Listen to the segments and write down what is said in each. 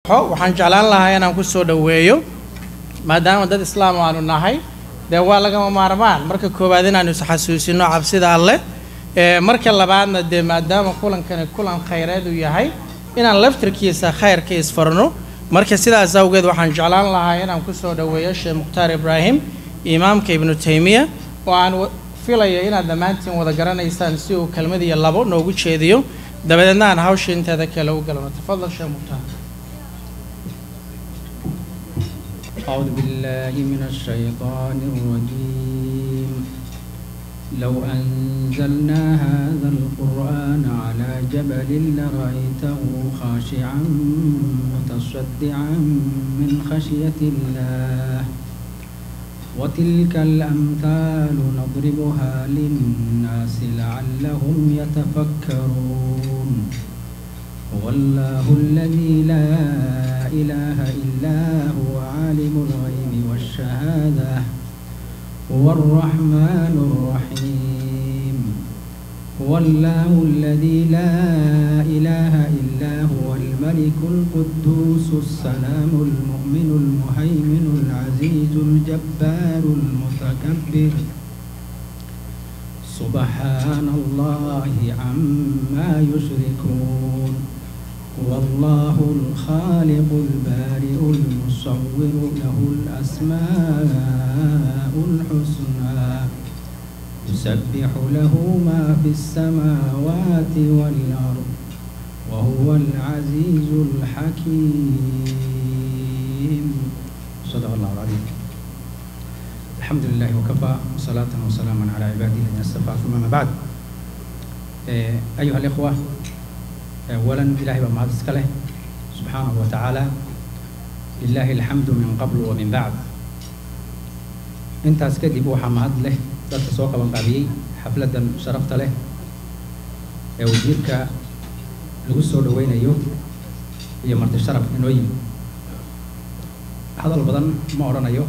waxaan jeclaan lahaa inaan ku soo dhoweeyo maadaama dad islaam aanu nahay dee waa lagama maarmaan marka koowaad inaanu isxasuusino cabsida alleh marka labaadna dee maadaama kulankani kulan khayreed uu yahay inaan laftirkiisa khayrka isfarno marka sidaas awgeed waxaan jeclaan lahaa inaan ku soo dhoweeyo sheekh mukhtaar ibraahim imaamka ibnu taymiya oo aan filayo inaad dhammaantiin wada garanaysaan si uu kelmad iyo labo noogu jeediyo dabadeedna aan hawsha inteeda kale u galno tafadal sheekh mukhtaar أعوذ بالله من الشيطان الرجيم لو أنزلنا هذا القرآن على جبل لرأيته خاشعا متصدعا من خشية الله وتلك الأمثال نضربها للناس لعلهم يتفكرون هو الله الذي لا إله إلا هو عالم الغيب والشهادة هو الرحمن الرحيم هو الله الذي لا إله إلا هو الملك القدوس السلام المؤمن المهيمن العزيز الجبار المتكبر سبحان الله عما يشركون هو الله الخالق البارئ المصور له الأسماء الحسنى يسبح له ما في السماوات والأرض وهو العزيز الحكيم صدق الله العظيم الحمد لله وكفى وصلاة وسلاما على عباده الذين اصطفى ثم ما بعد أيها الإخوة أولا إلهي بمعاد اسكاله سبحانه وتعالى لله الحمد من قبل ومن بعد انت اسكدي بوحا مهد له dadka soo qaban qaabiyey xafladan sharafta leh ee wasiirka lagu soo dhaweynayo iyo marti sharaf inoo yimi hadal badan ma odhanayo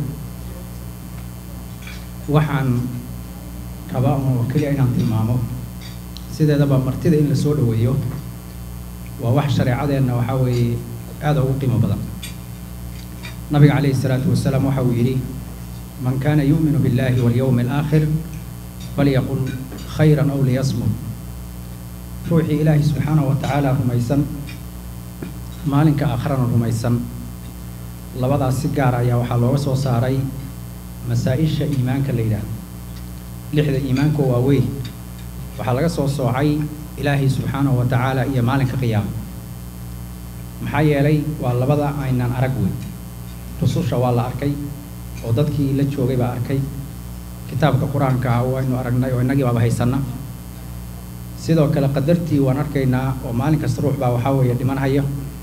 waxaan rabaa oo keliya inaan tilmaamo sideedaba martida in la soo dhaweeyo waa wax shareecadeenna waxaa weeye aada ugu qiimo badan nabiga calayhi isalaatu wasalaam waxa uu yidhi man kaana yu'minu billahi walyowmi alaakhir falyaqul khayran aw liyasmud ruuxii ilaahay subxaanahu wa tacaala rumaysan maalinka aakharana rumaysan labadaas si gaar ayaa waxaa looga soo saaray masaa-isha iimaanka la yidhaahdo lixda iimaanka waaweyn waxaa laga soo soocay ilaahay subxaanahu wa tacaala iyo maalinka qiyaama maxaa yeelay waa labada aynaan arag weyn rususha waa la arkay oo dadkii la joogay baa arkay kitaabka qur-aanka ah waynu aragnay oo innagii baaba haysanna sidoo kale qadartii waan arkaynaa oo maalin kasta ruux baa waxaa weeye dhimanhaya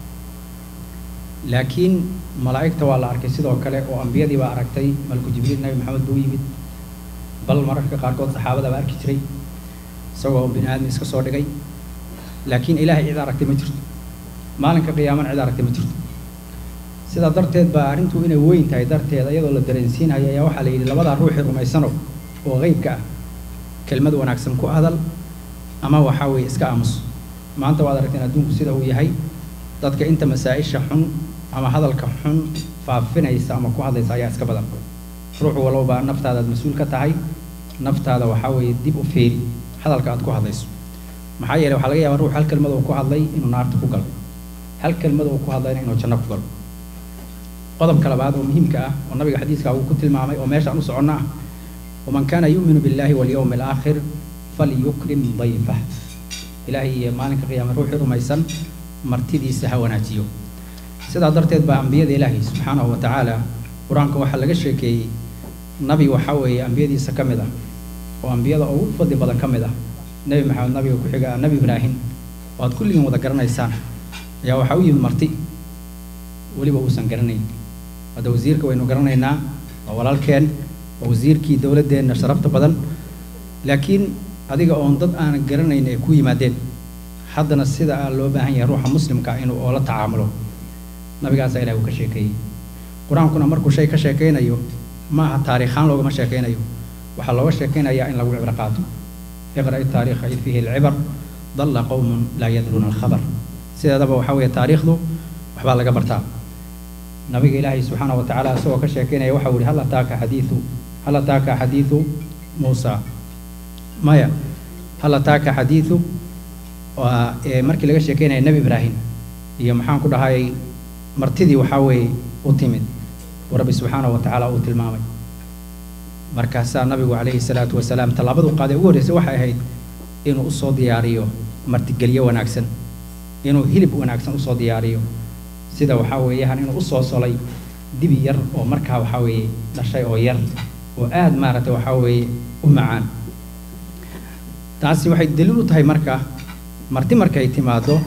laakiin malaa'igta waa la arkay sidoo kale oo ambiyadii baa aragtay malku jibriil nabi maxamed buu yimid bal mararka qaarkood saxaabada baa arki jiray isagoo bini aadmi iska soo dhigay laakiin ilaahay cid aragtay ma jirto maalinka qiyaamana cid aragtay ma jirto sidaa darteed baa arrintu inay weyn tahay darteeda iyadoo la dareensiinayo ayaa waxaa la yidhi labadaa ruuxii rumaysano oo qeybka ah kelmad wanaagsan ku hadal ama waxaa weeye iska aamuso maanta waad aragteen adduunku sida uu yahay dadka inta masaa-isha xun ama hadalka xun faafinaysa ama ku hadlaysa ayaa iska badan ruux walowba naftaadaad mas-uul ka tahay naftaada waxaa weeye dib u feeri hadalka aad ku hadlayso maxaa yeeley waxaa laga yaabaa ruux hal kelmad oo ku hadlay inuu naarta ku galo hal kelmad oo ku hadlayna inuu janno ku galo qodobka labaad oo muhiimka ah oo nabiga xadiiska uu ku tilmaamay oo meeshaan u soconna ah waman kaana yu'minu billahi walyowmi alaakhir falyukrim dayfah ilaahay iyo maalinka qiyaama ruuxii rumaysan martidiisa ha wanaajiyo sidaa darteed baa ambiyada ilaahay subxaanahu wa tacaala qur-aanka waxaa laga sheekeeyey nabi waxaa weeye ambiyadiisa ka mid ah oo ambiyada ugu fadli badan ka mid ah nebi maxamed nabiga ku xiga nebi ibraahim oo aad kulligiin wada garanaysaan ayaa waxaa u yimid marti weliba uusan garanayn hadda wasiirka waynu garanaynaa waa walaalkeen waa wasiirkii dowladdeenna sharafta badan laakiin adiga oon dad aanan garanayn ay ku yimaadeen haddana sida aa loo baahan yahay ruuxa muslimka inuu oola tacaamulo nabigaasaa ilahi uu ka sheekeeyey qur-aankuna markuu shay ka sheekaynayo ma aha taariikhaan loogama sheekaynayo waxaa looga sheekaynayaa in lagu cibro qaato iqra' taariikha id fiihi alcibar dalla qowmun laa yadruuna alkhabar sideedaba waxaa weeye taariikhdu waxbaa laga bartaa nabiga ilaahay subxaana wa tacaala isagoo ka sheekeynaya waxa uu yihi hal ataaka xadiidu hal ataaka xadiidu muusa maya hal ataaka xadiidu waa ee markii laga sheekeynaya nebi ibraahim iyo maxaan ku dhahay martidii waxaa weeye u timid oo rabbi subxaana wa tacaala uu tilmaamay markaasaa nabigu calayhi salaatu wasalaam tallaabadu qaaday ugu horreysay waxay ahayd inuu usoo diyaariyo martigelyo wanaagsan inuu hilib wanaagsan usoo diyaariyo sida waxaa weeyaan inuu usoo solay dibi yar oo markaa waxaa weeye dhashay oo yar oo aad maaragtay waxaa weeye u macaan taasi waxay daliil u tahay marka marti markay timaado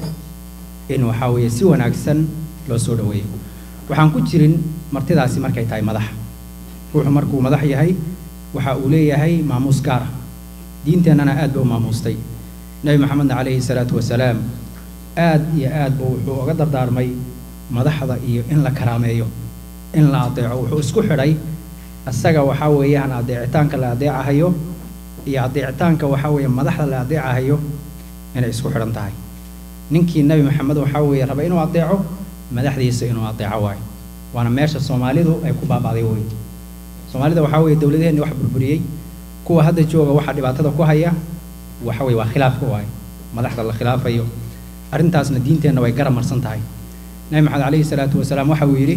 in waxaa weeye si wanaagsan loo soo dhaweeyo waxaan ku jirin martidaasi markay tahay madax ruuxu markuu madax yahay waxa uu leeyahay maamuus gaar ah diinteennana aad ba u maamuustay nebi maxamedna calayhi salaatu wasalaam aad iyo aad buu wuxuu uga dardaarmay madaxda iyo in la karaameeyo in la adeeco wuxuu isku xidhay isaga waxaa weeyaan adeecitaanka la adeecahayo iyo adeecitaanka waxaa weeye madaxda la adeecahayo inay isku xidhan tahay ninkii nebi maxamed waxaa weeye raba inuu adeeco madaxdiisa inuu adeeco waayo waana meesha soomaalidu ay ku baaba'day wey soomaalida waxaa weeye dowladaheenni wax burburiyey kuwa hadda jooga waxaa dhibaatada ku haya waxa weeye waa khilaafka waaye madaxda la khilaafayo arrintaasna diinteenna way garab marsan tahay nabi maxamed calayhi salaatu wasalaam waxa uu yidhi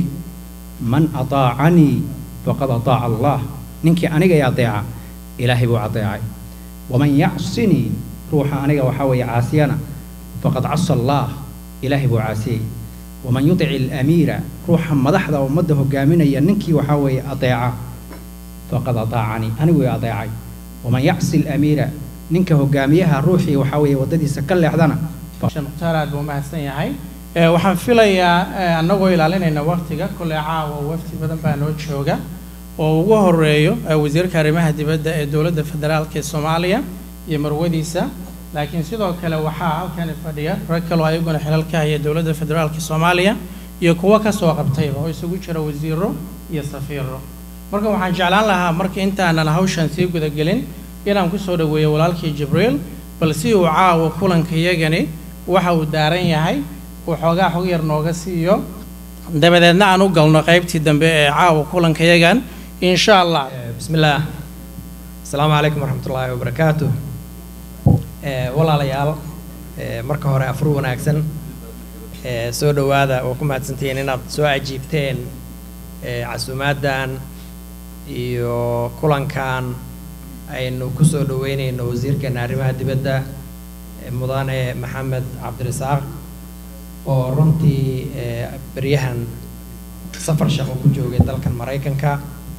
man ataacanii faqad ataaca allah ninkii aniga i adeeca ilaahay buu adeecay waman yacsinii ruuxa aniga waxaa weeye caasiyana faqad casa allah ilaahay buu caasiyey waman yudici alamiira ruuxa madaxda ummadda hogaaminaya ninkii waxaa weeye adeeca faqad ataacanii anigu i adeecay waman yacsi alamiira ninka hogaamiyaha ruuxii waxaa weeye waddadiisa ka leexdana mukhtaar aad buu mahadsan yahay waxaan filayaa annagoo ilaalinayna waktiga kole caawa wafti badan baa noo jooga oo ugu horeeyo wasiirka arrimaha dibadda ee dowladda federaalka ee soomaaliya iyo marwadiisa laakiin sidoo kale waxaa halkani fadhiya rag kaloo ayaguna xilal ka haya dowladda federaalka soomaaliya iyo kuwo kasoo qabtayba oo isugu jira wasiiro iyo safiiro marka waxaan jeclaan lahaa marka intaanan hawshan sii gudagelin inaan kusoo dhaweeyo walaalkii jibriil bal si uu caawa kulanka iyagani waxa uu daaran yahay uu xoogaa xog yar nooga siiyo dabadeedna aan u galno qaybtii dambe ee caawa kulanka yagan insha allah بسم الله السلام عليكم ورحمة الله وبركاته walaalayaal marka hore afur wanaagsan soo dhowaada oo ku mahadsantihiin inaad soo ajiibteen casuumaaddan iyo kulankan aynu kusoo dhaweynayno wasiirkeena arrimaha dibadda mudane maxamed cabdirasaaq oo runtii beryahan safar shaqo ku joogay dalkan maraykanka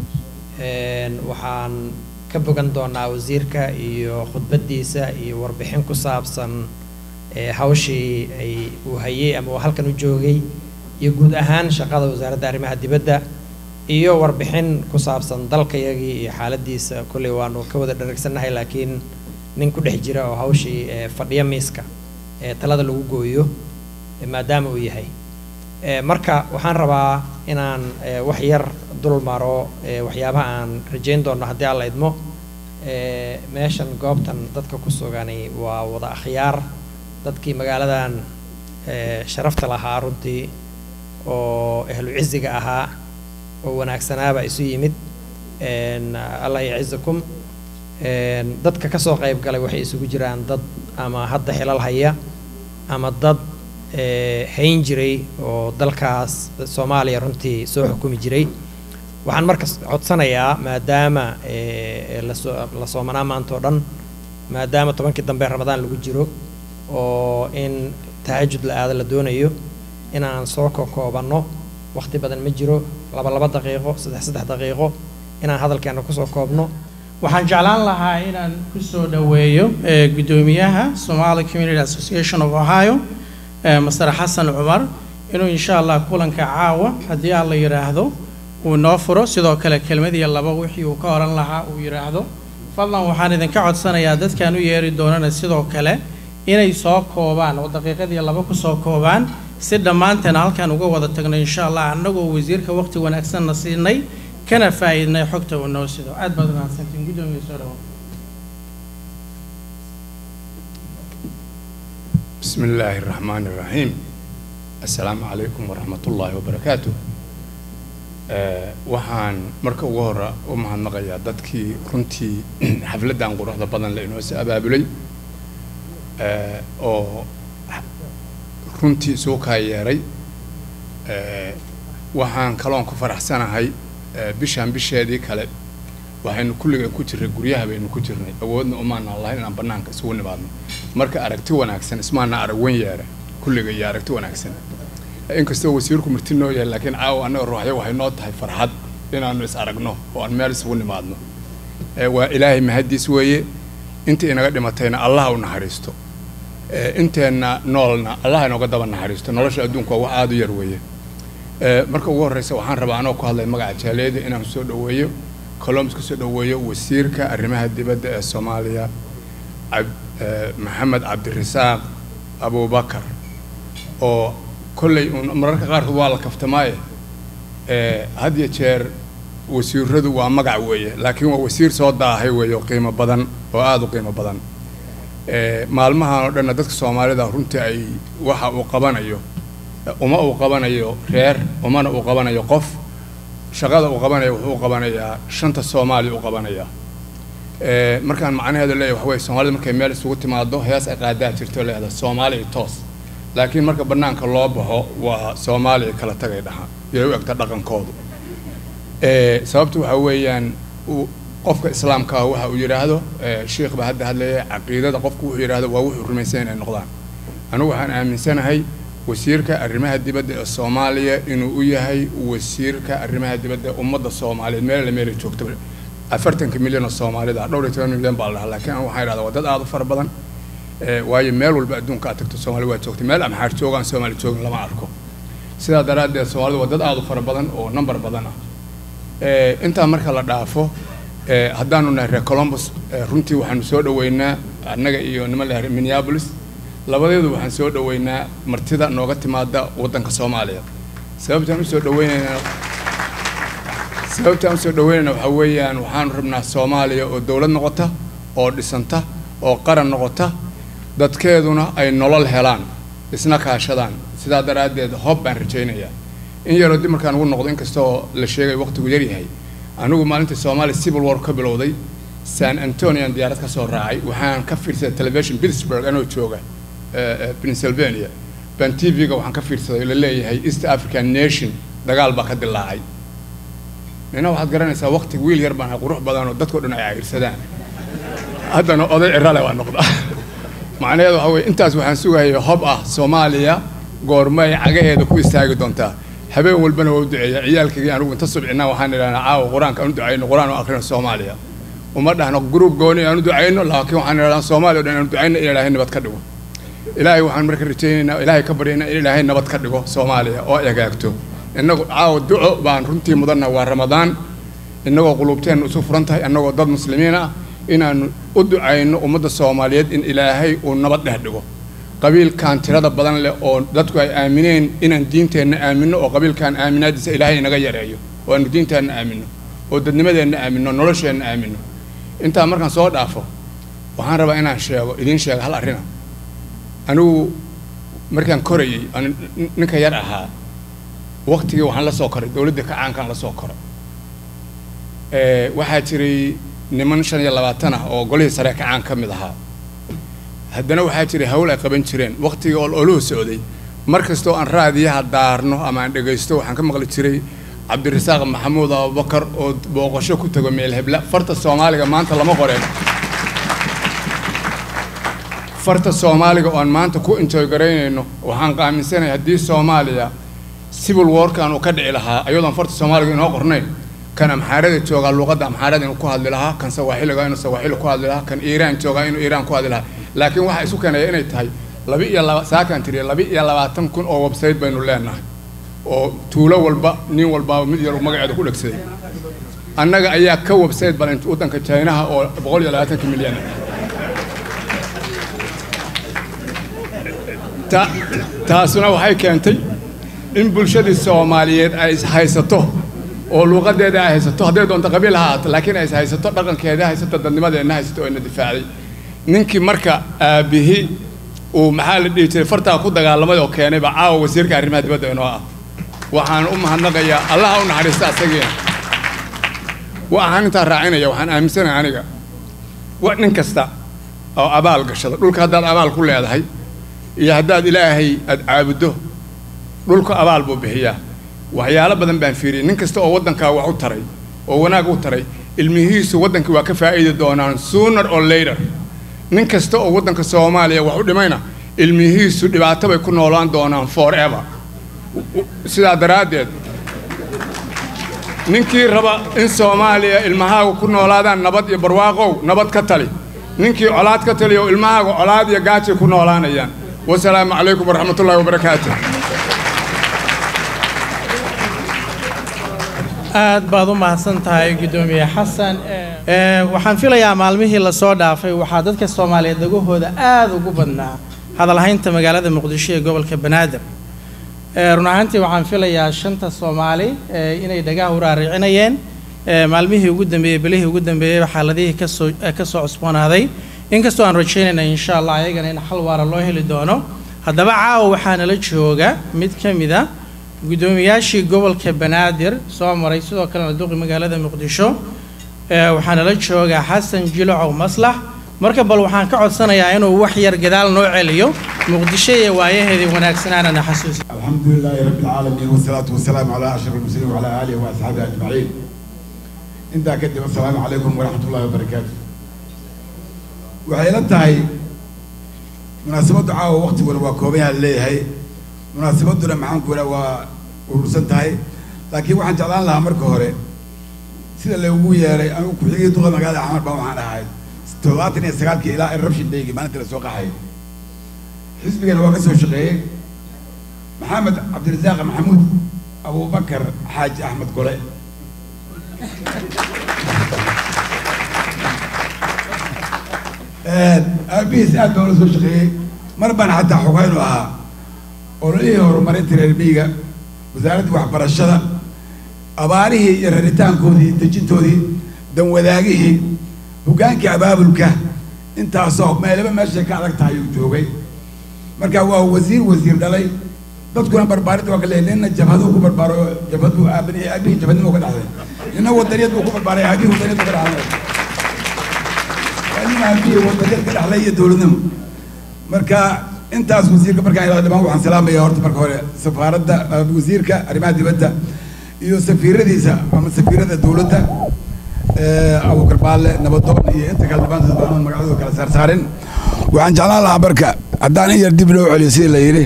waxaan ka bogan doonaa wasiirka iyo khudbaddiisa iyo warbixin ku saabsan hawshii ay uu hayay ama uu halkan u joogay iyo guud ahaan shaqada wasaaradda arrimaha dibadda iyo warbixin ku saabsan dalkayagii iyo xaaladiisa kolley waanu ka wada dharagsannahay laakiin nin ku dhex jira oo hawshii fadhiya miiska ee talada lagu gooyo maadaama uu yahay marka waxaan rabaa inaan wax yar dul maro waxyaabaha aan rajayn doono haddii alla idmo meeshan goobtan dadka ku sugani waa wada akhyaar dadkii magaaladan sharafta lahaa runtii oo ahlu ciziga ahaa oo wanaagsanaaba isu yimid allah yacizakum dadka kasoo qayb galay waxay isugu jiraan dad ama hadda xilal haya ama dad hayn jiray oo dalkaas soomaaliya runtii soo xukumi jiray waxaan marka codsanayaa maadaama lasoo la soomanaa maanta oo dhan maadaama tobankii dambe ramadaan lagu jiro oo in tahajud la aado la doonayo inaan soo kokoobanno waqti badan ma jiro laba laba daqiiqo saddex saddex daqiiqo inaan hadalkeena kusoo koobno waxaan jeclaan lahaa inaan kusoo dhaweeyo guddoomiyaha somali community association of ohio master xasan cumar inuu insha allah kulanka caawa haddii aan la yidhaahdo uu noo furo sidoo kale kelmad iyo laba wixii uu ka oran lahaa uu yidhaahdo fadlan waxaan idinka codsanayaa dadkaan u yeeri doonana sidoo kale inay soo koobaan oo daqiiqadii laba kusoo koobaan si dhammaanteen halkaan uga wada tagno insha allah annagoo wasiirka waqti wanaagsanna siinay kana faa'iidnay xogta uu noo sido aad baad mahadsantiin guddoomiya soo dhawo بسم الله الرحمن الرحيم assalaamu calaykum waraxmatullaahi wabarakaatu waxaan marka ugu hore u mahadnaqayaa dadkii runtii xafladdan quruxda badan le inoo soo abaabulay oo runtii isugu kaa yeeray waxaan kaloon ku faraxsanahay bishaan bisheedii kale waxaynu kulliga ku jirnay guryaha baynu ku jirnay awoodna umaana lahayn inaan bannaanka isugu nimaadno marka aragti wanaagsan ismaana arag wen yeera kulliga iyo aragti wanaagsan inkastoo wasiirku marti noo yahay laakiin caawa annaga ruuxyo waxay noo tahay farxad inaanu is aragno oo aan meel isugu nimaadno waa ilaahay mahaddiis weeye intii inaga dhimatayna allah u naxariisto inteenna noolna allah inooga daba naxariisto nolosha adduunku waa wax aada u yar weeye marka ugu horreysa waxaan rabaa anoo ku hadlay magaca jaaleeda inaan soo dhoweeyo colombs kusoo dhoweeyo wasiirka arrimaha dibadda ee soomaaliya maxamed cabdirasaaq abubakar oo kolley mararka qaarkood waa la kaftamaaye had iyo jeer wasiiradu waa magac weeye laakiin waa wasiir soo daahay weeye oo qiimo badan oo aada u qiimo badan maalmahan oo dhanna dadka soomaalida runtii ay waxa uu qabanayo uma uu qabanayo reer umana uu qabanayo qof shaqada uu qabanayo wuxuu u qabanayaa shanta soomaali u qabanayaa markaan macnaheedu leeyahay waxa weye soomaalida markay meel isugu timaado hees ay qaadaa jirto leedahay soomaali iyo toos laakiin marka bannaanka loo baxo waa soomaaliya kala tagay dhaha yay u egta dhaqankoodu sababtu waxa weeyaan qofka islaamka ah waxa uu yidhaahdo sheikh baa hadda hadlaya caqiidada qofku wuxuu yidhaahdo waa wuxuu rumaysan inay noqdaan anigu waxaan aaminsanahay wasiirka arrimaha dibadda ee soomaaliya inuu u yahay wasiirka arrimaha dibadda ee ummadda soomaaliyeed meel la meelay joogto afartanka milyan oo soomaalida dhowr iyo toban milyan baa la dhahaa laakiin anigu waxaan idhahdaa waa dad aada u fara badan waayo meel walba adduunka aad tagto soomaali waa joogtay meel amxaar joogaan soomaali joogin lama arko sidaa daraaddeed soomaalida waa dad aada u fara badan oo number badan ah intaa marka la dhaafo haddaanu nahay reer colombus runtii waxaanu soo dhoweynaa annaga iyo niman la minneapolis labadeedu waxaan soo dhoweynaa martida nooga timaada waddanka soomaaliya sababtaan usoo dhaweynaynaa sababtaan usoo dhaweynayna waxaa weeyaan waxaanu rabnaa soomaaliya oo dowlad noqota oo dhisanta oo qaran noqota dadkeeduna ay nolol helaan isna kaashadaan sidaa daraaddeed hob baan rajaynayaa in yaroo dib markaan ugu noqdo inkastoo la sheegay waqtigu yaryahay anigu maalintii soomaaliya civil war ka bilowday san antonian diyaarad ka soo raacay waxaan ka fiirsaday television pittsburgh anoo jooga pennsylvania baan t v-ga waxaan ka fiirsaday la leeyahay east african nation dagaal baa ka dilaacay nina waxaad garanaysaa waqti wiil yar baan ahay qurux badan oo dadkao dhan ay cayrsadaan haddana oday cirale waa noqda macnaheedu waxa weye intaas waxaan sugayay hob ah soomaaliya goormay cagaheeda ku istaagi doontaa habeen walbana waa u duceeya ciyaalkaygii anigu inta subcinaa waxaan idhahnaa caawa qur-aanka aan u ducayno qur-aan oo akrino soomaaliya uma dhahno gruub gooni aan u ducayno laakiin waxaan idhahnaa soomaaliya o dhan aan u ducayno in ilaahay nabad ka dhigo ilaahay waxaan marka rajaynaynaa ilaahay ka baryaynaa in ilaahay nabad ka dhigo soomaaliya oo ay hagaagto innagu caawa duco baan runtii mudanna waa ramadaan innagoo quluubteenna isu furan tahay annagoo dad muslimiin ah inaanu u ducayno ummadda soomaaliyeed in ilaahay uu nabad dhex dhigo qabiilkan tirada badan leh oo dadku ay aamineen inaan diinteenna aaminno oo qabiilkan aaminaadiisa ilaahay inaga yareeyo oo aanu diinteenna aaminno oo dadnimadeenna aaminno nolosheenna aaminno intaa markaan soo dhaafo waxaan rabaa inaan sheego idiin sheega hal arrina anigu markaan korayey aan ninka yar ahaa waqtigii waxaan la soo koray dowladda kacaankaan la soo koray waxaa jiray niman shan iyo labaatan ah oo golihii sare kacaan ka mid ahaa haddana waxaa jiray hawl ay qaban jireen waqtigii oo oluhu socday mar kastoo aan raadiyaha daarno ama aan dhegaysto waxaan ka maqli jiray cabdirasaaq maxamuud abubakar oo booqasho ku tago meel hebla farta soomaaliga maanta lama qoreen farta soomaaliga oo aan maanta ku enjoy garaynayno waxaan qaaminsanay haddii soomaaliya civil warkan uu ka dhici lahaa ayadoon farta soomaaliga inoo qornayn kan amxaarada joogaa luuqadda amxaarada inuu ku hadli lahaa kan sawaaxiliga inuu sawaaxili ku hadli lahaa kan iiraan joogaa inuu iiraan ku hadli lahaa laakiin waxaa isu keenaya inay tahay laba iyo laba saakaan tiriya laba iyo labaatan kun oo website baynu leenahay oo tuulo walba nin walbaaba mid yar uu magaceeda ku dhegsaday annaga ayaa ka website balan waddanka chinaha oo boqol iyo labaatanka milyan ta taasuna waxay keentay in bulshadii soomaaliyeed ay is haysato oo luuqadeeda ay haysato hadday doonto qabiil ha ahaato laakiin ay is haysato dhaqankeeda haysato dadnimadeenna haysato oo ina difaacday ninkii marka aabihi uu maxaa la dhihi jiray fartaa ku dagaalamay oo keenayba caawa wasiirka arrimaha dibadda inoo ah waxaan u mahadnaqayaa allaha u naxariista asagiina waxaan intaa raacinaya waxaan aaminsanahay aniga wa nin kasta oo abaal gashada dhulka haddaad abaal ku leedahay iyo haddaad ilaahay aad caabuddo dhulka abaal buu bixiyaa waxyaalo badan baan fiiriyay nin kasta oo waddankaa wax u taray oo wanaag u taray ilmihiisu waddankii waa ka faa'iidi doonaan sooner or later nin kasta oo waddanka soomaaliya wax u dhimayna ilmihiisu dhibaato bay ku noolaan doonaan forever sidaa daraaddeed ninkii raba in soomaaliya ilmahaagu ku noolaadaan nabad iyo barwaaqow nabad ka tali ninkii colaad ka taliyo ilmahaagu colaad iyo gaajay ku noolaanayaan wasalaamu calaykum waraxmatullaahi wabarakaatu aad baad u mahadsan tahay guddoomiye xasan waxaan filayaa maalmihii lasoo dhaafay waxaa dadka soomaaliyeed dhagahooda aada ugu badnaa hadalhaynta magaalada muqdisho ee gobolka banaadir run ahaantii waxaan filayaa shanta soomaali inay dhagaha u raaricinayeen maalmihii ugu dambeeyey bilihii ugu dambeeyey xaaladihii kasoo kasoo cusboonaaday inkastoo aan rajaynayna insha allah ayagana in xal waara loo heli doono haddaba caawa waxaa nala jooga mid ka mid a guddoomiyaashii gobolka banaadir soo maray sidoo kalena duqi magaalada muqdisho waxaa nala jooga xasan jilocow maslax marka bal waxaan ka codsanayaa inuu wax yar gadaal noo celiyo muqdisho iyo waayaheedii wanaagsanaanana xasuusi الحمد لله رب العالمين والصلاة والسلام على أشرف المرسلين وعلى آله وأصحابه أجمعين. أنت كدب السلام عليكم ورحمة الله وبركاته. waxay la tahay munaasabaddu caawa waqtiguna waa koobanyaha leeyahay munaasabadduna maxaan ku idhaa waa urursan tahay laakiin waxaan jeclaan lahaa marka hore sida loogu yeeray anigu ku-xigii duqa magaalada xamar baa waxaan ahay toddobaatan iyo sagaalkii ilaa eruption daygii maalinta la soo qaxay xisbigana waa ka soo shaqeeyey maxamed cabdirasaaq maxamuud abubakar xaaji axmed gole aabihiis aad baan ula soo shaqeeyey mar baan xataa xogaynu ahaa ololihii horumarinta reer miyiga wasaaraddii waxbarashada abaarihii iyo raritaankoodii dejintoodii danwadaagihii hoggaankii abaabulka intaasoo meelaba meeshay ka adag tahay uu joogay marka waa wasiir wasiir dhalay dadkuna barbaaridda waa ka leeyahay nina jabhaduu ku barbaaro jabhad buu aabani aabihii jabhadnimo ka dhaxday nina wadaniyad buu ku barbaaray aabihii wadaniyad buu ka dhaxday waa nin aabihii wadaniyad ka dhaxlay iyo dowladnimo marka intaas wasiirka markaan ilaa dhamaan waxaan salaamaya horta marka hore safaaradda wasiirka arrimaha dibadda iyo safiiradiisa ama safiirada dowladda abukar baalle nabadoon iyo inta kale dhamaantood baan magacadooda kala saarsaarin waxaan jeclaan lahaa marka haddaan in yar dib loo celiyo sidii la yidhi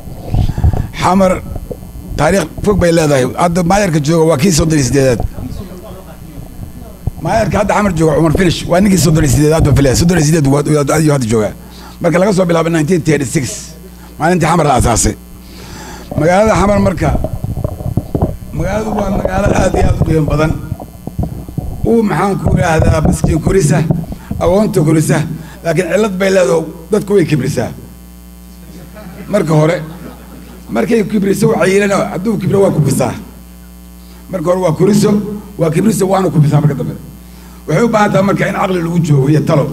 xamar taariikh fog bay leedahay hadda maayarka jooga waa kii soddon iyo sideedaad maayarka hadda xamar jooga cumar finish waa ninkii soddon iyo sideedaad baa filaya soddon iyo sideed ayuu hadda joogaa marka laga soo bilaabo nineteen thirty six maalintii xamar la asaasay magaalada xamar marka magaaladu waa magaalo aad iyo aad u qiimo badan uu maxaan ku idhaahdaa miskiin korisa agoonta korisa laakiin cillad bay leedaho dadku way kibrisaa marka hore markay kibriso waxay yidhahn hadduu kibro waa kubisaa marka hore waa koriso waa kibriso waana kubisaa marka dambe waxay u baahan tahay marka in caqli lagu joogo iyo talo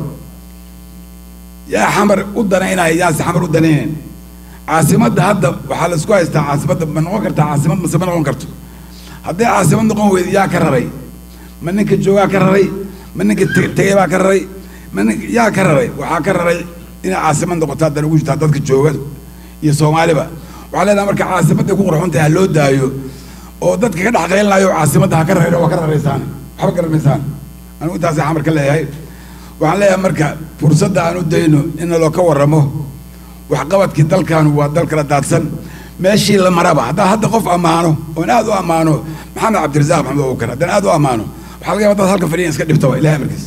yaa xamar u danaynaya yaase xamar u danaynayn caasimadda hadda waxaa la isku haystaa caasimadda ma noqon kartaa caasimad mase ma noqon karto hadday caasimad noqon weydo yaa ka raray ma ninka joogaa ka raray ma ninka tegey baa ka raray ma nin yaa ka raray waxaa ka raray inay caasimad noqoto haddana ugu jirtaa dadka jooga iyo soomaaliba waxaa leedahay marka caasimadday ku qurxun tahay ha loo daayo oo dadka ka dhex qaylinaayo caasimadda ha ka rarayna waa ka raraysaan waxba garanaysaan anigu intaasay xamar ka leeyahay waxaan leeyahay marka fursadda aan u dayno in naloo ka warramo waxqabadkii dalkaanu waa dal kala daadsan meeshii la maraba haddaan hadda qof ammaano oon aad u ammaano maxamed cabdirasaaq maxamed abubakar haddaan aad u ammaano waxaa laga yaba dad halka fadhiyan iska dhibtaba ilahay amarkiis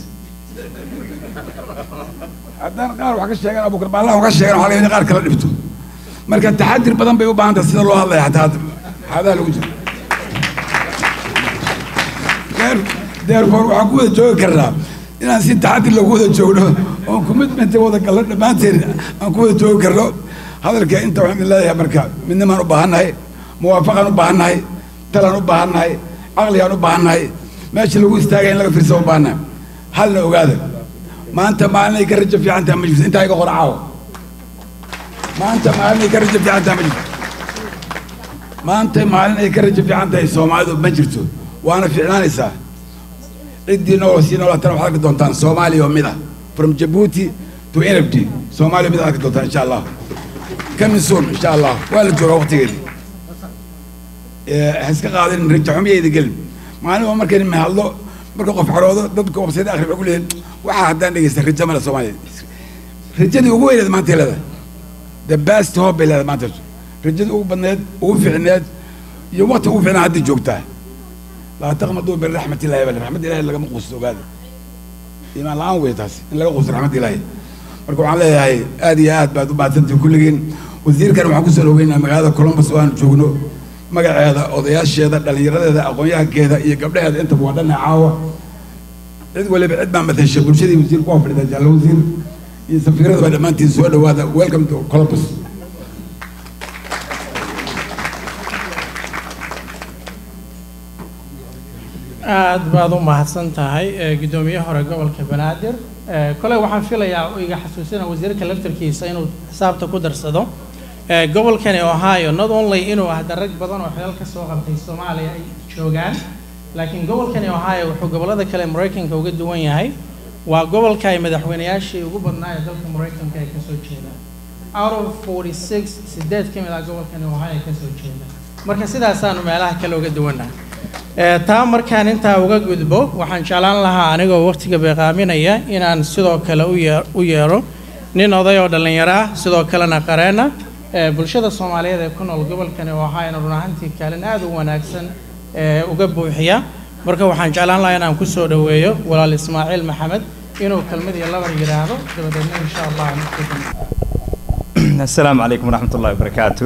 haddaan qaar wax ka sheegan abubakar baallaha wax ka sheegan waxaa laga yaba in qaar kala dhibto marka taxadir badan bay u baahan tahay sida loo hadlaya xataa xaadaha lagu jiro therefore waxaan ku wada joogi karnaa inaan si taxadir lagu wada joogno oon commitment wada galno dhammaanteen aan ku wada joogi karno hadalka inta waxaan idin leeyahay marka midnimaan u baahannahay muwaafaqaan u baahannahay talaan u baahannahay caqligaan u baahannahay meesha lagu istaagaya in laga fiirsan u baahannahay halna ogaada maanta maalinay ka rajo fiican tahay ma jirto intaa iga qora caawa maanta maalin ay ka rajo fiican tahay ma jirto maanta maalin ay ka rajo fiican tahay soomaalidu ma jirto waana fiicnaanaysaa ciddii nool sii noolaatana waxaad arki doontaan soomaaliya oo mid ah from jabuuti to enabty soomaaliya mid aad arki doontaan insha allah coming soon insha allah waa la joogaa waqtigeedii ha iska qaadin rajo xumiyeyda gelin maalin waa markayni mahadlo marka qof xoroodo dadku wabsayda akhri waxay ku leeyihin waxaa haddaan dhegeysta rajo male soomaaliya rajadii ugu weyneed maanta leedahay the best hope bay leedahay maanta rajadii ugu badneed ugu fiicneed iyo waqti ugu fiicnaa hadda joogtaa laa taqmaduu min raxmat illahi bal raxmad ilahi lagama quusto ogaada iimaan la-aan wey taas in laga quusto raxmad ilaahi marka waxaan leeyahay aad iyo aad baad u mahadsantihin kulligiin wasiirkan waxaan kusoo dhaweynaa magaalada columbus oo aan joogno magaceeda odayaasheeda dhallinyaradeeda aqoon-yahankeeda iyo gabdhaheeda intaba waa dhanna caawa cid waliba cid baa matasha bulshadii wasiirku waa fadhidaa jaallo wasiir iyo safiirada baa dhammaantiin soo dhawaada welcome to columbus aad baad u mahadsan tahay ee, guddoomiye hore gobolka banaadir Ee, koley waxaan filayaa oo iga xasuusina wasiirka laftarkiisa inuu xisaabta ku darsado Ee, gobolkani ohio not only inuu ahda rag badan oo xilal ka soo qabtay soomaaliya ay joogaan laakiin gobolkani ohio wuxuu gobollada kale maraykanka uga duwan yahay waa gobolka ay madaxweynayaashii ugu badnaa ee dalka maraykanka ay kasoo jeedaan out of 46 sideed ka mid ah gobolkani ohio kasoo jeeda marka sidaasaanu meelaha kale uga duwannahay Ee, taa markaan intaa uga gudbo waxaan jeclaan lahaa anigoo waqtiga beeqaaminaya inaan sidoo kale u yee- u yeero nin oday oo dhallinyaro ah sidoo kalena qareena ee bulshada soomaaliyeed ee ku nool gobolkani oo ahaayna run ahaantii kaalin aad u wanaagsan ee uga buuxiya marka waxaan jeclaan lahaa inaan kusoo dhoweeyo walaal ismaaciil maxamed inuu kelmad iyo labar yidhaahdo dabadeedna insha allah aan isku dhammaano. asalaamu calaykum waraxmat ullahi wabarakaatu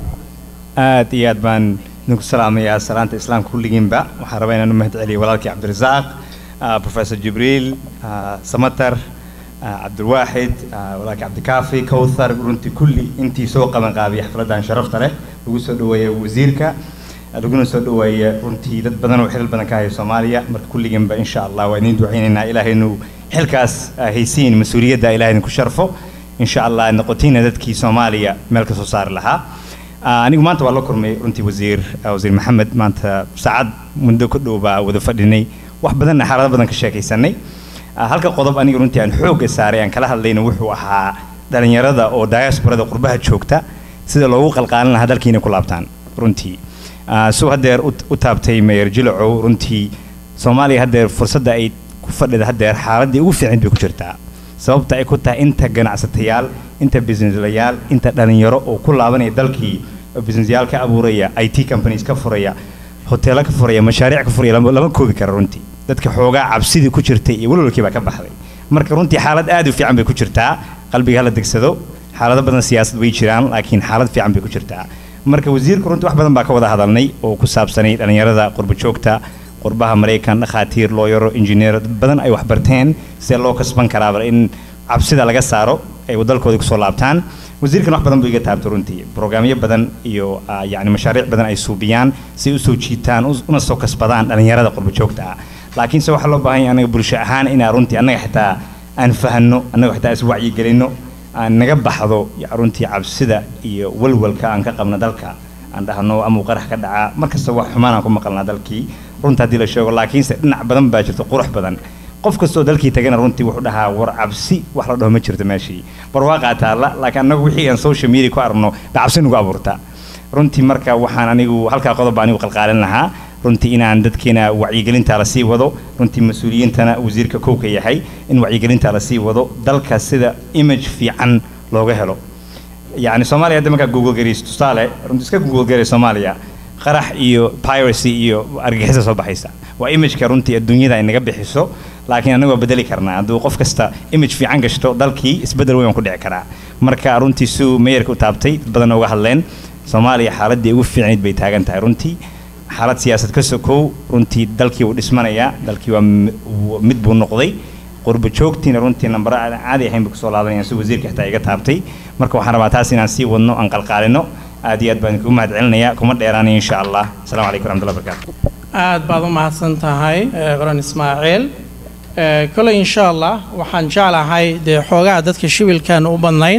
aad iyo aad baan idinku salaamayaa salaanta islaamka kulligiinba waxaan rabaa inaan u mahad celiyo walaalkii cabdirasaaq ah, professor jibriil ah, samatar ah, cabdilwaaxid ah, walaalkii cabdikaafi kowthar runtii kulli intii soo qaban qaabiyay xafladdan sharafta leh lagu soo dhoweeyay wasiirka laguna soo dhoweeyay runtii dad badan oo xilal badan ka haya soomaaliya marka kulligiinba insha allah waa idin ducaynaynaa ilaahay inuu xilkaas ah, haysiin mas-uuliyadda ilahay idinku sharfo insha allah noqotiina dadkii soomaaliya meel ka soo saari lahaa Ah, anigu maanta waa la kulmay runtii wasiir ah, wasiir maxamed maanta saacad muddo ku dhow baa wada fadhinay wax badanna xaalado badan ka sheekaysanay Ah, halka qodob aniga runtii aan xoogga saaray aan kala hadlayna wuxuu ahaa dhalinyarada oo diasporada qurbaha joogta sida loogu qalqaalin lahaa dalkiina ku laabtaan runtii Ah, suu haddeer u u taabtay mayor jilacow runtii soomaaliya haddeer fursadda ay ku fadhida haddeer xaaladdii ugu fiicnayd bay ku jirtaa sababta ay ku tahay inta ganacsatayaal inta businesslayaal inta dhalinyaro oo ku laabanaya dalkii oo businessyaal ka abuuraya i t companies ka furaya hoteelo ka furaya mashaariic ka furaya lama lama koobi kara runtii dadka xoogaa cabsidii ku jirtay iyo walwalkii baa ka baxday marka runtii xaalad aad u fiican bay ku jirtaa qalbiga hala degsado xaalado badan siyaasad way jiraan laakiin xaalad fiican bay ku jirtaa marka wasiirku runtii wax badan baa ka wada hadalnay oo ku saabsanay dhalinyarada qurba joogta qurbaha maraykan dhakhaatiir looyaro injineero dad badan ay waxbarteen sidee loo kasban karaaba in cabsida laga saaro ay dalkooda kusoo laabtaan wasiirkan wax badan buu iga taabtay runtii brograamyo badan iyo ah, yacni mashaariic badan ay suubiyaan si ay usoo jiitaan us- una soo kasbadaan dhalinyarada qurba joogta ah laakiinse waxaa loo baahan yahay anaga bulsho ahaan inaa runtii annaga xitaa aan fahanno annaga xitaa is wacyigelinno aan naga baxdo ya- runtii cabsida iyo walwalka aan ka qabno dalka aan dhahno amuu qarax ka dhacaa markasta wax xumaan aan ku maqalnaa dalkii runta haddii la sheego laakiinse dhinac badan baa jirto qurux badan qof kastoo dalkii tagana runtii wuxuu dhahaa war cabsi wax la dhaho ma jirto meeshii barwaaqaa taalla laakiin annagu wixii aan social media ku aragno baa cabsi nagu abuurta runtii marka waxaan anigu halkaa qodob baa anigu qalqaalin lahaa runtii inaan dadkeena wacyigelinta la sii wado runtii mas-uuliyiintana wasiirka kowka yahay in wacyigelinta la sii wado dalka sida image fiican looga helo yacni soomaaliya hadda markaa google garayso tusaale runtii iska google garay soomaaliya qarax iyo piracy iyo argagixisa soo baxaysa waa imageka runtii adduunyada ay naga bixiso laakiin anagu waa bedeli karnaa hadduu qof kasta image fiican gashto dalkii isbedel weyn ku dhici karaa marka runtii suu meeyarka u taabtay dad badan uga hadleen soomaaliya xaaladii ugu fiicnayd bay taagan tahay runtii xaalad siyaasad ka sokow runtii dalkii wuu dhismanayaa dalkii waa m- w- mid buu noqday qurba joogtiina runtii nambara aan caadi ahayn bay kusoo laabanayaan si wasiirka xitaa iga taabtay marka waxaan rabaa taas inaan sii wadno aan qalqaalino aad iyo aad baan kugu mahad celinaya kuma dheeraanaya insha allah asalaamu calaykum waraxmatullahi wabarakaatu aad baad u mahadsan tahay eh, qoran ismaaciil Eh, koley insha allah waxaan jeclahay dee xoogaa dadka shibilkan u badnayn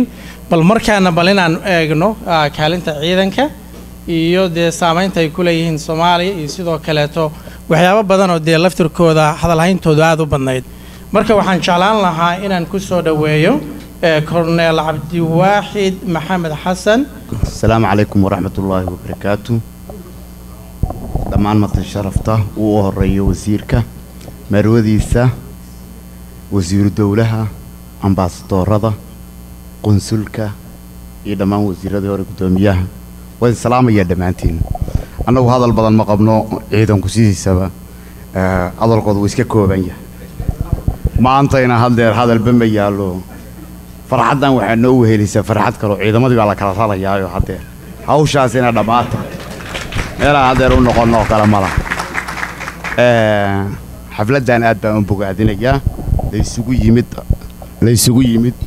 bal markaana bal inaan eegno ah, kaalinta ciidanka iyo dee saameynta ay ku leeyihiin soomaaliya iyo sidoo kaleeto waxyaabo badan oo dee laftirkooda hadalhayntoodu aada u badnayd marka waxaan jeclaan lahaa inaan ku soo dhoweeyo eh, korneel cabdiwaaxid maxamed xasan asalaamu calaykum waraxmat ullaahi wabarakaatu dhammaan matan sharafta uu u horeeyo wasiirka marwadiisa wasiiru dowlaha ambaasadoorada qunsulka iyo dhammaan wasiiradii hore guddoomiyaha waa idin salaamayaa dhammaantiin annagu hadal badan ma qabno ciidanku sidiisaba eh, hadalkooda wuu iska kooban yahay maantayna haddeer hadalba ma yaallo farxaddan waxaa noo wehelisaa farxad kaloo ciidamadii baa la kala ralayaayo haddeer hawshaasina dhammaata meelaan haddeer u noqonno oo kale ma laha Eh, xafladdan aad baan u bogaadinayaa laysugu yimid laysugu yimid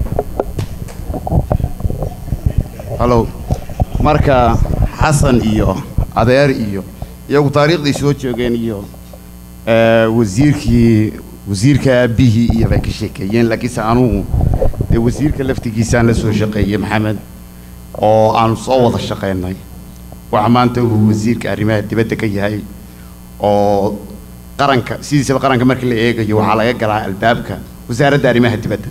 hallow marka xasan iyo adeer iyo iyagu taariikhdii soo joogeen iyo eh, wasiirkii wasiirka aabbihii iyo bay ka sheekeeyeen laakiinse anugu dee wasiirka laftigiisaan la soo shaqeeyey maxamed oo aanu soo wada shaqaynay waxa maanta uu wasiirka arrimaha dibadda ka yahay oo qaranka sidiisaba qaranka marka la eegayo waxaa laga galaa albaabka wasaaradda arrimaha dibadda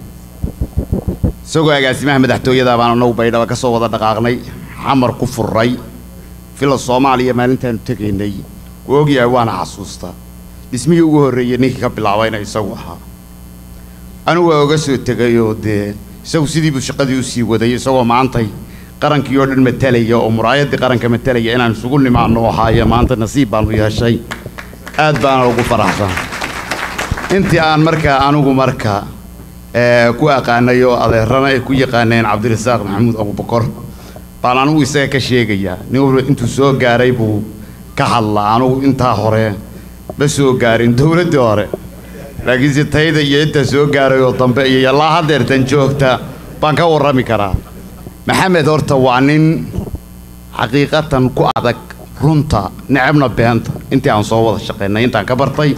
isagoo agaasimaha madaxtooyada baan anagu baydhaba ka soo wada dhaqaaqnay xamar ku furray fila soomaaliya maalintaanu tegaynay wuu ogyahay waana xasuustaa dhismihii ugu horreeyey ninkii ka bilaabayna isagu ahaa anigu waa oga soo tegayoo dee isagu sidiibuu shaqadii u sii waday isagoo maantay qarankii oo dhan matalaya oo muraayaddii qaranka matalaya inaan isugu nimaano oo ahaaye maanta nasiib baanu yeeshay aad baana ugu faraxsan intii aan markaa anigu marka eh, ku aqaanay oo adeerana ay ku yaqaaneen cabdirasaaq maxamuud abubakar baan anigu isaga ka sheegayaa nin walba intuu soo gaaray buu ka hadlaa anigu intaa hore ma soo gaarin dowladdii hore laakiinse tayda iyo intaa soo gaaray oo dambe iyo yallaa haddeertan joogta baan ka warrami karaa maxamed horta waa nin xaqiiqatan ku adag runta necabna beenta intii aan soo wada shaqaynay intaan ka bartay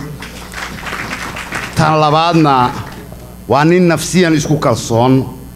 tan labaadna waa nin nafsiyan isku kalsoon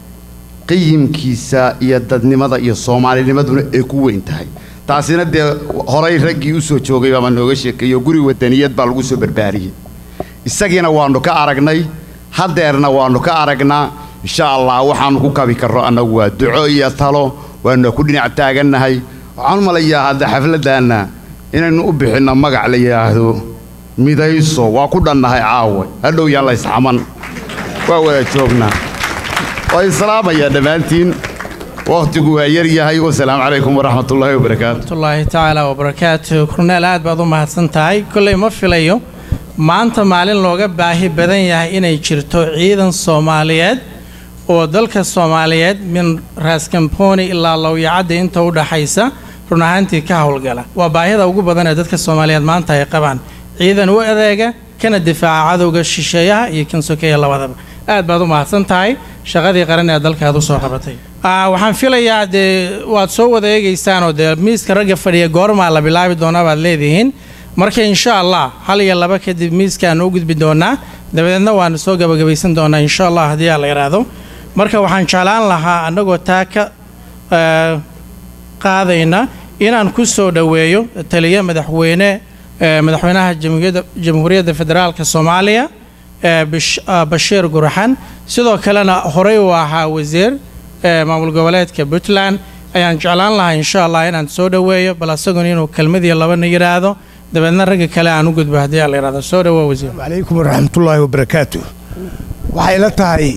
qiyimkiisa iyo dadnimada iyo soomaalinimaduna ay ku weyn tahay taasina dee horay raggii u soo joogay baama nooga sheekeeyo guri wadaniyad baa lagu soo barbaariyey isagiina waannu ka aragnay haddeerna waannu ka aragnaa insha allah waxaannu ku kabi karro annagu waa duco iyo talo waannu ku dhinac taagannahay waxaan u malayaa hadda xafladdaanna inaynu u bixinno magac la yidhaahdo midayso waa ku dhannahay caawe hadhow yaan la isxaman waa wada joognaa waa islaamaya dhammaantiin wakhtigu waa yar yahay wasalaamu calaykum waraxmatullaahi wabarakaatu waraxmatullaahi tacaala wabarakaatu korneel aad baad u mahadsan tahay kolley ma filayo maanta maalin looga baahi badan yahay inay jirto ciidan soomaaliyeed oo dalka soomaaliyeed min raaskambooni ilaa lowyacadda inta u dhaxaysa run ahaantii ka howlgala waa baahida ugu badan ee dadka soomaaliyeed maanta ay qabaan ciidan u adeega kana difaaca cadowga shisheeyaha iyo kan sokeeya labadaba aad baad u mahadsan tahay shaqadii qaran ee dalkaad usoo qabatay Ah, waxaan filayaa dee waad soo wada eegaysaanoo dee miiska ragga fadhiya goormaa la bilaabi doonaa baad leedihiin marka insha allah hal iyo laba kadib miiskaanu u gudbi doonaa dabadeedna waanu soo gabagabaysan doonaa insha allah haddii aa la yidhaahdo marka waxaan jeclaan lahaa annagoo taa ka eh, qaadayna inaan ku soo dhoweeyo taliye madaxweyne eh, madaxweynaha jamhuuriyadda jamhuuriyadda federaalka soomaaliya eh, Bish- ah, bashiir gurxan sidoo kalena horey uu ahaa wasiir eh, maamul goboleedka puntland ayaan jeclaan lahaa insha allah inaan soo dhoweeyo bal asaguna inuu kelmadiyo labana yidhaahdo dabeedna ragga kale aan u gudbo haddii aa la yidhahdo soo dhowow wasiir calaykum waraxmatullaahi wabarakaatu waxay la tahay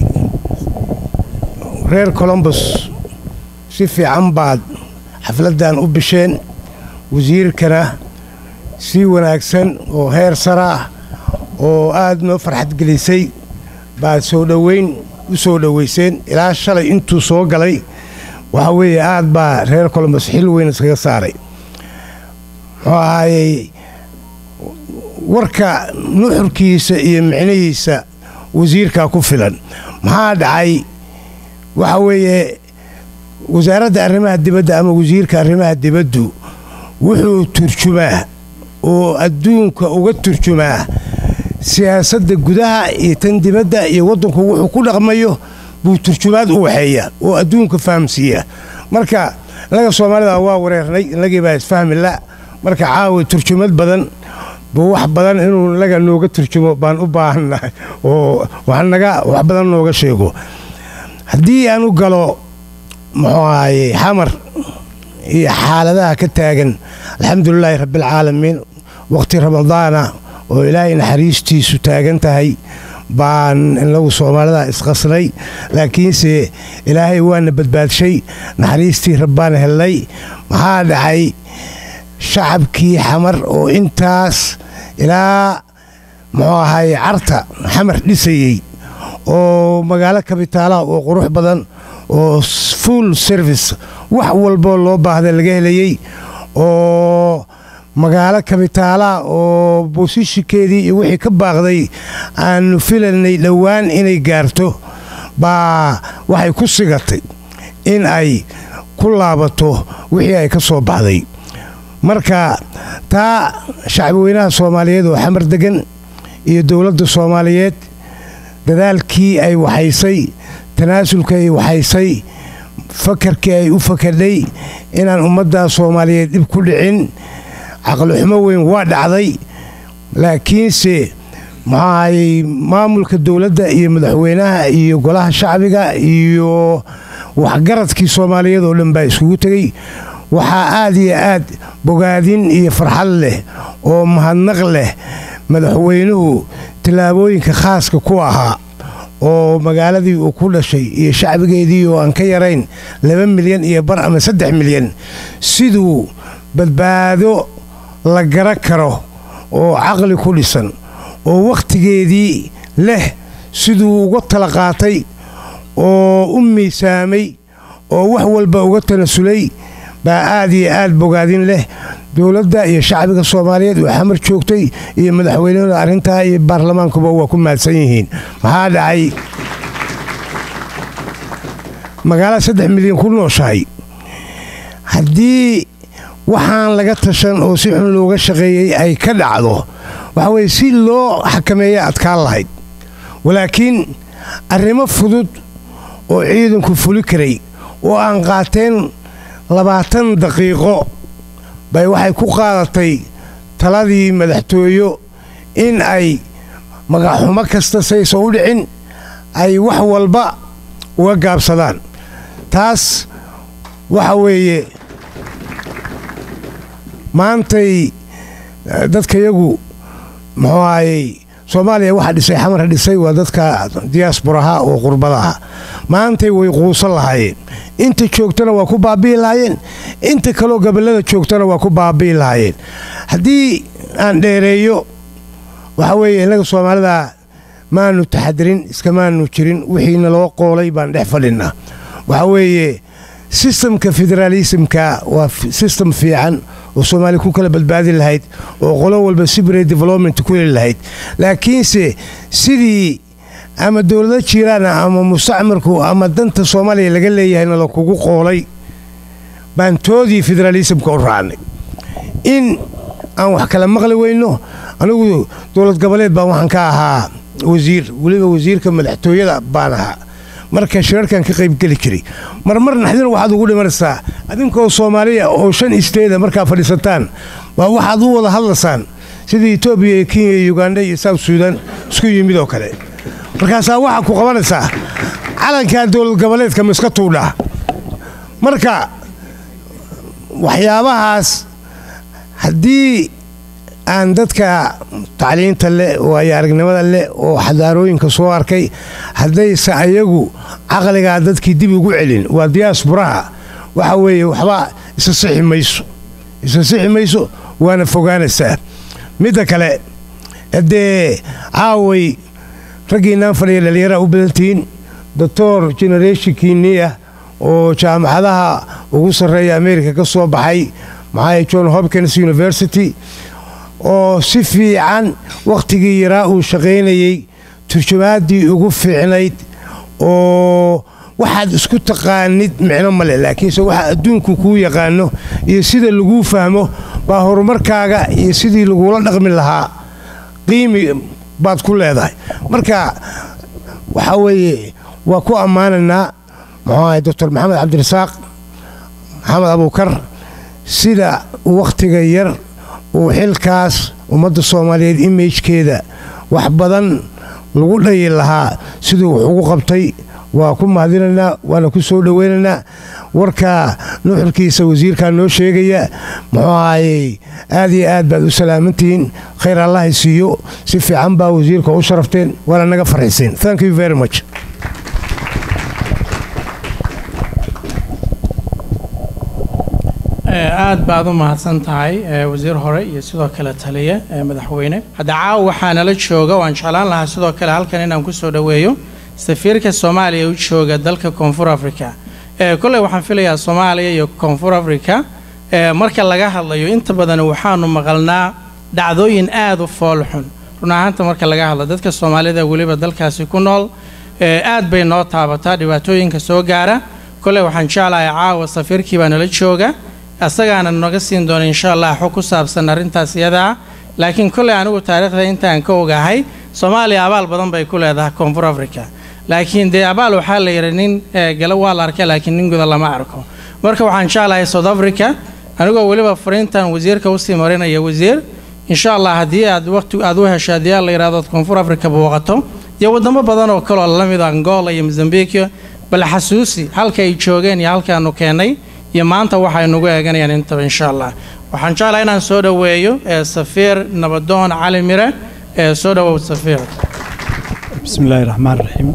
reer colombus si fiican baad xafladdan u bisheen wasiirkana si wanaagsan oo heer sara ah oo aad noo farxad gelisay baad soo dhoweyn u soo dhoweyseen ilaa shalay intuu soo galay waxaa weeye aad baa reer colombus xil weyn iskaga saaray muxuu ahaayey warka nuxurkiisa iyo micnihiisa wasiirkaa ku filan maxaa dhacay waxa weeye wasaaradda arrimaha dibadda ama wasiirka arrimaha dibaddu wuxuu turjumaa oo adduunka uga turjumaa siyaasadda gudaha iyo tan dibadda iyo waddanku wuxuu ku dhaqmayo buu turjumaad u waxeeya oo adduunka fahamsiiya marka innaga soomaalida waa wareernay innagii baa isfahmi la marka caawa turjumad badan buu wax badan inuu inaga nooga turjumo baan u baahannahay oo wax naga wax badan nooga sheego haddii aan u galo muxuu ahaye xamar iyo xaaladaha ka taagan alxamdulilaahi rabbialcaalamiin waqti ramadaana oo ilaahay naxariistiisu taagan tahay baan inagu soomaalida isqasnay laakiinse ilaahay waana badbaadshay naxariistii rabbaan hellay maxaa dhacay shacabkii xamar oo intaas ilaa muxuu ahaye carta xamar dhisayey oo magaalo kabitaalaha oo qurux badan oo full service wax walboo loo baahda laga helayey oo magaalo kabitaalaha oo boosishikeedii iyo wixii ka baaqday aanu filanay dhowaan inay gaarto baa waxay ku sigatay in ay ku laabato wixii ay ka soo baxday marka taa shacbweynaha soomaaliyeed oo xamar degan iyo dowladda soomaaliyeed dadaalkii ay waxaysay tanaasulka ay waxaysay fakarkii ay u fakadhay inaan ummadda soomaaliyeed dhib ku dhicin caqlixumo weyn waa dhacday laakiinse maxaahayey maamulka dowladda iyo madaxweynaha iyo golaha shacbiga iyo waxgaradkii soomaaliyeed oo dhan baa iskugu tegey waxaa aad iyo aad bogaadin iyo farxad leh oo mahadnaq leh madaxweynuhu tallaabooyinka khaaska ku ahaa oo magaaladii uu ku dhashay iyo shacbigeedii oo aan ka yarayn laba milyan iyo bar ama saddex milyan siduu badbaado la gara karo oo caqli ku dhisan oo wakhtigeedii leh siduu uga tala qaatay oo u miisaamay oo wax walba uga tanasulay baa aad iyo aad bogaadin leh dowladda iyo shacbiga soomaaliyeed oo xamar joogtay iyo madaxweynehooda arrintaa iyo baarlamaankuba waa ku mahadsan yihiin maxaa dhacay magaalada saddex milyan ku nooshahay haddii waxaan laga tashan oo si xun looga shaqeeyey ay ka dhacdo waxa weye si loo xakameeya adkaan lahayd walaakiin arrimo fudud oo ciidanku fuli karay oo aan qaateen labaatan daqiiqo bay waxay ku qaadatay taladii madaxtooyo in ay magaxumo kasta saysan u dhicin ay wax walba uga gaabsadaan taas waxa weeye maantay dadkayagu muxuu ahayey soomaaliya waxa dhisay xamar dhisay waa dadka diyaasburaha oo qurbadaha maantay way quusan lahaayeen inta joogtana waa ku baabi'i lahaayeen inta kaloo gobollada joogtana waa ku baabi'i lahaayeen haddii aan dheereeyo waxa weeye innaga soomaalida maanu taxadirin iskamaanu jirin wixiina loo qoolay baan dhex fadhinnaa waxa weeye sistamka federaalismka waa sistem fiican oo soomaaliya ku kala badbaadi lahayd oo qolo walba sibre development ku heli lahayd laakiinse sidii ama dowlado jiiraana ama mustacmarku ama danta soomaaliya laga leeyahayna la kugu qoolay baan toodii federaalismka u raacnay in aan wax kala maqli weyno anigu dowlad goboleed baan waxaan ka ahaa wasiir weliba wasiirka madaxtooyada baan ahaa marka shirarkan ka qaybgeli jiray marmar naxdina waxaad ugu dhimanaysaa adinkoo soomaaliya oo shan isteeda markaa fadhiisataan waa waxaad u wada hadlaysaan sidii etoobiya iyo kenya iyo uganda iyo south suudan isku yimid oo kale markaasaa waxaa ku qabanaysaa calankaa dowlad goboleedka miska tuudhaa marka waxyaabahaas haddii aan dadka tacliinta leh oo ay aragnimada leh oo xadaarooyinka soo arkay haddayse ayagu caqligaa dadkii dib ugu celin waa diyaasburaha waxa weeye waxba isa sixi mayso isa sixi mayso waana fogaanaysaa midda kale haddee caaway raggiinaan fadhiya dhallinyaraha u badantihiin doctor generationkiinnii ah oo jaamacadaha ugu sarreeya america ka soo baxay maxaa john hopkins university oo si fiican wakhtigii yaraa uu shaqaynayey turjumaaddii ugu fiicnayd oo waxaad isku taqaanid micno male laakiinse waxa adduunku kuu yaqaano iyo sida laguu fahmo baa horumarkaaga iyo sidii lagula dhaqmi lahaa qiimi baad ku leedahay marka waxaa weeye waa ku ammaanaynaa muxuu ahay doctor maxamed cabdirasaaq maxamed abuukar sida wakhtiga yar uu xilkaas ummadda soomaaliyeed imajkeeda wax badan lagu dhayi lahaa siduu wax ugu qabtay waa ku mahadinaynaa waana ku soo dhoweynaynaa warkaa nuxurkiisa wasiirkaa noo sheegaya muxuu ahayey aad iyo aad baad u salaamantihiin khayr allahay siiyo si fiican baa wasiirka u sharafteen waana naga farxiseen thank you very much aad baad u mahadsan tahay wasiir hore iyo sidoo kale taliye madaxweyne hadda caawa waxaa nala jooga waan jeclaan lahaa sidoo kale halkan inaan kusoo dhoweeyo safiirka soomaaliya u jooga dalka koonfur africa kolley waxaan filayaa soomaaliya iyo koonfur africa marka laga hadlayo inta badan waxaanu maqalnaa dhacdooyin aad u foolxun run ahaanta marka laga hadlo dadka soomaalida weliba dalkaasi ku nool aad bay noo taabataa dhibaatooyinka soo gaara kolley waxaan jeclahay caawa safiirkii baa nala jooga asagaana naga siin doona insha allah xog ku saabsan arrintaas iyadaa laakiin kolley anigu taariikhda intaan ka ogahay soomaaliya abaal badan bay ku leedahay koonfur africa laakiin dee abaal waxaa la yidhi nin gala waa la arka laakiin nin guda lama arko marka waxaan jeclahay south africa anigoo weliba fariintan wasiirka usii marinaya wasiir insha allah haddii aad waqti aad u hesho haddii aad la yidhahdo koonfur africa booqato iyo wadamo badan oo kaloo la mid angola iyo mozambique bal xasuusi halka ay joogeen iyo halkaanu keennay iyo maanta waxay nagu eeganayaan intaba insha allah waxaan jeclahay inaan soo dhoweeyo safiir nabadoon cali mire soo dhowow safiir بسم الله الرحمن الرحيم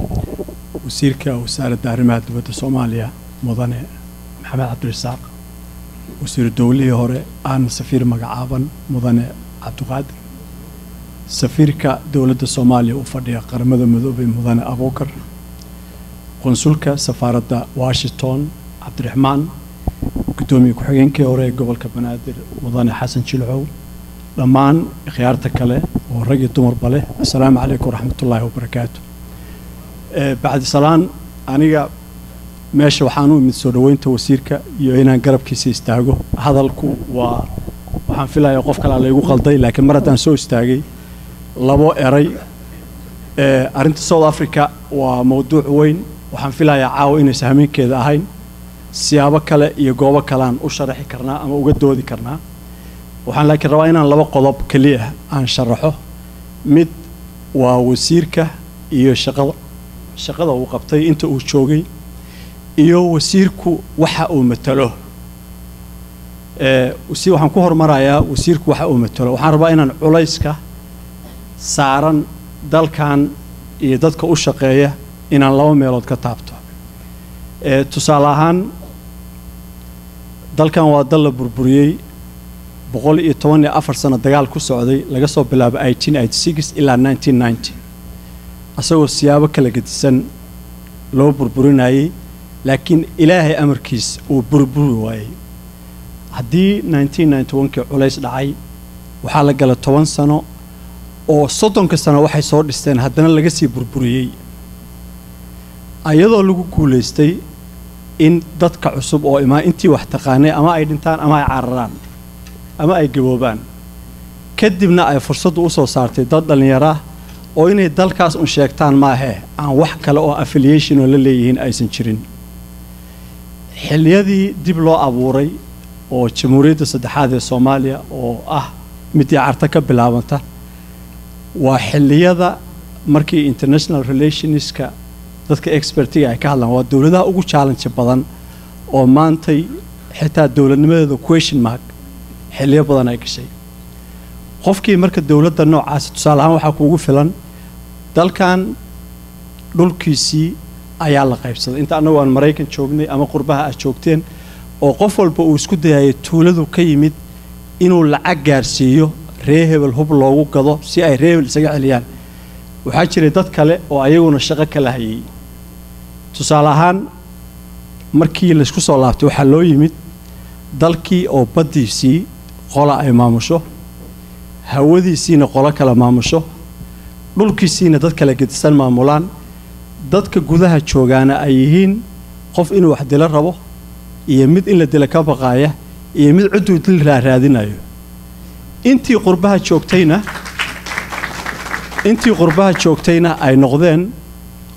وسيرك وسارة arrimaha dibadda soomaaliya mudane maxamed cabdirasaaq wasiir dowlihii hore aana safiir magacaaban mudane cabdiqaadir safiirka dowladda soomaaliya u fadhiya qaramada midoobay mudane abuukar qonsulka safaaradda washington cabdiraxmaan guddoomiye ku-xigeenkii hore ee gobolka banaadir mudane xasan jilcow dhammaan khiyaarta kale oo rag iyo dumarba leh assalaamu calaykum waraxmatullaahi wabarakaatu bacdi salaan aniga meesha waxaan u imid soo dhoweynta wasiirka iyo inaan garabkiisa istaago hadalku waa waxaan filayaa qof kalea laygu qalday laakiin mar haddaan soo istaagay labo eray arrinta south africa waa mowduuc weyn waxaan filayaa caawa inaysa hameenkeeda ahayn siyaabo kale iyo goobo kaleaan u sharaxi karnaa ama uga doodi karnaa waxaan laakiin rabaa inaan laba qodob keliya aan sharaxo mid waa wasiirka iyo shaqada shaqada uu qabtay inta uu joogay iyo wasiirku waxa uu matalo si waxaan ku hormarayaa wasiirku waxa uu matalo waxaan rabaa inaan culayska saaran dalkan iyo dadka u shaqeeya inaan laba meelood ka taabto tusaale ahaan dalkan waa dal la burburiyey boqol iyo toban iyo afar sano dagaal ku socday laga soo bilaabo eighteen eighty six ilaa nineteen ninety asagoo siyaabo kala gedisan loo burburinayay laakiin ilaahay amarkiis uu burburi waayey haddii nineteen ninety one-kii culays dhacay waxaa la gala toban sano oo soddonka sano waxay soo dhisteen haddana laga sii burburiyey ayadoo lagu guulaystay in dadka cusub oo imaa intii wax taqaanay ama ay dhintaan ama ay cararaan ama ay gaboobaan kadibna ay fursaddu u soo saartay dad dhallinyaro ah oo inay dalkaas un sheegtaan maahee aan wax kale oo affiliation oo la leeyihiin aysan jirin xilliyadii dib loo abuuray oo jamhuuriyadda saddexaad ee soomaaliya oo ah midii carta ka bilaabanta waa xilliyada markii international relationska dadka expertiga ay ka hadlaan waa dowladaha ugu challenge badan oo maantay xitaa dowladnimadeeda question mark xilliyo badan ay gashay qofkii marka dowladda noocaasi tusaale ahaan waxaa kuugu filan dalkan dhulkiisii ayaa la qaybsaday inta annagu aan maraykan joognay ama qurbaha aad joogteen oo qof walba uu isku dayayay tuuladu ka yimid inuu lacag gaarsiiyo ree hebel hub loogu gado si ay ree hebel isaga celiyaan waxaa jiray dad kale oo ayaguna shaqo kala hayay tusaale ahaan markii laysku soo laabtay waxaa loo yimid dalkii oo baddiisii qola ay maamusho hawadiisiina qolo kale maamusho dhulkiisiina dad kale gedisan maamulaan dadka gudaha joogaana ay yihiin qof inuu wax dilo rabo iyo mid in la dila ka baqaaya iyo mid cidduu dil raaraadinayo intii qurbaha joogtayna intii qurbaha joogtayna ay noqdeen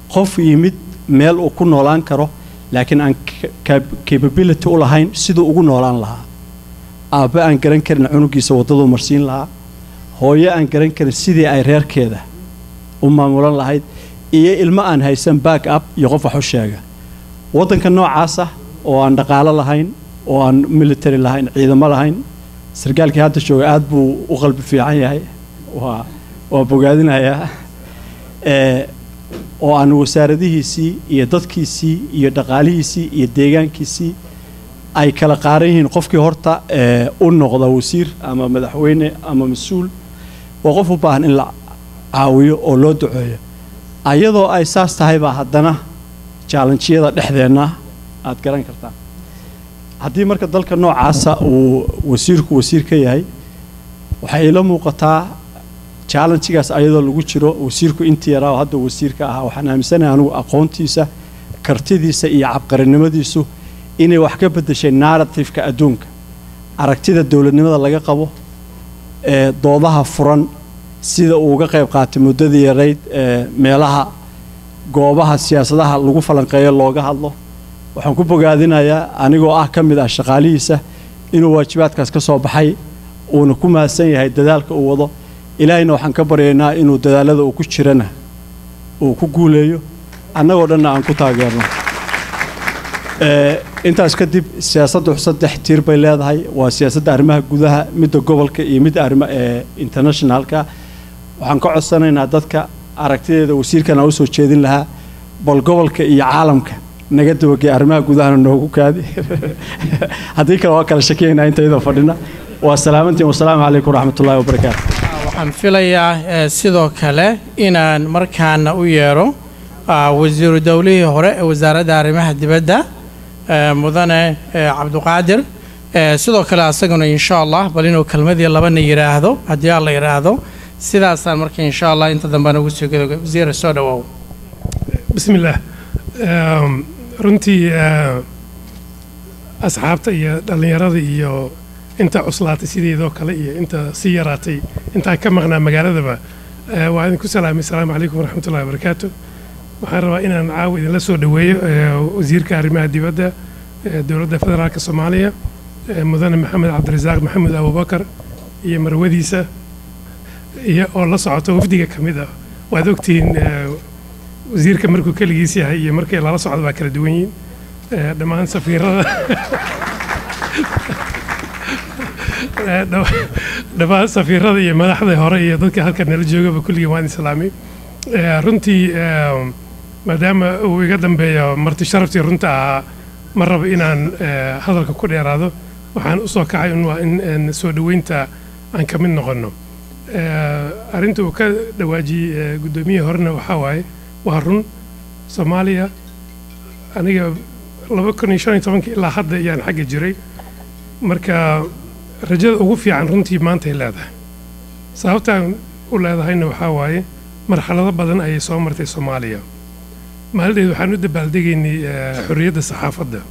qof yimid meel uu ku noolaan karo laakiin aan ca- cap- capability u lahayn siduu ugu noolaan lahaa aabbe aan garan karin cunugiisa waddaduu marsiin lahaa hooyo aan garan karin sidii ay reerkeeda u maamulan lahayd iyo ilmo aan haysan back up iyo qof wax u sheega waddanka noocaasa oo aan dhaqaalo lahayn oo aan military lahayn ciidamo lahayn sarkaalkii hadda jooga aad buu u qalbi fiican yahay waa waa bogaadinayaa ee oo aan wasaaradihiisii iyo dadkiisii iyo dhaqaalihiisii iyo deegaankiisii ay kala qaaran yihiin qofkii horta ee u noqda wasiir ama madaxweyne ama mas-uul waa qof u baahan in la caawiyo oo loo duceeyo ayadoo ay saas tahay baa haddana jaalanjiyada dhexdeenna aad garan kartaa haddii marka dalka noocaasa uu wasiirku wasiir ka yahay waxay ila muuqataa challengegaas ayadoo lagu jiro wasiirku intii yaraa oo hadda wasiirka ahaa waxaan aaminsanahay anigu aqoontiisa kartidiisa iyo cabqarinimadiisu inay wax ka beddeshay narrativeka adduunka aragtida dowladnimada laga qabo ee doodaha furan sida uu uga qayb qaatay muddadii yarayd ee meelaha goobaha siyaasadaha lagu falanqeeyo looga hadlo waxaan ku bogaadinayaa anigoo ah ka mid ah shaqaalihiisa inuu waajibaadkaas ka soo baxay uuna ku mahadsan yahay dadaalka uu wado ilaahayna waxaan ka baryaynaa inuu dadaalada uu ku jirana uu ku guuleeyo annagoo dhanna aan ku taageerno Ee, intaas kadib siyaasaddu saddex tiir bay leedahay waa siyaasadda arrimaha gudaha midda gobolka iyo midda arrima ee internationalka waxaan ka codsanaynaa dadka aragtideeda wasiirkan aan usoo jeedin lahaa bal gobolka iyo caalamka naga dabagey arrimaha gudahana noogu kaadi haddii kale waa kala shakiyaynaa inta iyadoo fadhina waa salaamantiin wasalaamu calaykum waraxmatullaahi wabarakaatu waxaan filayaa eh, sidoo kale inaan markaana u yeero ah, wasiiru dowlihii hore ee wasaaradda arrimaha dibadda eh, mudane eh, cabduqaadir Eh, sidoo kale asaguna insha allah bal inuu kelmadii labana yidhaahdo haddii alla yidhaahdo sidaasaan marka insha allah inta dambe nagu soo gado wasiira soo dhawow بسم الله آم، runtii آه، asxaabta iyo dhallinyarada iyo inta cuslaatay sideedoo kale iyo inta sii yaraatay intaan ka maqnaa magaaladaba آه، waa idinku salaamay asalaamu calaykum waraxmatullahi wabarakaatu waxaan rabaa inaan caawa idinla soo dhoweeyo آه، wasiirka arrimaha dibadda آه، dowladda federaalka soomaaliya آه، mudane maxamed cabdirasaaq maxamed abubakar iyo marwadiisa iyo oo la socota wafdiga ka mid ah waad ogtihiin آه، wasiirka markuu keligiis yahay iyo markii lala socdo baa kala duwan yihiin Eh, dhammaan safiirada Eh, dhamma- dhammaan safiirada iyo madaxda hore iyo dadka halkan nala joogaba kulligii waan islaamay Eh, runtii eh, maadaama uu iga dambeeyo marti sharaftii runta ahaa ma rabo inaan eh, hadalka ku dheeraado waxaan usoo kacay un waa in in soo dhoweynta aan ka mid noqonno Eh, arrinta uu ka dhawaajiyey eh, guddoomiyihii horena waxaa waaye waa run soomaaliya aniga laba kun iyo shan iyo tobankii ilaa hadda ayaan xagga jiray marka rajada ugu fiican runtii maantay leedahay sababtaan u leedahayna waxaa waaye marxalado badan ayay soo martay soomaaliya maaldeed waxaan u dabaaldegaynay eh, xorriyadda saxaafadda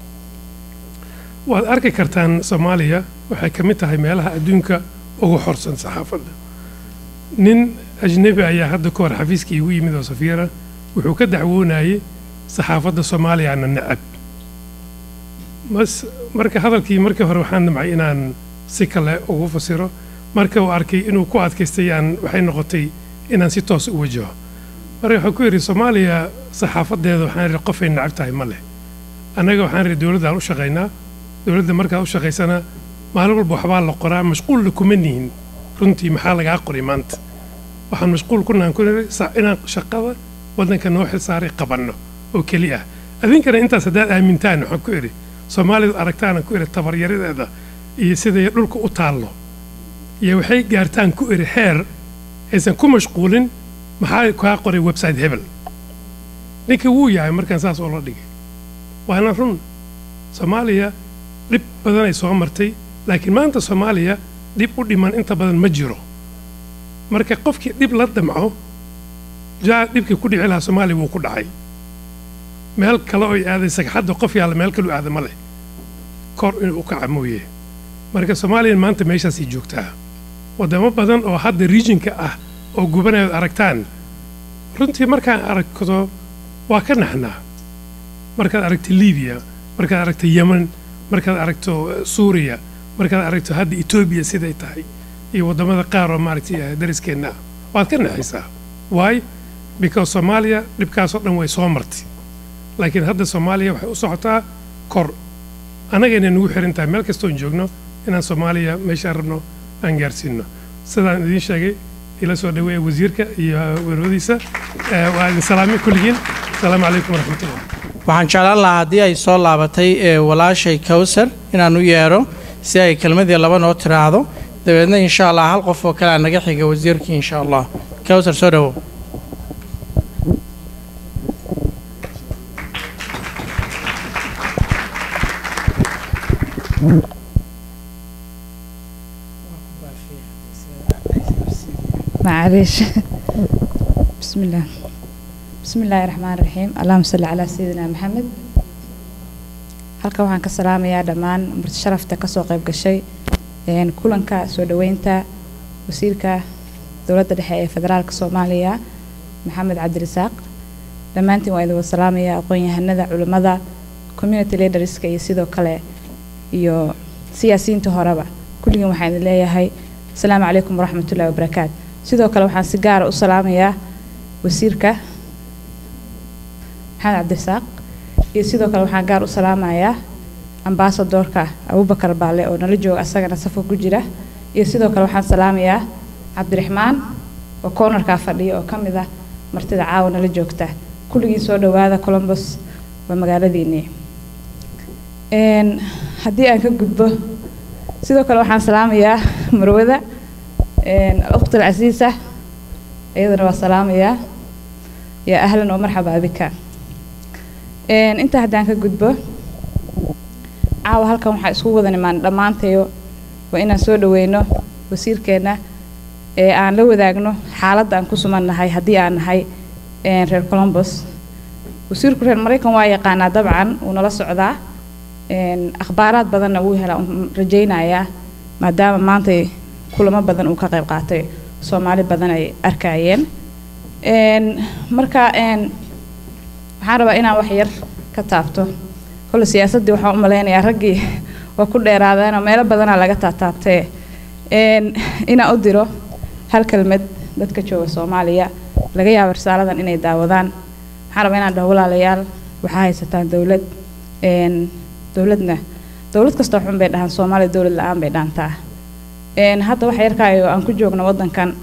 waad arki kartaan soomaaliya waxay ka mid tahay meelaha adduunka ugu xorsan saxaafadda nin ajnebi ayaa hadda ka hor xafiiska iigu yimid oo safiira wuxuu ka dacwoonayay saxaafadda soomaaliyana necab mas marka hadalkii markii hore waxaan damcay inaan si kale ugu fasiro marka uu arkay inuu ku adkaystay aan waxay noqotay inaan si toos u wajaho marka waxaan ku yidhi soomaaliya saxaafadeeda waxaan idhi qofay necab tahay ma leh annaga waxaan idhi dowladdaan u shaqaynaa dowladda markaad u shaqaysana maalin walba waxbaa la qoraa mashquulna kuma nihin runtii maxaa lagaa qoray maanta waxaan mashquul ku nahan ku niri sa- inaan shaqada waddanka noo xilsaaray qabanno oo keli ah adinkana intaas haddaad aamintaan waxaan ku idhi soomaalidu aragtaan ku idhi tabaryaradeeda iyo siday dhulka u taallo iyo waxay gaartaan ku idhi heer aysan ku mashquulin maxaa kaa qoray website hebel ninka wuu yahay markaan saas oo la dhigay waana run soomaaliya dhib badan ay soo martay laakiin maanta soomaaliya dhib u dhiman inta badan ma jiro marka qofkii dhib la damco jaa dhibkii ku dhici lahaa soomaaliya wuu ku dhacay meel kale oy aaday sagxadda qof yaalla meel kalu aada ma leh kor inuu u kaca mooye marka soomaaliya maanta meeshaasay joogtaa waddamo badan oo hadda regionka ah oo gubanayood aragtaan runtii markaan aragto waa ka naxnaa markaad aragto libiya markaad aragto yemen markaad aragto eh, suuriya markaad aragto hadda etoobiya siday tahay iyo waddamada qaar oo maaragtay eh, dariskeenna ah waad ka naxaysaa why because soomaaliya dhibkaasoo dhan way soo martay laakiin hadda soomaaliya waxay u socotaa kor annagayna nagu xiran tahay meel kastoon joogno inaan soomaaliya meeshaan rabno aan gaarsiino sidaan idiin sheegay ila soo dhaweeya wasiirka iyo weerwadiisa Eh, waa idin salaamay kulligiin asalaamu calaykum waraxmatullah waxaan jeclaan lahaa haddii ay soo laabatay ee walaashay kawsar inaan u yeedho si ay kelmadii laba noo tiraahdo dabeedna insha allah hal qof oo kale aa naga xiga wasiirkii insha allah kawsar soo dhawow معلش بسم الله بسم الله الرحمن الرحيم اللهم صل على سيدنا محمد halkan waxaan ka salaamayaa dhammaan marti sharafta kasoo qayb gashay een, kulanka soo dhaweynta wasiirka dowladda dhexe ee federaalka soomaaliya maxamed cabdirasaaq dhammaantiin waa idin wada salaamayaa aqoon-yahanada culimmada community leaderska iyo sidoo kale iyo siyaasiyiinta horeba kulligiin waxaan idin leeyahay asalaamu calaykum waraxmatullahi wabarakaatu sidoo kale waxaan si gaara u salaamayaa wasiirka maxamed cabdirasaaq iyo sidoo kale waxaan gaar u salaamayaa ambaasadoorka abubakar baale oo nala jooga asagana safka ku jira iyo sidoo kale waxaan salaamayaa cabdiraxmaan oo koonarkaa fadhiya oo ka mid ah martida caawa nala joogta kulligiin soo dhawaada columbus waa magaaladiinii Een, haddii aan ka gudbo sidoo kale waxaan salaamayaa marwada een, al-ukhti alcasiisa iyadana waa salaamayaa yaa ahlan oo marxaba bika Een, intaa haddaan ka gudbo caawa halkan waxaa isku wada nimaan dhammaantayo waa inaan soo dhaweyno wasiirkeenna ee aan la wadaagno xaaladda aan ku sugan nahay haddii aan nahay een, reer columbus wasiirku reer maraykan waa yaqaanaa dabcan wuu nala socdaa een, akhbaaraad badanna wuu helaa uun rajaynayaa maadaama maanta kulamo badan uu ka qayb qaatay soomaali badan ay arkayeen Een, marka een, waxaan rabaa inaan wax yar ka taabto kolle siyaasaddii waxaan u malaynayaa raggii waa ku dheeraadeen oo meelo badanaa laga taataabtee Een, inaan u diro hal kelmad dadka jooga soomaaliya laga yaabo risaaladan inay daawadaan waxaan rabaa inaan dhaho walaalayaal waxaa haysataan dowlad Een, dowladna dowlad kastoo xun bay dhahaan soomaaliya dowlad la-aan bay dhaantaa Een, hadda waxa yarkaayo aan ku joogno waddankan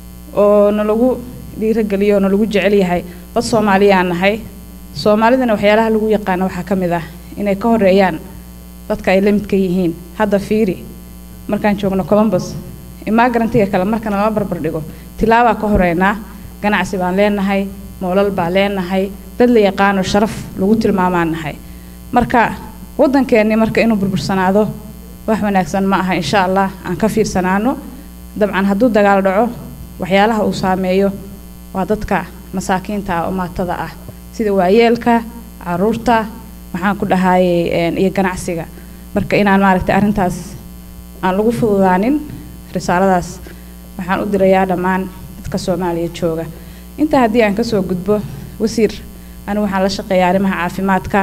oo nalagu dhiirageliyo oo nalagu jecel yahay dad soomaaliyaan nahay soomaalidana waxyaalaha lagu yaqaano waxaa ka mid ah inay ka horeeyaan dadka ay la midka yihiin hadda fiiri markaan joogno columbus imagrantiga kale marka nala barbar dhigo tilaabaa ka horeynaa ganacsi baan leenahay moolal baan leenahay dad la yaqaano sharaf lagu tilmaamaan nahay marka waddankeennii marka inuu burbursanaado wax wanaagsan ma aha insha allah aan ka fiirsanaano dabcan hadduu dagaal dhaco waxyaalaha uu saameeyo waa dadka masaakiinta ah oo maatada ah sida waayeelka caruurta waxaan ku dhahayay een, iyo ganacsiga marka inaan maaragtay arrintaas aan lagu fududaanin risaaladaas waxaan u dirayaa dhammaan dadka soomaaliya jooga intaa haddii aan kasoo gudbo wasiir anigu waxaan la shaqeeyaa arrimaha caafimaadka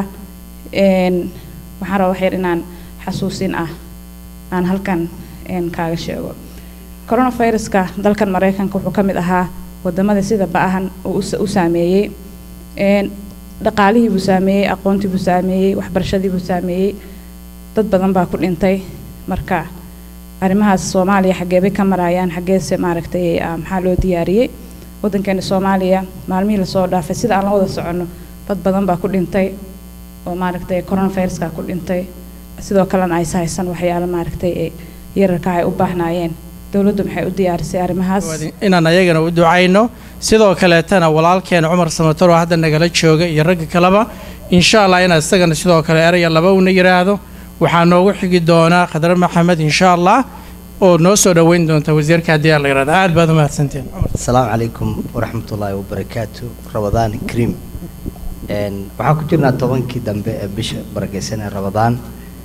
een, waxaan rabaa wax yar inaan xasuusin ah aan halkan een, kaaga sheego coronaviruska dalkan maraykanka wuxuu ka mid ahaa wadamada sida ba-ahan uu u sa- u saameeyey Een, dhaqaalihii buu saameeyey aqoontii buu saameeyey waxbarashadii buu saameeyey dad badan baa ku dhintay marka arrimahaas soomaaliya xaggee bay ka marayaan xaggeese maaragtay ah, maxaa loo diyaariyey waddankeena soomaaliya maalmihii lasoo dhaafay sida aan la wada soconno dad badan baa ku dhintay oo maaragtay coronaviruska ku dhintay sidoo kalena ay haysan waxyaalo maaragtay ee yararka ay u baahnaayeen dowladdu maxay u diyaarisay arrimahaas inaan ayagana u ducayno sidoo kaleetana walaalkeena cumar samator oo hadda nagala jooga iyo ragga kaleba insha allah inaa isagana sidoo kale eraya laba una yidhaahdo waxaa noogu xigi doonaa khadre maxamed insha allah oo noo soo dhoweyn doonta wasiirka haddii aan la yidhahdo aad baad u mahadsantiin asalaamu calaykum waraxmatullaahi wabarakaatu rabadaan kariim Een, waxaan ku jirnaa tobankii dambe ee bisha barakeysan ee rabadaan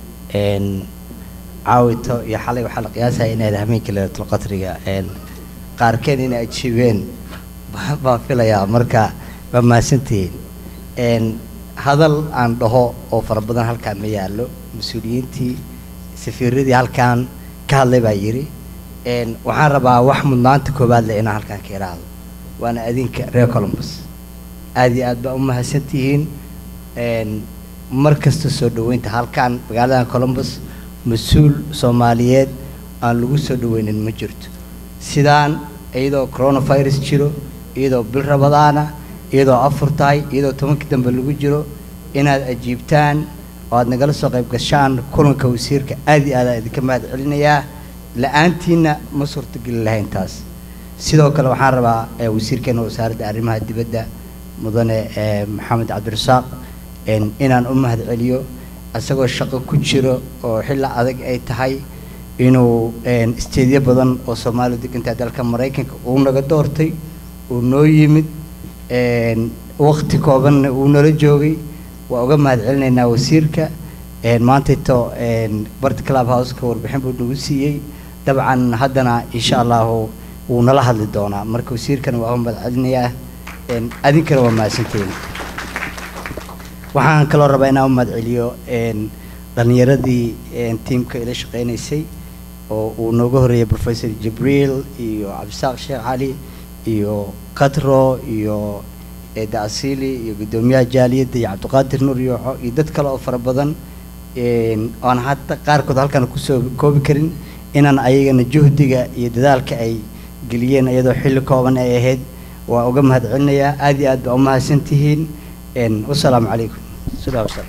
Een, caawito iyo xalay waxaa la qiyaasaya inayd habeenkii laylatul qadriga Een, qaarkeen inay ajiibeen baa- baan filayaa marka waa mahadsantihiin een, hadal aan dhaho oo fara badan halkaan ma yaallo mas-uuliyiintii safiiradii halkaan ka hadlay baa yidhi een, waxaan rabaa wax mudnaanta koowaad leh inaan halkaan ka iraahdo waana adinka reer columbus aad iyo aad baa u mahadsantihiin een, mar kasta soo dhoweynta halkaan magaaladan columbus mas-uul soomaaliyeed aan lagu soo dhoweynin ma jirto sidaan iyadoo coronavirus jiro iyadoo bil rabadaana iyadoo afur tahay iyadoo tobankii dambe lagu jiro inaad ajiibtaan oo aad nagala soo qayb gashaan kulanka wasiirka aad iyo aad aan idinka mahad celinayaa la-aantiina ma suurtogeli lahayn taas sidoo kale waxaan rabaa eh, wasiirkeena wasaaradda arrimaha dibadda mudane eh, maxamed cabdirasaaq een, inaan u mahad celiyo isagoo shaqo ku jiro oo xilli adag ay tahay inuu een, isteedyo badan oo soomaaliya degantaa dalka maraykanka uu naga doortay uu noo yimid een, waqti koobanna uu nala joogay waa uga mahad celinaynaa wasiirka een, maantayto een, barta club houseka warbixin buu nagu siiyey dabcan haddana insha allahu wuu nala hadli doonaa marka wasiirkana waa uga mahad celinayaa een, adinkana waa mahadsantihiin waxaan kaloo rabaa inaan u mahad celiyo een, dhallinyaradii een, tiimka ila shaqeynaysay oo uu nooga horeeyay professor jibriil iyo cabdisaaq sheekh cali iyo katro iyo eeda asili iyo guddoomiyaha jaaliyadda iyo cabdiqaadir nuur yooxo iyo dad kale oo fara badan een, oon hadda qaarkood halkan kusoo koobi karin inaan ayagana juhdiga iyo dadaalka ay geliyeen iyadoo xilli kooban ay ahayd waa uga mahad celinayaa aad iyo aad baa u mahadsantihiin een, wasalaamu calaykum sidaa wasalaam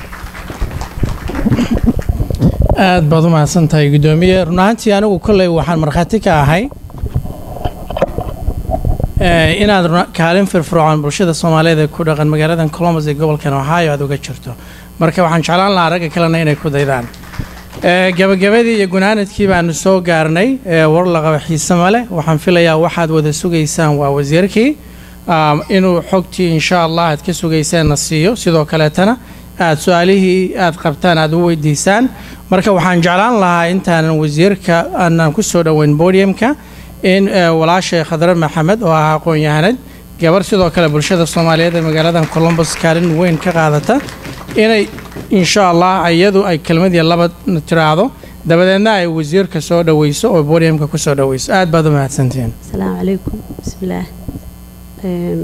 aad baad u mahadsan tahay guddoomiye run ahaantii anigu kolley waxaan markhaati ka ahay eh, inaad runa- kaalin firfircoon bulshada soomaaliyeed ee ku dhaqan magaaladan columbus ee gobolkan ohio aad uga jirto marka waxaan jeclaan lahaa ragga kalena inay ku daydaan Eh, gabagabadii iyo gunaanadkii baanu soo gaarnay eh, war laqaba xiise male waxaan filayaa waxaad wada sugaysaan waa wasiirkii um, inuu xogtii insha allah aad ka sugayseenna siiyo sidoo kaleetana aad su-aalihii aad qabtaan aad u weydiisaan marka waxaan jeclaan lahaa intaanan wasiirka aanan ku soo dhoweyn podiumka in eh, walaashay khadre maxamed oo ah aqoon-yahanad gabar sidoo kale bulshada soomaaliyeed ee magaaladan columbus kaalin weyn ka qaadata inay insha allah iyadu ay kelmadii laba tiraahdo dabadeedna ay wasiirka soo dhoweyso oo podiumka ku soo dhoweyso aad baad u mahadsantihiin السلام عليكم بسم الله أم،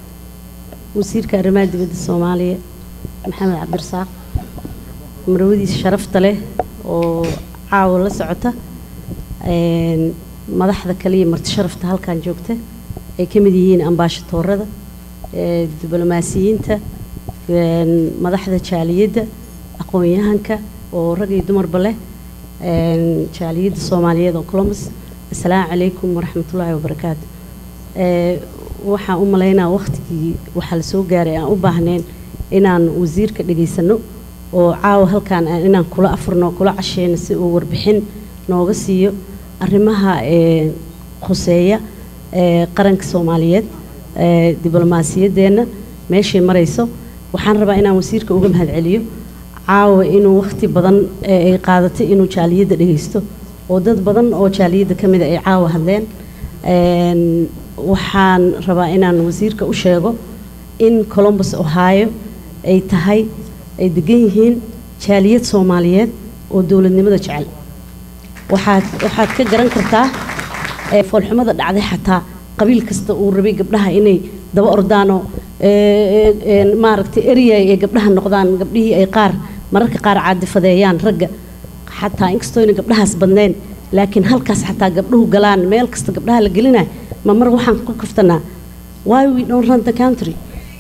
وزيرka arrimaha dibadda soomaaliya maxamed cabdirasaaq marwadiisa sharafta leh oo caawa la socota een, madaxda kale iyo marti sharafta halkan joogta ay ka mid yihiin ambaashatoorada ee, diblomaasiyiinta een, madaxda jaaliyadda aqoon-yahanka oo rag iyo dumarba leh een, jaaliyadda soomaaliyeed oo columbus assalaamu calaykum waraxmatullaahi wabarakaatu Ee, waxaan u malaynaa waqtigii waxaa la soo gaaray aan u baahnayn inaan wasiirka dhegaysano oo caawa halkaan aan- inaan kula afurno kula casheyno si uu warbixin nooga siiyo arrimaha ee, khuseeya ee, qaranka soomaaliyeed ee, diblomaasiyaddeenna meeshay marayso waxaan rabaa inaan wasiirka uga mahadceliyo caawa inuu waqti badan ee ay qaadatay inuu jaaliyadda dhegaysto oo dad badan oo jaaliyadda ka mid a ay caawa hadleen Een, waxaan rabaa inaan wasiirka u sheego in columbus ohio ay tahay ay degan yihiin jaaliyad soomaaliyeed oo dowladnimada jecel waxaad waxaad ka garan kartaa ee foolxumada dhacday xataa qabiil kasta uu rabay gabdhaha inay daba ordaanoo ee, ee, maaragtay erya ay gabdhaha noqdaan gabdhihii ay qaar mararka qaar caadifadeeyaan ragga xataa inkastooyna gabdhahaas badnayn laakiin halkaas xataa gabdhuhu galaan meel kasta gabdhaha la gelinayo ma mar waxaan ku kaftanaa why we don't run the country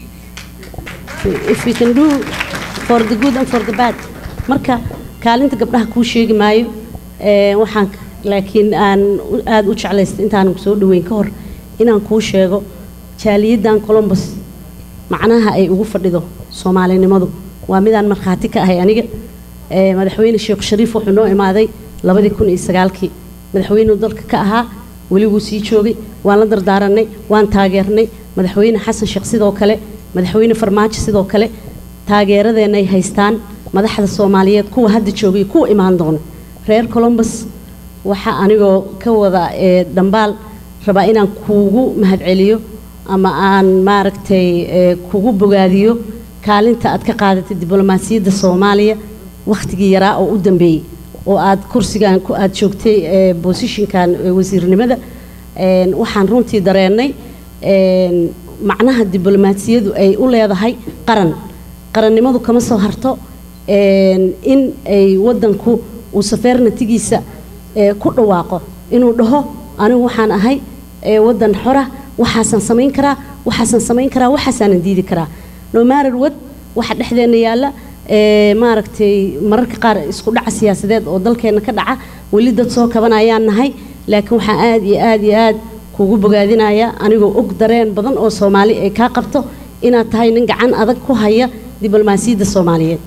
if we can do for the good and for the bad marka kaalinta gabdhaha kuu sheegi maayo ee, waxaan laakiin aan u- aad u jeclaystay intaanan soo dhaweyn ka hor inaan kuu sheego jaaliyaddan columbus macnaha ay ugu fadhido soomaalinimadu waa midaan markhaati ka ahay aniga ee, madaxweyne sheekh shariif wuxuu noo imaaday labadii kun iyo sagaalkii madaxweynuu dalka ka ahaa weli wuu sii joogay waan la dardaaranay waan taageernay madaxweyne xasan sheekh sidoo kale madaxweyne farmaajo sidoo kale taageeradeenna ay haystaan madaxda soomaaliyeed kuwa hadda joogay kuwa imaan doona reer columbus waxaa anigoo ka wada ee, dhambaal rabaa inaan kuugu mahadceliyo ama aan maaragtay ee, kugu bogaadiyo kaalinta aad ka qaadatay diblomaasiyadda soomaaliya wakhtigii yaraa oo u dambeeyey oo aad kursigan ku aad joogtay ee, bosishinkan ee, wasiirnimada Een, waxaan runtii dareennay een, macnaha diblomaasiyadu ay u leedahay qaran qarannimadu kama soo harto een, in ay wadanku uu safeernatigiisa ee, ku dhawaaqo inuu dhaho anigu waxaan ahay ee, wadan xora waxaasaan samayn karaa waxaasaan samayn karaa waxaasaanan diidi karaa no matter what waxa dhexdeena yaalla ee, maaragtay mararka qaar isku dhaca siyaasadeed oo dalkeena ka dhaca weli dad soo kabanayaan nahay laakiin waxaan aad iyo aad iyo aad kugu bogaadinaya anigoo og dareen badan oo soomaali ay kaa qabto inaad tahay nin gacan adag ku haya diblomaasiyadda soomaaliyeed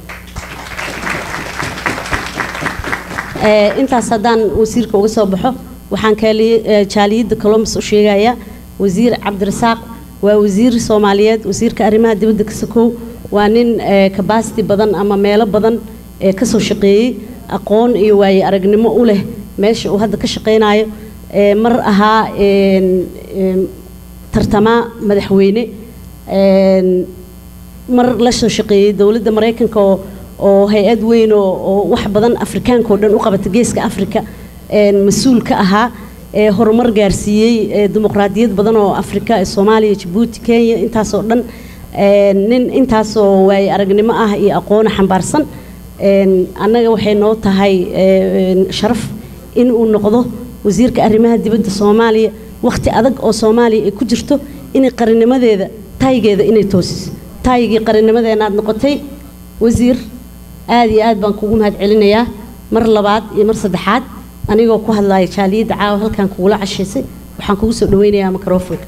Ee, intaas haddaan wasiirka uga soo baxo waxaan kaali- ee, jaaliyadda columbus u sheegayaa wasiir cabdirasaaq waa wasiir soomaaliyeed wasiirka arrimaha dibadda ka sakow waa nin ee, capacity badan ama meelo badan ee kasoo shaqeeyey aqoon iyo waaye aragnimo u leh meesha uu hadda ka shaqeynayo ee, mar ahaa een, een, tartamaa madaxweyne een, mar la soo shaqeeyey dowladda maraykanka oo oo hay-ad weyn oo oo wax badan afrikaanka oo dhan u qabata geeska afrika een, mas-uul ka ahaa ee horumar gaarsiiyey ee dimuqraadiyad badan oo afrika ee soomaaliya jabuuti kenya intaasoo dhan een, nin intaasoo waaye aragnimo ah iyo aqoona xambaarsan een, annaga waxay noo tahay een, sharaf in uu noqdo wasiirka arrimaha dibadda soomaaliya wakhti adag oo soomaaliya ay ku jirto inay qarannimadeeda taygeeda inay toosiso taygii qarannimadeena aad noqotay wasiir aad iyo aad baan kugu mahad celinayaa mar labaad iyo mar saddexaad anigoo ku hadlaya jaaliyadda caawa halkan kugula cashaysay waxaan kugu soo dhaweynayaa microfonka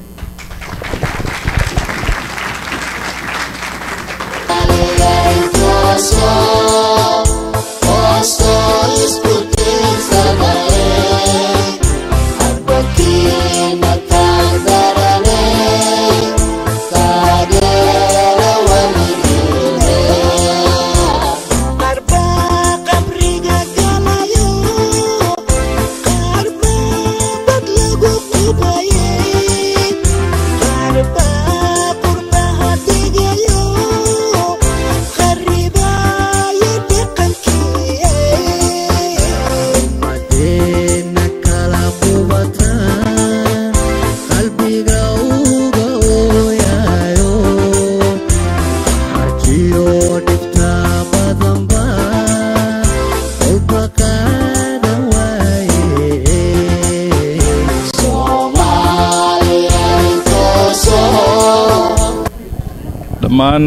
dhammaan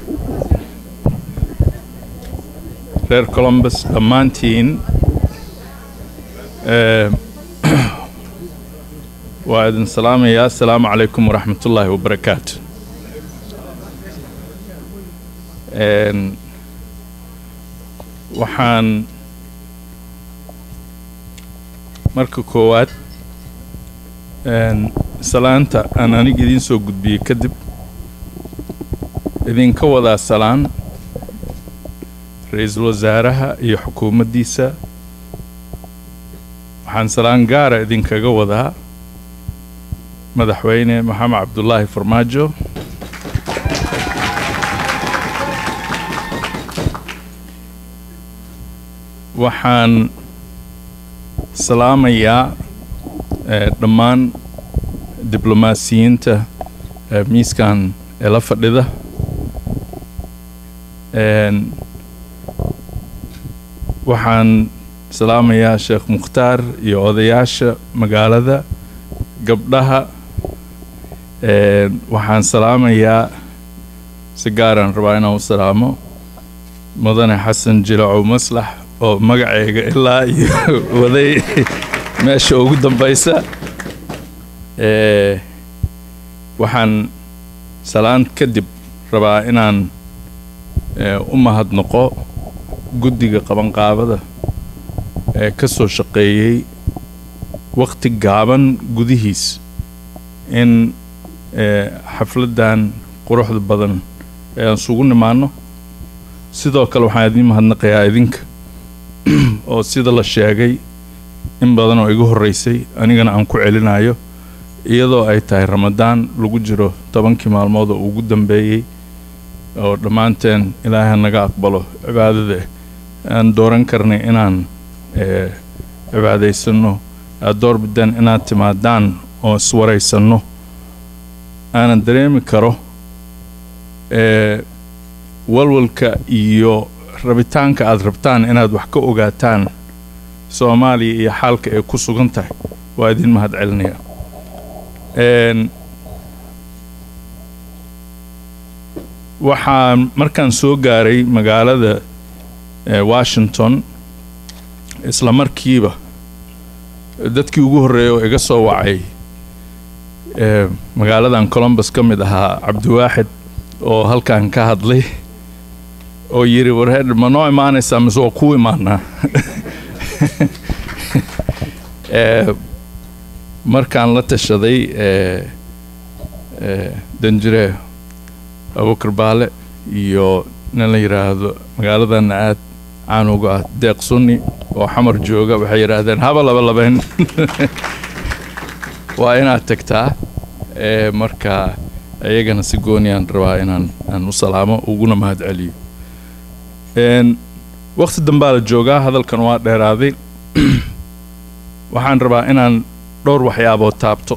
reer columbus dhammaantiin eh, waa idin salaamayaa asalaamu calaykum waraxmatullaahi wabarakaatu En, waxaan marka koowaad en, salaanta aan aniga idiin soo gudbiyey kadib idinka wadaa salaan ra-iisul wasaaraha iyo xukuumaddiisa waxaan salaan gaara idinkaga wadaa madaxweyne maxamed cabdulaahi farmaajo waxaan salaamayaa eh, dhammaan diblomaasiyiinta eh, miiskan ee la fadhida En, waxaan salaamayaa sheekh mukhtaar iyo odayaasha magaalada gabdhaha En, waxaan salaamayaa si gaaraan rabaa inaan u salaamo mudane xasan jilacow maslax oo magaceyga ilaa iyo waday meesha ugu dambaysa Eh, waxaan salaan kadib rabaa inaan eh, u mahadnaqo guddiga qabanqaabada ee ka soo shaqeeyey wakhti gaaban gudihiis in eh, xafladdan quruxda badan ee aan isugu nimaano sidoo kale waxaan idiin mahadnaqayaa idinka oo sida la sheegay in badan oo igu horreysay anigana aan ku celinayo iyadoo ay tahay ramadaan lagu jiro tobankii maalmood oo ugu dambeeyey oo dhammaanteen ilaahay naga aqbalo cibaadada aan dooran karnay inaan eh, cibaadaysanno aad door bidaan inaad timaadaan oo iswaraysanno aanan dareemi karo eh, walwalka iyo rabitaanka aad rabtaan inaad wax ka ogaataan soomaaliya iyo xaalka ay ku sugan tahay waa idin mahad celinaya Een, waxaan markaan soo gaaray magaalada eh, washington isla markiiba dadkii ugu horreeyay oo iga soo wacay eh, magaaladan columbus ka mid ahaa cabdiwaaxid oo halkan ka hadlay oo yidhi warheer ma noo imaanaysaa mise waa kuu imaanaa Eh, markaan la tashaday eh, eh, danjire abubakar baale iyo nin la yidhaahdo magaaladana aad caan uga ah deeq sunni oo xamar jooga waxay yidhaahdeen haba laba labayn waa inaad tagtaa eh, marka iyagana si gooniyaan rabaa inaan aan u salaamo uguna mahad celiyo Een, waqti dambaa la joogaa hadalkan waa dheeraaday waxaan rabaa inaan dhowr waxyaabood taabto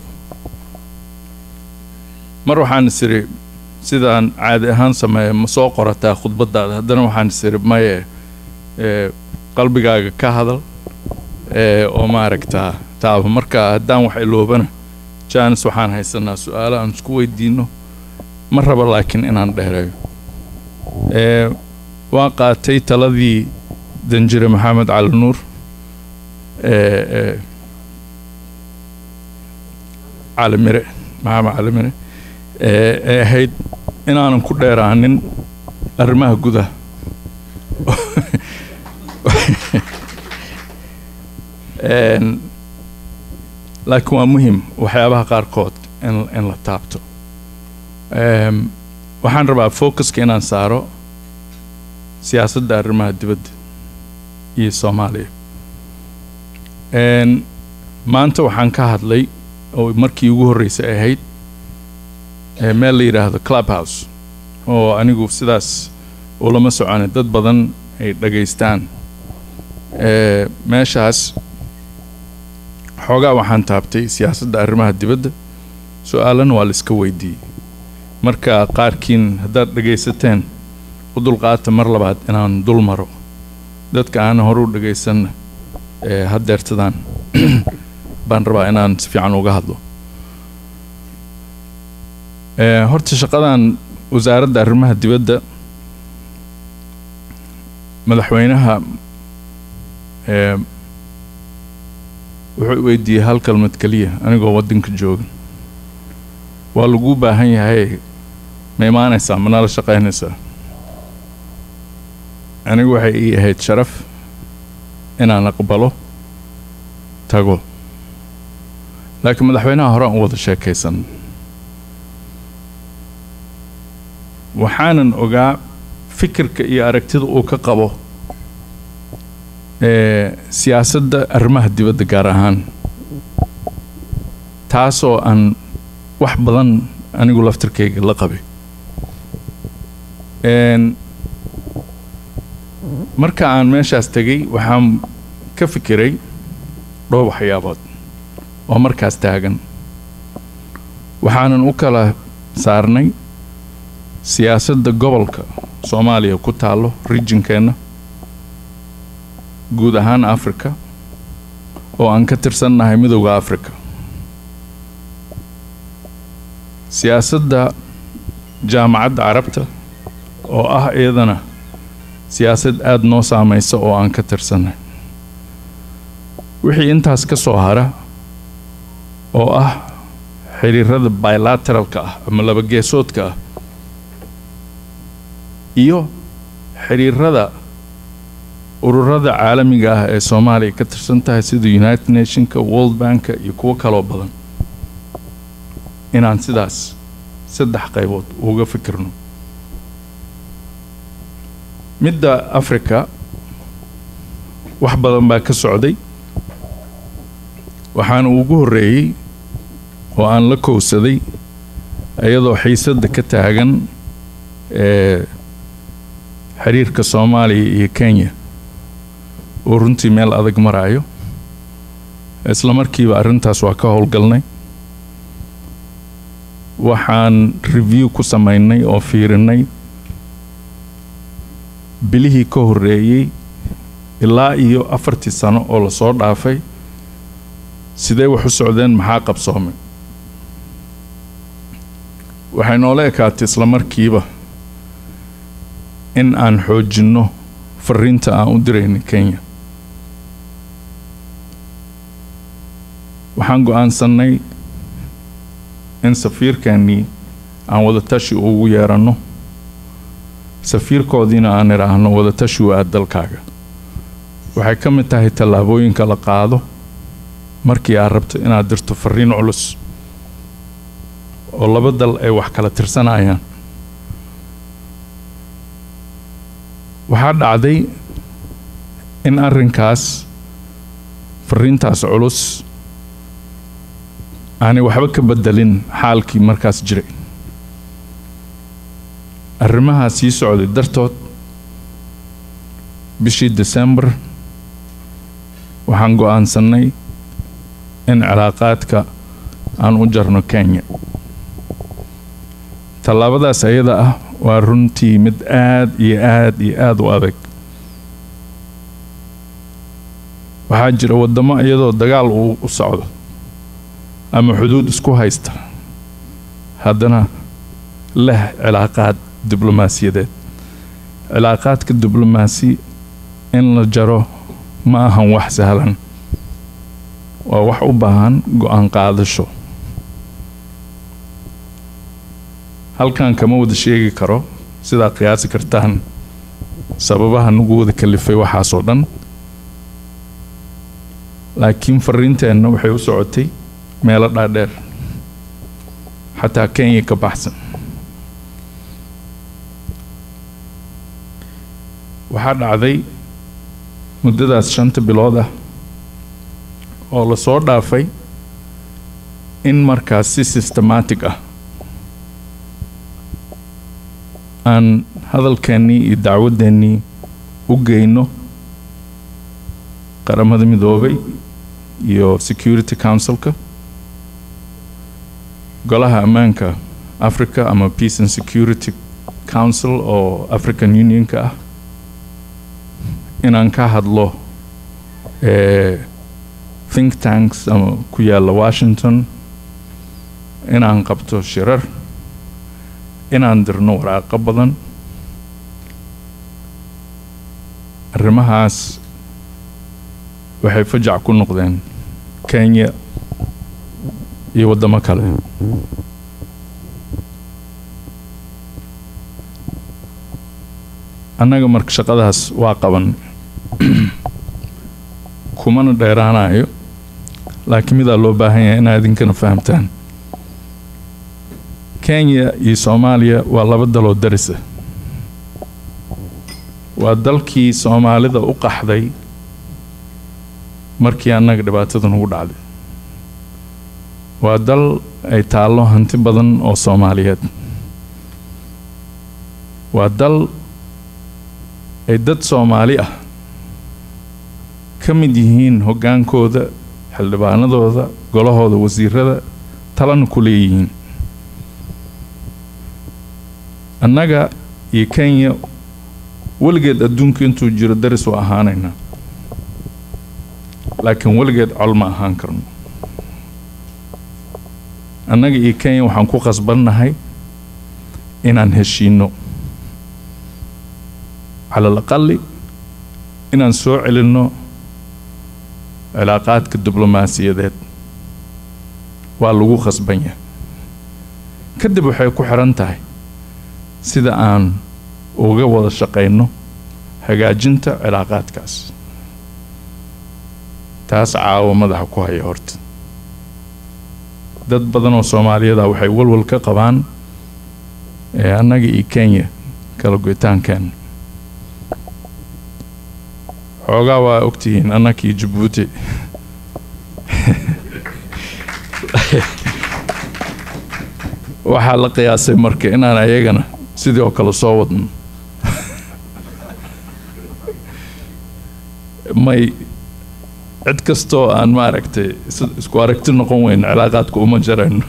mar waxaan is iri sidaan caadi ahaan sameeya ma soo qorataa khudbadaada haddana waxaan is iri maye ee, qalbigaaga ka hadal ee, oo maaragtaa taaba marka haddaan wax iloobana jaanis waxaan haysanaa su-aalo aan isku weydiino ma raba laakiin inaan dheereeyo ee, waan qaatay taladii danjire maxamed cali nuur ee, ee, cali mire maxamed cali mire ee ee ahayd inaanan ku dheeraanin arrimaha gudaha Een, laakiin waa muhim waxyaabaha qaarkood in in la taabto Eem, waxaan rabaa focuska inaan saaro siyaasadda arrimaha dibadda iyo soomaaliya Een, maanta waxaan ka hadlay oo markii ugu horreysay ahayd ee meel la yidhaahdo clubhouse oo anigu sidaas ulama soconay dad badan ay dhagaystaan ee meeshaas xoogaa waxaan taabtay siyaasadda arrimaha dibadda su-aalana waa la iska weydiiyey marka qaarkiin haddaad dhagaysateen u dulqaata mar labaad inaan dul maro dadka aan hore u dhagaysanna ee haddeertadaan baan rabaa inaan si fiican uga hadlo Ee, horta shaqadan wasaaradda arrimaha dibadda madaxweynaha ee, wuxuu weydiiyey hal kalmad keliya anigoo waddanka jooga waa laguu baahan yahay ma imaanaysaa ma nala shaqaynaysaa anigu waxay ii ahayd sharaf inaan aqbalo tago laakiin madaxweynaha hore aan u wada sheekaysan waxaanan ogaa fikirka iyo aragtida uu ka qabo ee siyaasadda arrimaha dibadda gaar ahaan taasoo aan wax badan anigu laftirkayga la qabay Een, marka aan meeshaas tegay waxaan ka fikiray dhowr waxyaabood oo markaas taagan waxaanan u kala saarnay siyaasadda gobolka soomaaliya ku taallo regionkeenna guud ahaan africa oo aan ka tirsannahay midowda africa siyaasadda jaamacadda carabta oo ah iyadana siyaasad aada noo saamaysa oo aan ka tirsannahay wixii intaas ka soo hara oo ah xiriirada bilateralka ah ama laba geesoodka ah iyo xiriirada ururada caalamiga ah ee soomaaliya ka tirsan tahay sida united nationka world banka iyo kuwo kaloo badan inaan sidaas saddex qaybood uga fikirno midda africa wax badan baa ka socday waxaana ugu horreeyey oo aan la kowsaday iyadoo xiisadda ka taagan ee xiriirka soomaaliya iyo kenya oo runtii meel adag maraayo isla markiiba arrintaas waa ka howlgalnay waxaan review ku samaynay oo fiirinay bilihii ka horreeyey ilaa iyo afartii sano oo lasoo dhaafay sidee wax u socdeen maxaa qabsoomay waxay noola ekaatay isla markiiba in aan xoojinno fariinta aan u dirayna kenya waxaan go-aansanay in safiirkeennii aan wadatashi ugu yeeranno safiirkoodiina aan idhaahno wadatashi waa dalkaaga waxay ka mid tahay tallaabooyinka la qaado markii aad rabto inaad dirto fariin culus oo laba dal ay wax kala tirsanayaan waxaa dhacday in arrinkaas fariintaas culus aanay waxba ka bedelin xaalkii markaas jiray arrimahaa sii socday dartood bishii december waxaan go-aansanay in cilaaqaadka aan u jarno kenya tallaabadaas ayada ah waa runtii mid aad iyo aad iyo aada u adag waxaa jira waddamo iyadoo dagaal uu u socdo ama xuduud isku haysta haddana leh cilaaqaad diblomaasiyadeed cilaaqaadka diblomaasi in la jaro ma ahan wax sahlan waa wax u baahan go-aan qaadasho halkan kama wada sheegi karo sidaa qiyaasi kartaan sababaha nagu wada kalifay waxaasoo dhan laakiin fariinteenna waxay u socotay meelo dhaadheer xataa kenya ka baxsan waxaa dhacday muddadaas shanta bilood ah oo lasoo dhaafay in markaas si systematic ah aan hadalkeennii iyo dacwadeennii u geyno qaramada midoobay iyo security councilka golaha ammaanka africa ama peace and security council oo african unionka ah inaan ka hadlo think tanks ama ku yaalla washington inaan qabto shirar inaan dirno waraaqo badan arrimahaas waxay fajac ku noqdeen kenya iyo waddamo kale annaga marka shaqadaas waa qaban kumana dheeraanayo laakiin midaa loo baahan yahay inaad idinkana fahamtaan kenya iyo soomaaliya waa laba daloo darisa waa dalkii soomaalida u qaxday markii annaga dhibaatada nagu dhacday waa dal ay taallo hanti badan oo soomaaliyeed waa dal ay dad soomaali ah ka mid yihiin hoggaankooda xildhibaanadooda golahooda wasiirada talana ku leeyihiin annaga iyo kenya weligeed adduunka intuu jiro daris waa ahaanaynaa laakiin weligeed col ma ahaan karno annaga iyo kenya waxaan ku qasbannahay inaan heshiinno cala alaqali inaan soo celinno cilaaqaadka diblomaasiyadeed waa lagu khasban yahay kadib waxay ku xiran tahay sida aan uga wada shaqayno hagaajinta cilaaqaadkaas taas caawo madaxa ku haya horta dad badan oo soomaaliyada waxay walwal ka qabaan ee annaga iyo kenya kala goytaankeena xoogaa waa ogtihiin annaka iyo jabuuti waxaa la qiyaasay marka inaan ayagana sidii oo kale soo wadno may cid kastoo aan maaragtay is- isku aragti noqon weyn cilaaqaadka uma jarayno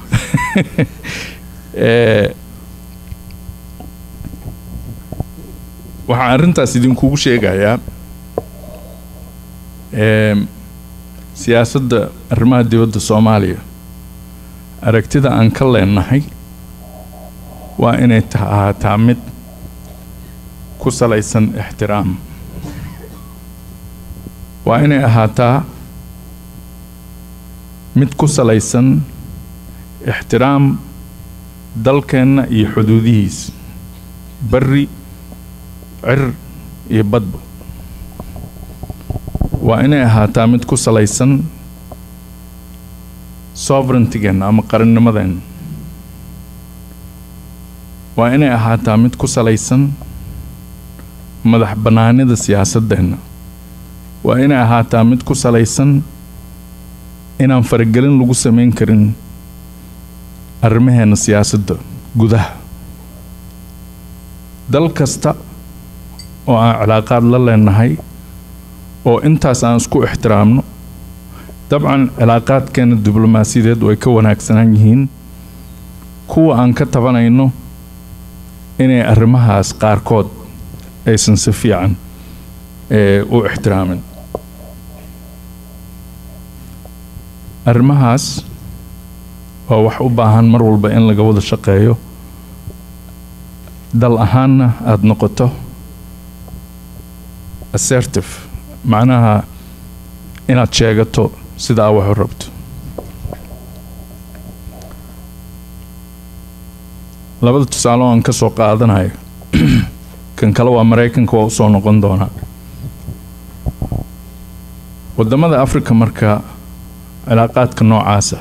Eh, waxaan arrintaas idinkugu sheegayaa em, siyaasadda arrimaha dibadda soomaaliya aragtida aan ka leenahay waa inay ta ahaataa mid ku salaysan ixtiraam waa inay ahaataa mid ku salaysan ixtiraam dalkeenna iyo xuduudihiisa bari cir iyo badba waa inay ahaataa mid ku salaysan sovereigntigeenna ama qarannimadeenna waa inay ahaataa mid ku salaysan madax bannaanida siyaasaddeenna waa inay ahaataa mid ku salaysan inaan faragelin lagu samayn karin arrimaheena siyaasadda gudaha dal kasta oo aan cilaaqaad la leenahay oo intaas aan isku ixtiraamno dabcan cilaaqaadkeena diblomaasiyadeed way ka wanaagsanaan yihiin kuwa aan ka tabanayno inay arrimahaas qaarkood aysan si fiican ee, u ixtiraamin arrimahaas waa wax u baahan mar walba in laga wada shaqeeyo dal ahaanna aada noqoto assertive macnaha inaad sheegato sida aa wax u rabto labada tusaale oo aan ka soo qaadanayo kan kale waa maraykanka waa usoo noqon doonaa waddamada africa marka cilaaqaadka noocaasa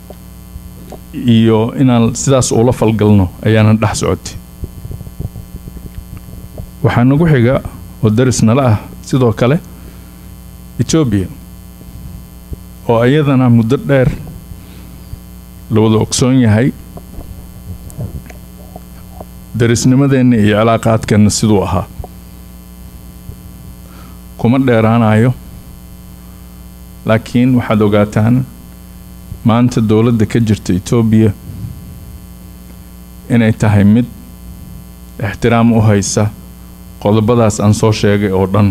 iyo inaan sidaas ula falgalno ayaana dhex socotay waxaa nagu xiga oo daris nala ah sidoo kale etoobiya oo iyadana muddo dheer la wada ogsoon yahay darisnimadeenna iyo cilaaqaadkeenna siduu ahaa kuma dheeraanayo laakiin waxaad ogaataan maanta dowladda ka jirta etoobiya inay tahay mid ixtiraam u haysa qodobadaas aan soo sheegay oo dhan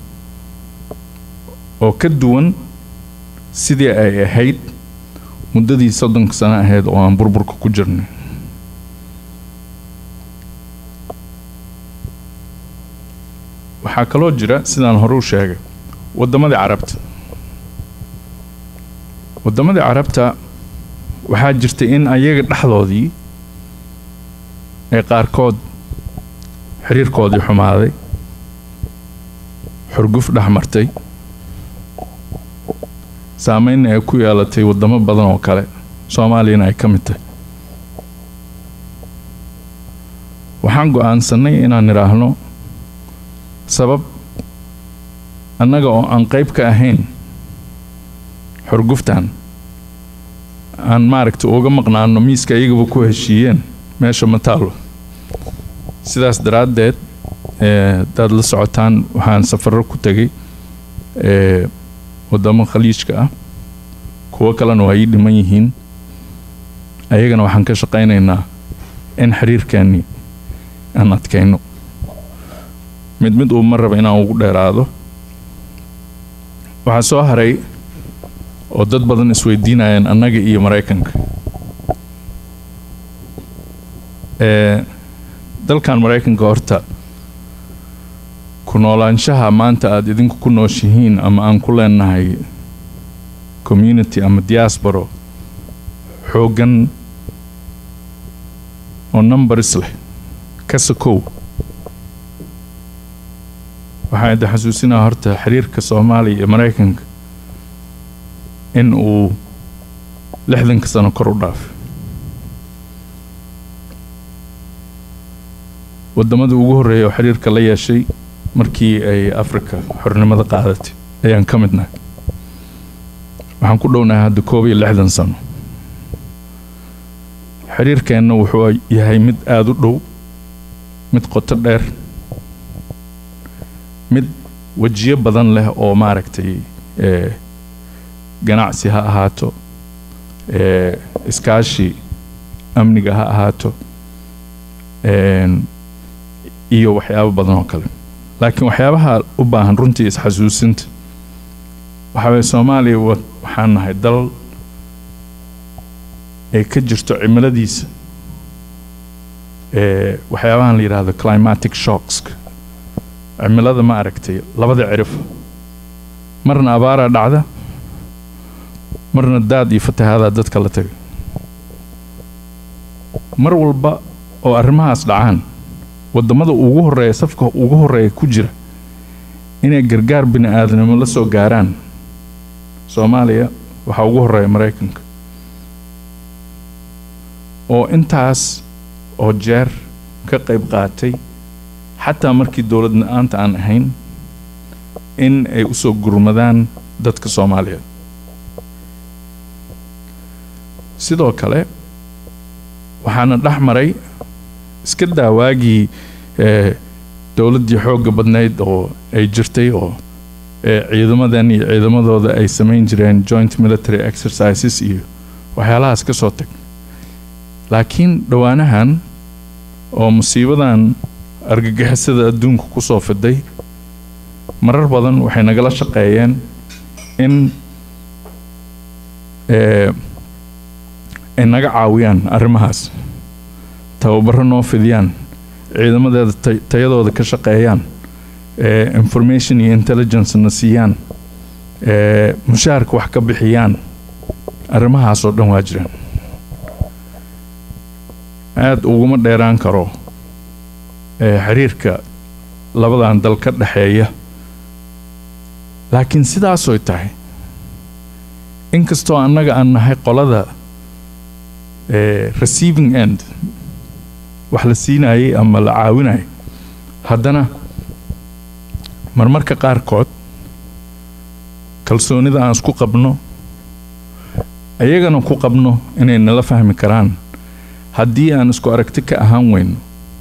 oo ka duwan sidii ay ahayd muddadii soddonka sano ahayd oo aan burburka ku jirnay waxaa kaloo jira sidaan hore u sheegay waddamadii carabta waddamadii carabta waxaa jirta in ayaga dhexdoodii ee qaarkood xiriirkoodii xumaaday xurguf dhex martay saameynna ay ku yeelatay waddamo badan oo kale soomaaliyana ay ka mid tahay waxaan go'aansannay inaan idhaahno sabab annaga oo aan qayb ka ahayn xurguftan aan maaragta uga maqnaano miiska iyagaba ku heshiiyeen meesha ma taalo sidaas daraaddeed hadaad la socotaan waxaan safarro ku tegay waddamo khaliijka ah kuwo kalena waa ii dhiman yihiin ayagana waxaan ka shaqaynaynaa in xiriirkeennii aan adkayno mid mid uu ma raba inaan ugu dheeraado waxaa soo haray oo dad badan isweydiinayaan annaga iyo maraykanka dalkan maraykanka horta ku noolaanshaha maanta aada idinku ku nooshihiin ama aan ku leenahay community ama diasporo xooggan oo numbers leh kasakow waxaan idin xasuusinaa horta xiriirka soomaaliya iyo maraykanka in uu lixdanka sano kor u dhaafay waddamadii ugu horreeya oo xiriirka la yeeshay markii ay afrika xornimada qaadatay ayaan ka midnahay waxaan ku dhownahay hadda koob iyo lixdan sano xiriirkeenna wuxuu yahay mid aada u dhow mid qoto dheer mid wejiyo badan leh oo maaragtay ee ganacsi ha ahaato ee iskaashi amniga ha ahaato een iyo waxyaabo badan oo kale laakiin waxyaabaha u baahan runtii isxasuusinta waxaa waye soomaaliya wa- waxaan nahay dal ay ka jirto cimiladiisa ee waxyaabahan la yidhaahdo climatic shocks cimilada ma aragtay labada cirif marna abaaraa dhacda marna daad iyo fatahaadaa dadka la taga mar walba oo arrimahaas dhacaan waddamada ugu horreeya safka ugu horreeya ku jira inay gargaar bini aadamnimo la soo gaaraan soomaaliya waxaa ugu horreeya maraykanka oo intaas oo jeer ka qayb qaatay xataa markii dowlad la-aanta aan ahayn in ay u soo gurmadaan dadka soomaaliyeed sidoo kale waxaana dhex maray iska daa waagii ee dowladdii xoogga badnayd oo ay jirtay oo ee ciidamadan iyo ciidamadooda ay samayn jireen joint military exercises iyo waxyaalahaas ka soo tag laakiin dhowaanahan oo musiibadan argagixisada adduunka ku soo fiday marar badan waxay nagala shaqeeyeen in ee ay naga caawiyaan arrimahaas tababaro noo fidiyaan ciidamadeeda tay- tayadooda ka shaqeeyaan ee information iyo intelligence na siiyaan ee mushaharka wax ka bixiyaan arrimahaas oo dhan waa jiraan aada uguma dheeraan karo ee xiriirka labadan dal ka dhexeeya laakiin sidaasoy tahay inkastoo annaga aan nahay qolada ee receiving end wax la siinayay ama la caawinayay haddana marmarka qaarkood kalsoonida aan isku qabno ayagana ku qabno inay nala fahmi karaan haddii aan isku aragti ka ahaan weyno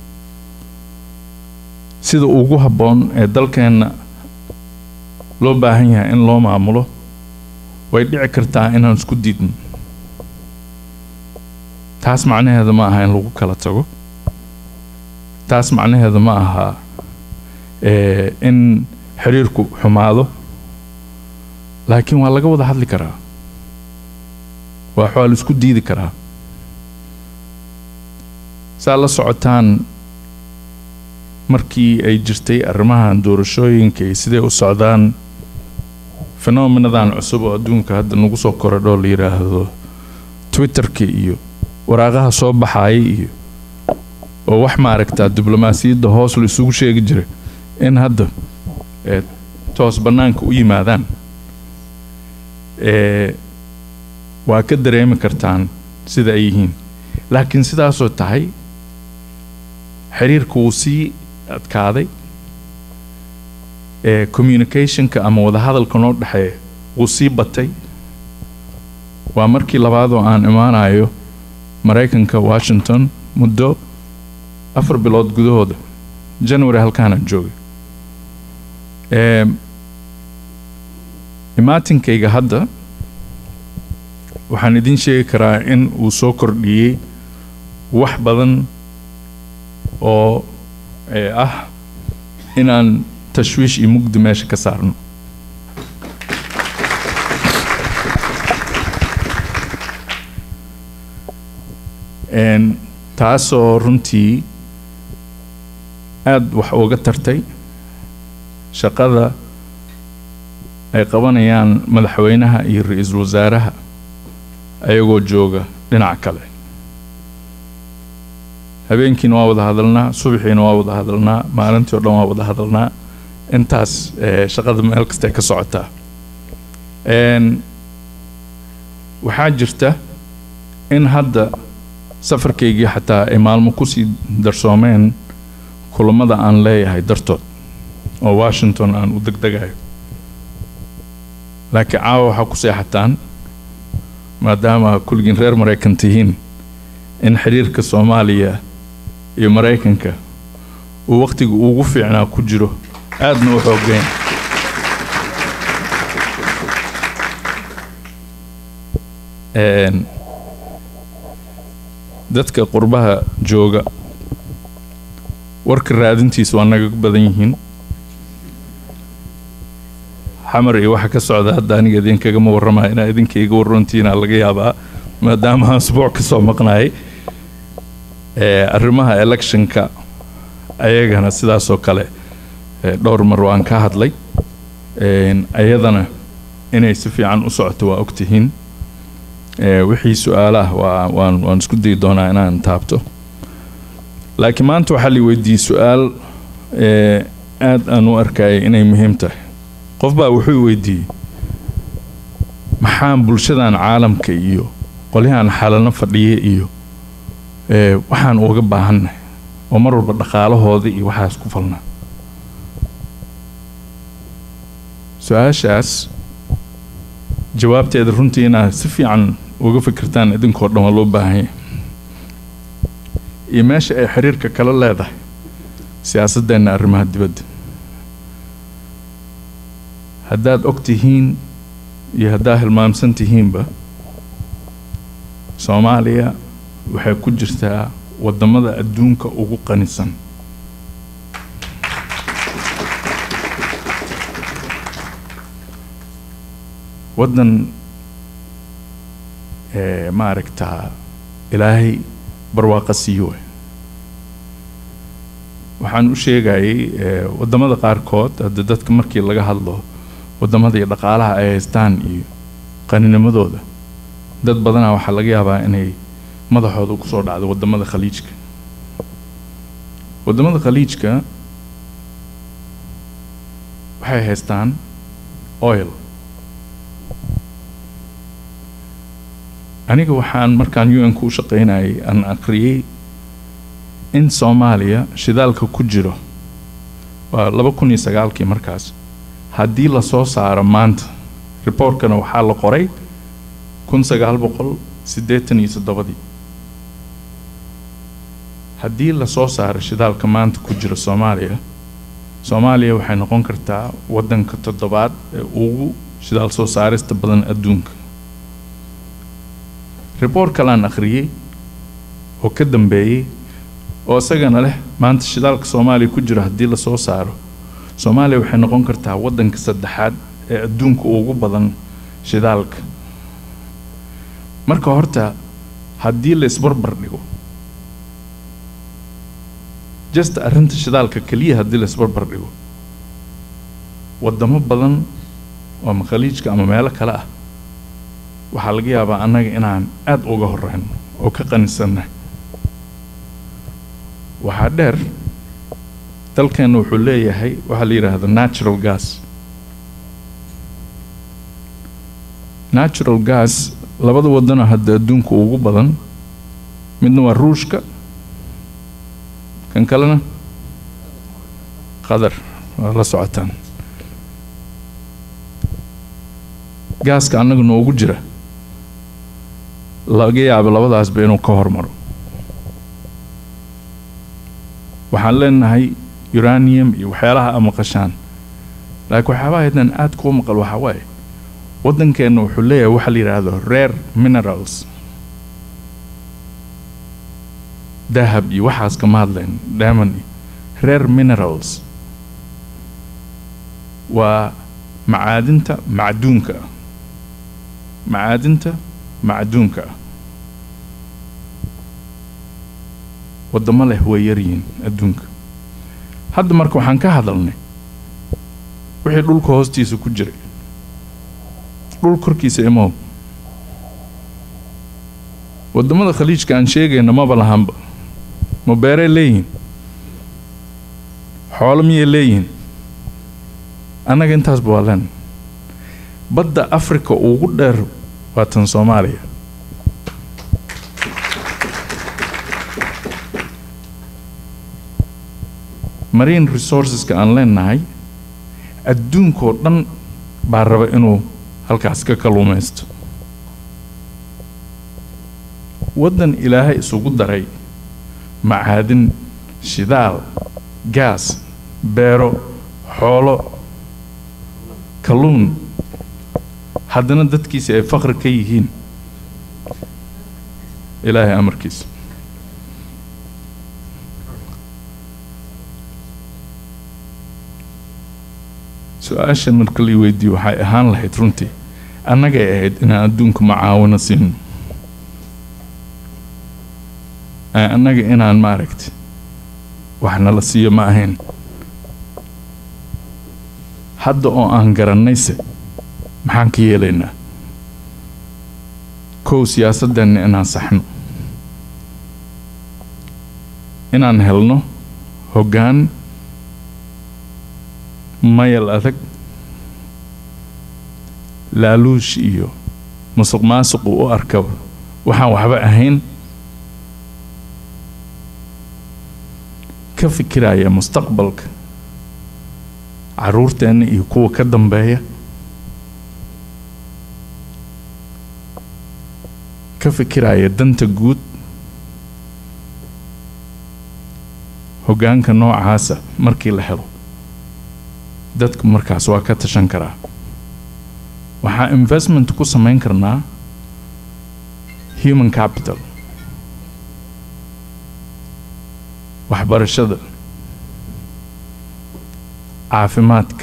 sida ugu habboon ee dalkeenna loo baahan yahay in loo maamulo way dhici kartaa inaan isku diidno taas macnaheeda ma aha in lagu kala tago taas macnaheeda ma aha ee in xiriirku xumaado laakiin waa laga wada hadli karaa waa waa la isku diidi karaa saa la socotaan markii ay jirtay arrimahan doorashooyinka iyo siday u socdaan fenomenadan cusub oo adduunka hadda nagu soo korodho la yidhaahdo twitterka iyo waraaqaha soo baxaaya iyo oo wax maaragtaa diblomaasiyadda hoos la isugu sheegi jiray in hadda ee toos bannaanka u yimaadaan ee waa ka dareemi kartaan sida ay yihiin laakiin sidaasoo tahay xiriirka wuu sii adkaaday ee communicationka ama wadahadalka noo dhexeeya wuu sii batay waa markii labaad oo aan imaanayo maraykanka washington muddo afar bilood gudahooda january halkaanaan joogay ee imaatinkayga hadda waxaan idin sheegi karaa in uu soo kordhiyey wax badan oo ee ah inaan tashwiish iyo mugdi meesha ka saarno Een, taasoo runtii aada wax uga tartay shaqada ay qabanayaan madaxweynaha iyo ra-iisul wasaaraha ayagoo jooga dhinac kale habeenkiina waa wada hadalnaa subaxiina waa wada hadalnaa maalintii oo dhan waa wada hadalnaa intaas ee, shaqada meel kastay ka socotaa Een, waxaa jirta in hadda safarkaygii xataa ay maalmo kusii darsoomeen kulamada aan leeyahay dartood oo washington aan u degdegayo laakiin caawa waxaa ku seexataan maadaama kulligiin reer maraykan tihiin in xiriirka soomaaliya iyo maraykanka uu wakhtiga ugu fiicnaa ku jiro aadna u xoogeyn Een, dadka qurbaha jooga warka raadintiisa waa naga badan yihiin xamar iyo waxa ka socda hadda aniga idinkagama warramaya inaa idinka iga warrantiina laga yaabaa maadaama aan asbuuc ka soo maqnahay Ee, arrimaha electionka ayagana sidaasoo kale ee, dhowr mar waan ka hadlay Een, ayadana inay si fiican u socoto waa ogtihiin Ee, wixii su-aalaha waa waan waan isku dayi doonaa inaan taabto laakiin maanta waxaa la weydiiyey su-aal ee, aad aan u arkayay inay muhiim tahay qof baa wuxuu weydiiyey maxaan bulshadan caalamka iyo qolyahan xalano fadhiya iyo ee, waxaan uga baahannahay oo mar walba dhaqaalahooda iyo waxaas ku falnaa su-aashaas jawaabteeda runtii inaad si fiican uga fikirtaan idinkoo dhan waa loo baahan yahay iyo meesha ay xiriirka kala leedahay siyaasadeenna arrimaha dibadda haddaad og tihiin iyo haddaad hilmaamsan tihiinba soomaaliya waxay ku jirtaa waddamada adduunka ugu qanisan waddan ee, maaragtaa ilaahay barwaaqa siiyo waay waxaan u sheegayay ee, waddamada qaarkood hadda dadka markii laga hadlo waddamada iyo dhaqaalaha ay haystaan iyo qaninimadooda dad badanaa waxaa laga yaabaa inay madaxooda kusoo dhacdo waddamada khaliijka waddamada khaliijka waxay haystaan oil aniga waxaan markaan u n ku u shaqaynayay aan akhriyey in soomaaliya shidaalka ku jiro waa laba kun iyo sagaalkii markaas haddii lasoo saaro maanta reportkana waxaa la qoray kun sagaal boqol siddeetan iyo toddobadii haddii lasoo saaro shidaalka maanta ku jira soomaaliya soomaaliya waxay noqon kartaa waddanka toddobaad ee ugu shidaal soo saarista badan adduunka report kalaan akhriyey oo ka dambeeyey oo isagana leh maanta shidaalka soomaaliya ku jira haddii lasoo saaro soomaaliya waxay noqon kartaa waddanka saddexaad ee adduunka ugu badan shidaalka marka horta haddii la isbarbar dhigo just arrinta shidaalka keliya haddii la isbarbar dhigo waddamo badan oo ama khaliijka ama meelo kale ah waxaa laga yaabaa annaga inaan aad uga horeyno oo ka qanisannahay waxaa dheer dalkeenna wuxuu leeyahay waxaa la yidhaahdo natural gas natural gas labada waddanoo hadda adduunka ugu badan midna waa ruushka kan kalena qatar waa la socotaan gaaska annaga noogu jira laga yaabo labadaasba inuu ka hormaro waxaan leenahay uranium iyo waxyaalaha a maqashaan laakiin waxyaabaha haydnan aad kuu maqal waxaa waaye waddankeenna wuxuu leeyahay waxa la yidhaahdo rare minerals dahab iyo waxaas kama hadlayn diamond iyo rare minerals waa macaadinta macduunka ah macaadinta macduunka ah waddamo leh way yaryihiin adduunka hadda marka waxaan ka hadalnay wixii dhulka hoostiisa ku jiray dhul korkiisa imow waddamada khaliijka aan sheegayna maba lahanba ma beeray leeyihiin xoolo miyay leeyihiin annaga intaasba waa leen badda africa ugu dheer waa tan soomaaliya marine resourceska aan leenahay adduunkoo dhan baa raba inuu halkaas ka kalluumaysto waddan ilaahay isugu daray macaadin shidaal gaas beero xoolo kalluun haddana dadkiisa ay faqri ka yihiin ilaahay amarkiisa su-aashan marka la weydiiyo waxay ahaan lahayd runtii annagay ahayd inaan adduunka macaawino siino annaga inaan maaragtay wax nala siiyo ma ahayn hadda oo aan garannayse maxaan ka yeelaynaa kow siyaasadeenna inaan saxno inaan helno hoggaan mayal adag laaluush iyo musuq maasuqu u arka waxaan waxba ahayn ka fikiraya mustaqbalka caruurteenna iyo kuwa ka dambeeya ka fikiraya danta guud hoggaanka noocaasa markii la helo dadku markaas waa ka tashan karaa waxaa investment ku samayn karnaa human capital waxbarashada caafimaadka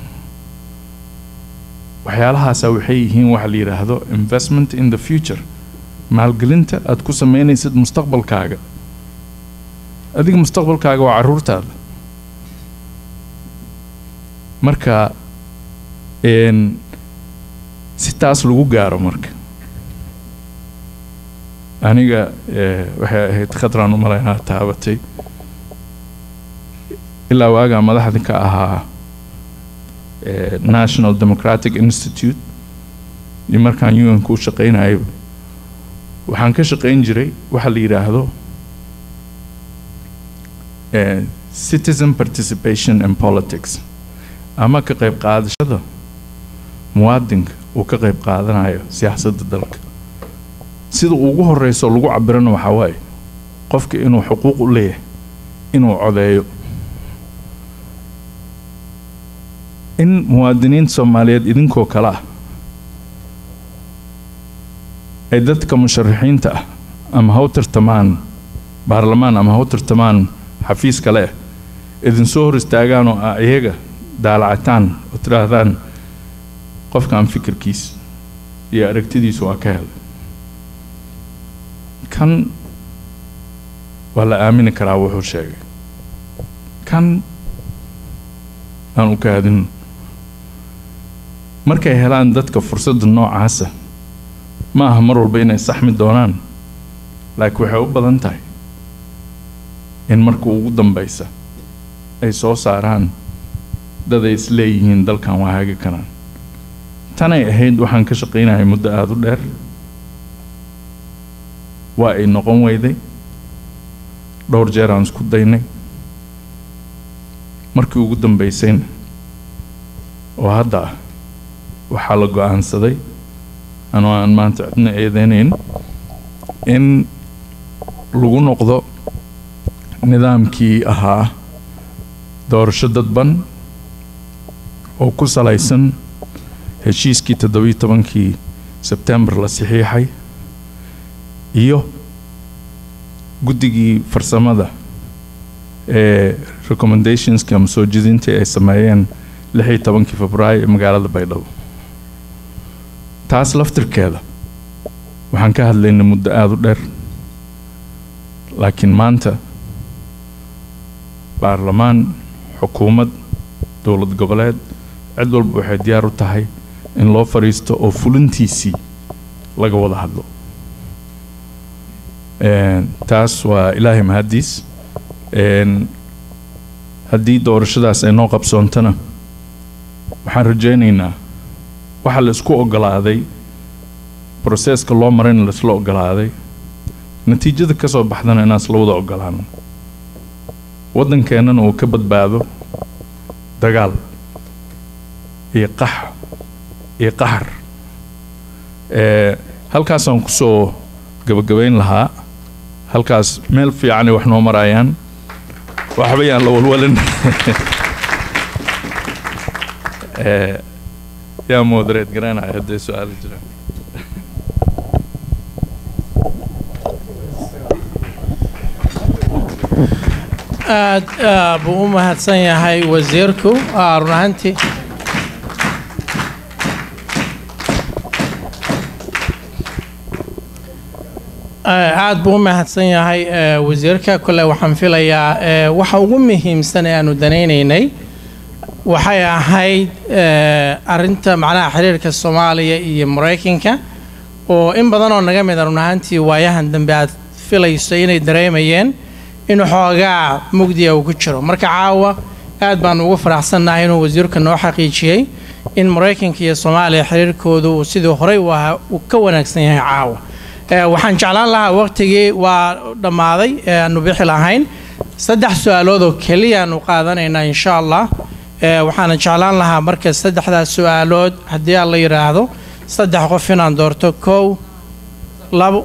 waxyaalahaasa waxay yihiin waxa la yidhaahdo investment in the future maalgelinta aad ku sameynaysid mustaqbalkaaga adiga mustaqbalkaaga waa caruurtaada marka si taas lagu gaaro marka aniga waxay ahayd khadraan u malaynaa taabatay ilaa waagaa madaxda ka ahaa national democratic institute iyo markaan un ku shaqaynayo waxaan ka shaqayn jiray waxa la yidhaahdo citizen participation in politics ama ka qayb qaadashada muwaadinka uu ka qayb qaadanayo siyaasadda dalka sida ugu horeyso lagu cabirana waxaa waaye qofka inuu xuquuq u leeyahay inuu codeeyo in muwaadiniinta soomaaliyeed idinkoo kale ah ay dadka musharaxiinta ah ama ha u tartamaan baarlamaan ama ha u tartamaan xafiis kale ah idinsoo hor istaagaan oo ah iyaga daalacataan oo tidhaahdaan qofkan fikirkiisa iyo aragtidiisu waa ka helay kan waa la aamini karaa wuxuu sheegay kan aan u kaadin markay helaan dadka fursadda noocaasa ma aha mar walba inay saxmi doonaan laakiin waxay u badan tahay in marka ugu dambaysa ay soo saaraan dad ay isleeyihiin dalkan waa hagi karaan tanay ahayd waxaan ka shaqaynayay muddo aada u dheer waa ay noqon weyday dhowr jeer aan isku daynay markii ugu dambaysayna oo hadda ah waxaa la go-aansaday anoo aan maanta cidna eedeynayn in lagu noqdo nidaamkii ahaa doorasho dadban oo ku salaysan heshiiskii toddobiyo tobankii sebtembar la saxiixay iyo guddigii farsamada ee recommendationski ama soo jedintii ay sameeyeen lix iyo tobankii febraayo ee magaalada baydhabo taas laftirkeeda waxaan ka hadlaynay muddo aada u dheer laakiin maanta baarlamaan xukuumad dowlad goboleed cid walba waxay diyaar u tahay in loo fadhiisto oo fulintiisii laga wada hadlo taas waa ilaahay mahaddiis haddii doorashadaas ay noo qabsoontana waxaan rajaynaynaa waxaa la isku ogolaaday broseska loo marayna laisla ogolaaday natiijada ka soo baxdana inaan isla wada ogolaano waddankeennana uu ka badbaado dagaal iyo qax iyo qaxar halkaasaan kusoo gabagabayn lahaa halkaas meel fiicanay wax noo marayaan waxba yaan la walwalin Eh, yaa moderate garanaya hadday su-aalo jiraan aad ah, buu u mahadsan yahay wasiirku ah, run ahaantii Eh, aad buu u mahadsan yahay eh, wasiirka kole waxaan filayaa eh, waxa ugu muhiimsan ee aanu danaynaynay waxay ahayd eh, arinta macnaha xiriirka soomaaliya iyo maraykanka oo in badan oo naga mida run ahaantii waayahan dambe aad filayso inay dareemayeen in xoogaa mugdiya uu ku jiro marka caawa aad baan ugu faraxsannahay inuu wasiirka noo xaqiijiyey in maraykanka iyo soomaaliya xiriirkoodu uu sidii horey u ahaa uu ka wanaagsan yahay caawa Eh, waxaan jeclaan lahaa waqtigii waa dhammaaday ee aanu bixi lahayn saddex su-aalood oo keliya aanu qaadanaynaa insha allah Eh, waxaana jeclaan lahaa marka saddexdaas su-aalood haddii aan la yidhaahdo saddex qof inaan doorto kow labo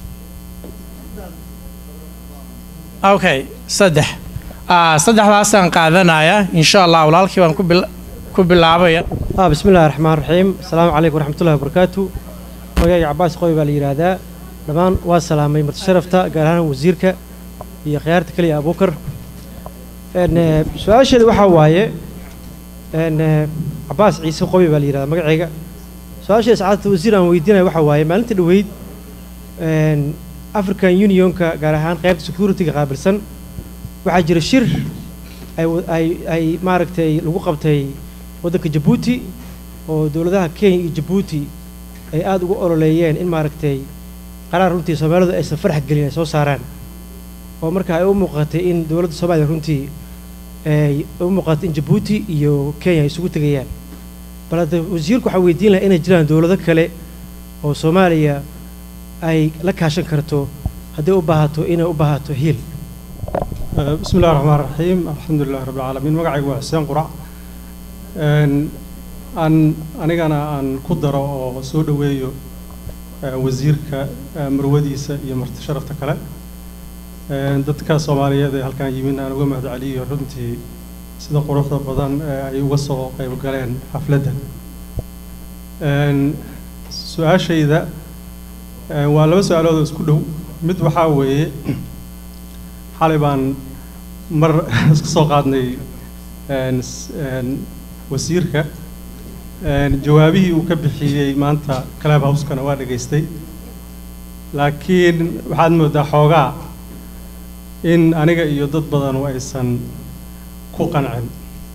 okay saddex Ah, saddexdaasaan qaadanaya insha allah walaalkii baan ku bil- ku bilaabaya ah bismi illaahi raxmaan raxiim asalaamu calaykum waraxmatullahi wabarakaatu magayga cabaas qoy baa la yidhaahdaa dhammaan waa salaamay marti sharafta gaar ahaan wasiirka iyo khiyaarta keliya abuukar n su-aasheeda waxaa waaye n cabaas ciise qoy baa la yidhahdaa magacayga su-aasheeda sacaadata wasiir aan weydiinaya waxaa waaye maalinta dhoweyd n african unionka gaar ahaan qaybta security-ga qaabilsan waxaa jira shir ay wa- ay ay maaragtay lagu qabtay waddanka jabuuti oo dowladaha kenya iyo jabuuti ay aada ugu ololeeyeen in maaragtay qaraar runtii soomaalidu aysan farax gelin ay soo saaraan oo marka ay u muuqatay in dowladda soomaaliya runtii ay u muuqatay in jabuuti iyo kenya ay isugu tegayaan bal hadda wasiirku waxaa weydiin lahaa inay jiraan dowlado kale oo soomaaliya ay la kaashan karto hadday u baahato inay u baahato hiil بسم الله الرحمن الرحيم الحمد لله رب العالمين magacaygu waa xuseen qurac Een, aan anigana aan ku daro oo soo dhoweeyo eh, wasiirka eh, marwadiisa iyo marti sharafta kale Een, dadka soomaaliyeed ee halkan yimin aan uga mahad celiyo runtii sida quruxda badan ee ay uga soo qayb galeen xafladda Een, su-aashayda eh, waa laba su-aalood oo isku dhow mid waxaa weeye xalay baan mar isku soo qaadnay een, s- een, wasiirka een, jawaabihii uu ka bixiyey maanta club house-kana waa dhegaystay laakiin waxaad moodaa xoogaa in aniga iyo dad badanu aysan ku qancin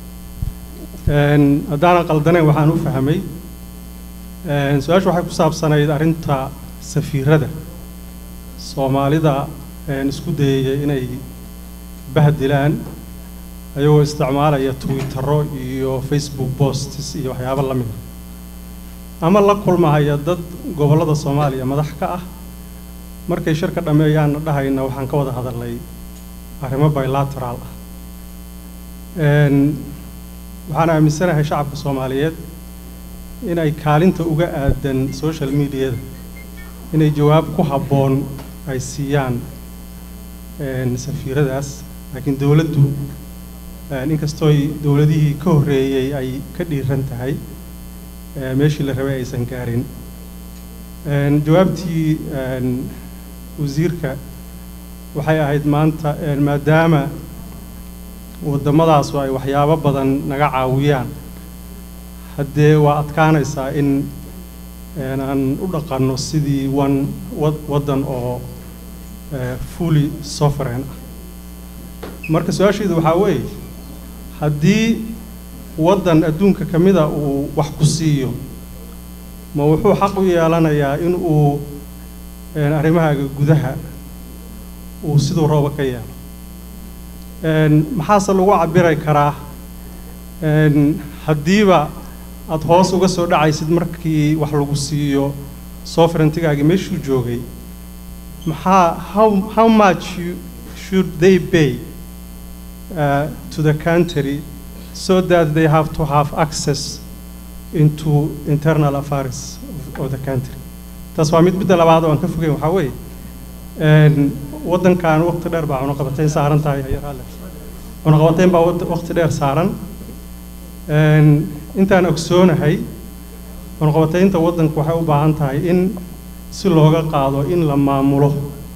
Een, haddaanan qaldanayn waxaan u fahmay een, su-aashu waxay ku saabsanayd arrinta safiirada soomaalida een, isku dayaya inay bahdilaan ayagoo isticmaalaya twittero iyo facebook posts iyo waxyaabo la mida ama la kulmahaya dad gobollada soomaaliya madax ka ah markay shirka dhammeeyaanna dhahayna waxaan ka wada hadalnay arrimo bilateral ah Een, waxaan aaminsanahay shacabka soomaaliyeed inay kaalinta uga aadan social mediada inay jawaab ku habboon ay siiyaan een, safiiradaas laakiin dowladdu een, inkastooy dowladihii ka horreeyey ay ka dhiiran tahay ee, meeshii la rabay aysan gaarin Een, jawaabtii een, wasiirka waxay ahayd maanta een, maadaama waddamadaasu ay waxyaabo badan naga caawiyaan haddee waa adkaanaysaa in een, aan u dhaqanno sidii wan wad- waddan oo eh, fully sovereign ah marka su-aashaydu waxaa weeye haddii waddan adduunka ka mida uu wax ku siiyo ma wuxuu xaq u yeelanayaa in uu een, arrimahaaga gudaha uu siduu rooba ka yeelo Een, maxaase lagu cabiri karaa een, haddiiba aad hoos uga soo dhacaysid markii wax lagu siiyo sovereigntigaagii meeshuu joogay maxaa how, how much you, should they pay uh, to the country so that they have to have access into internal affairs of, of the country taas waa mid midda labaad oo aan ka fogeyn waxaa weeye Een, waddankan waqti dheer baa cunaqabatayn saaran tahay ayaraale cunaqabatayn baa wad- waqti dheer saaran Een, intaan ogsoonahay cunaqabataynta waddanku waxay u baahan tahay in si looga qaado in la maamulo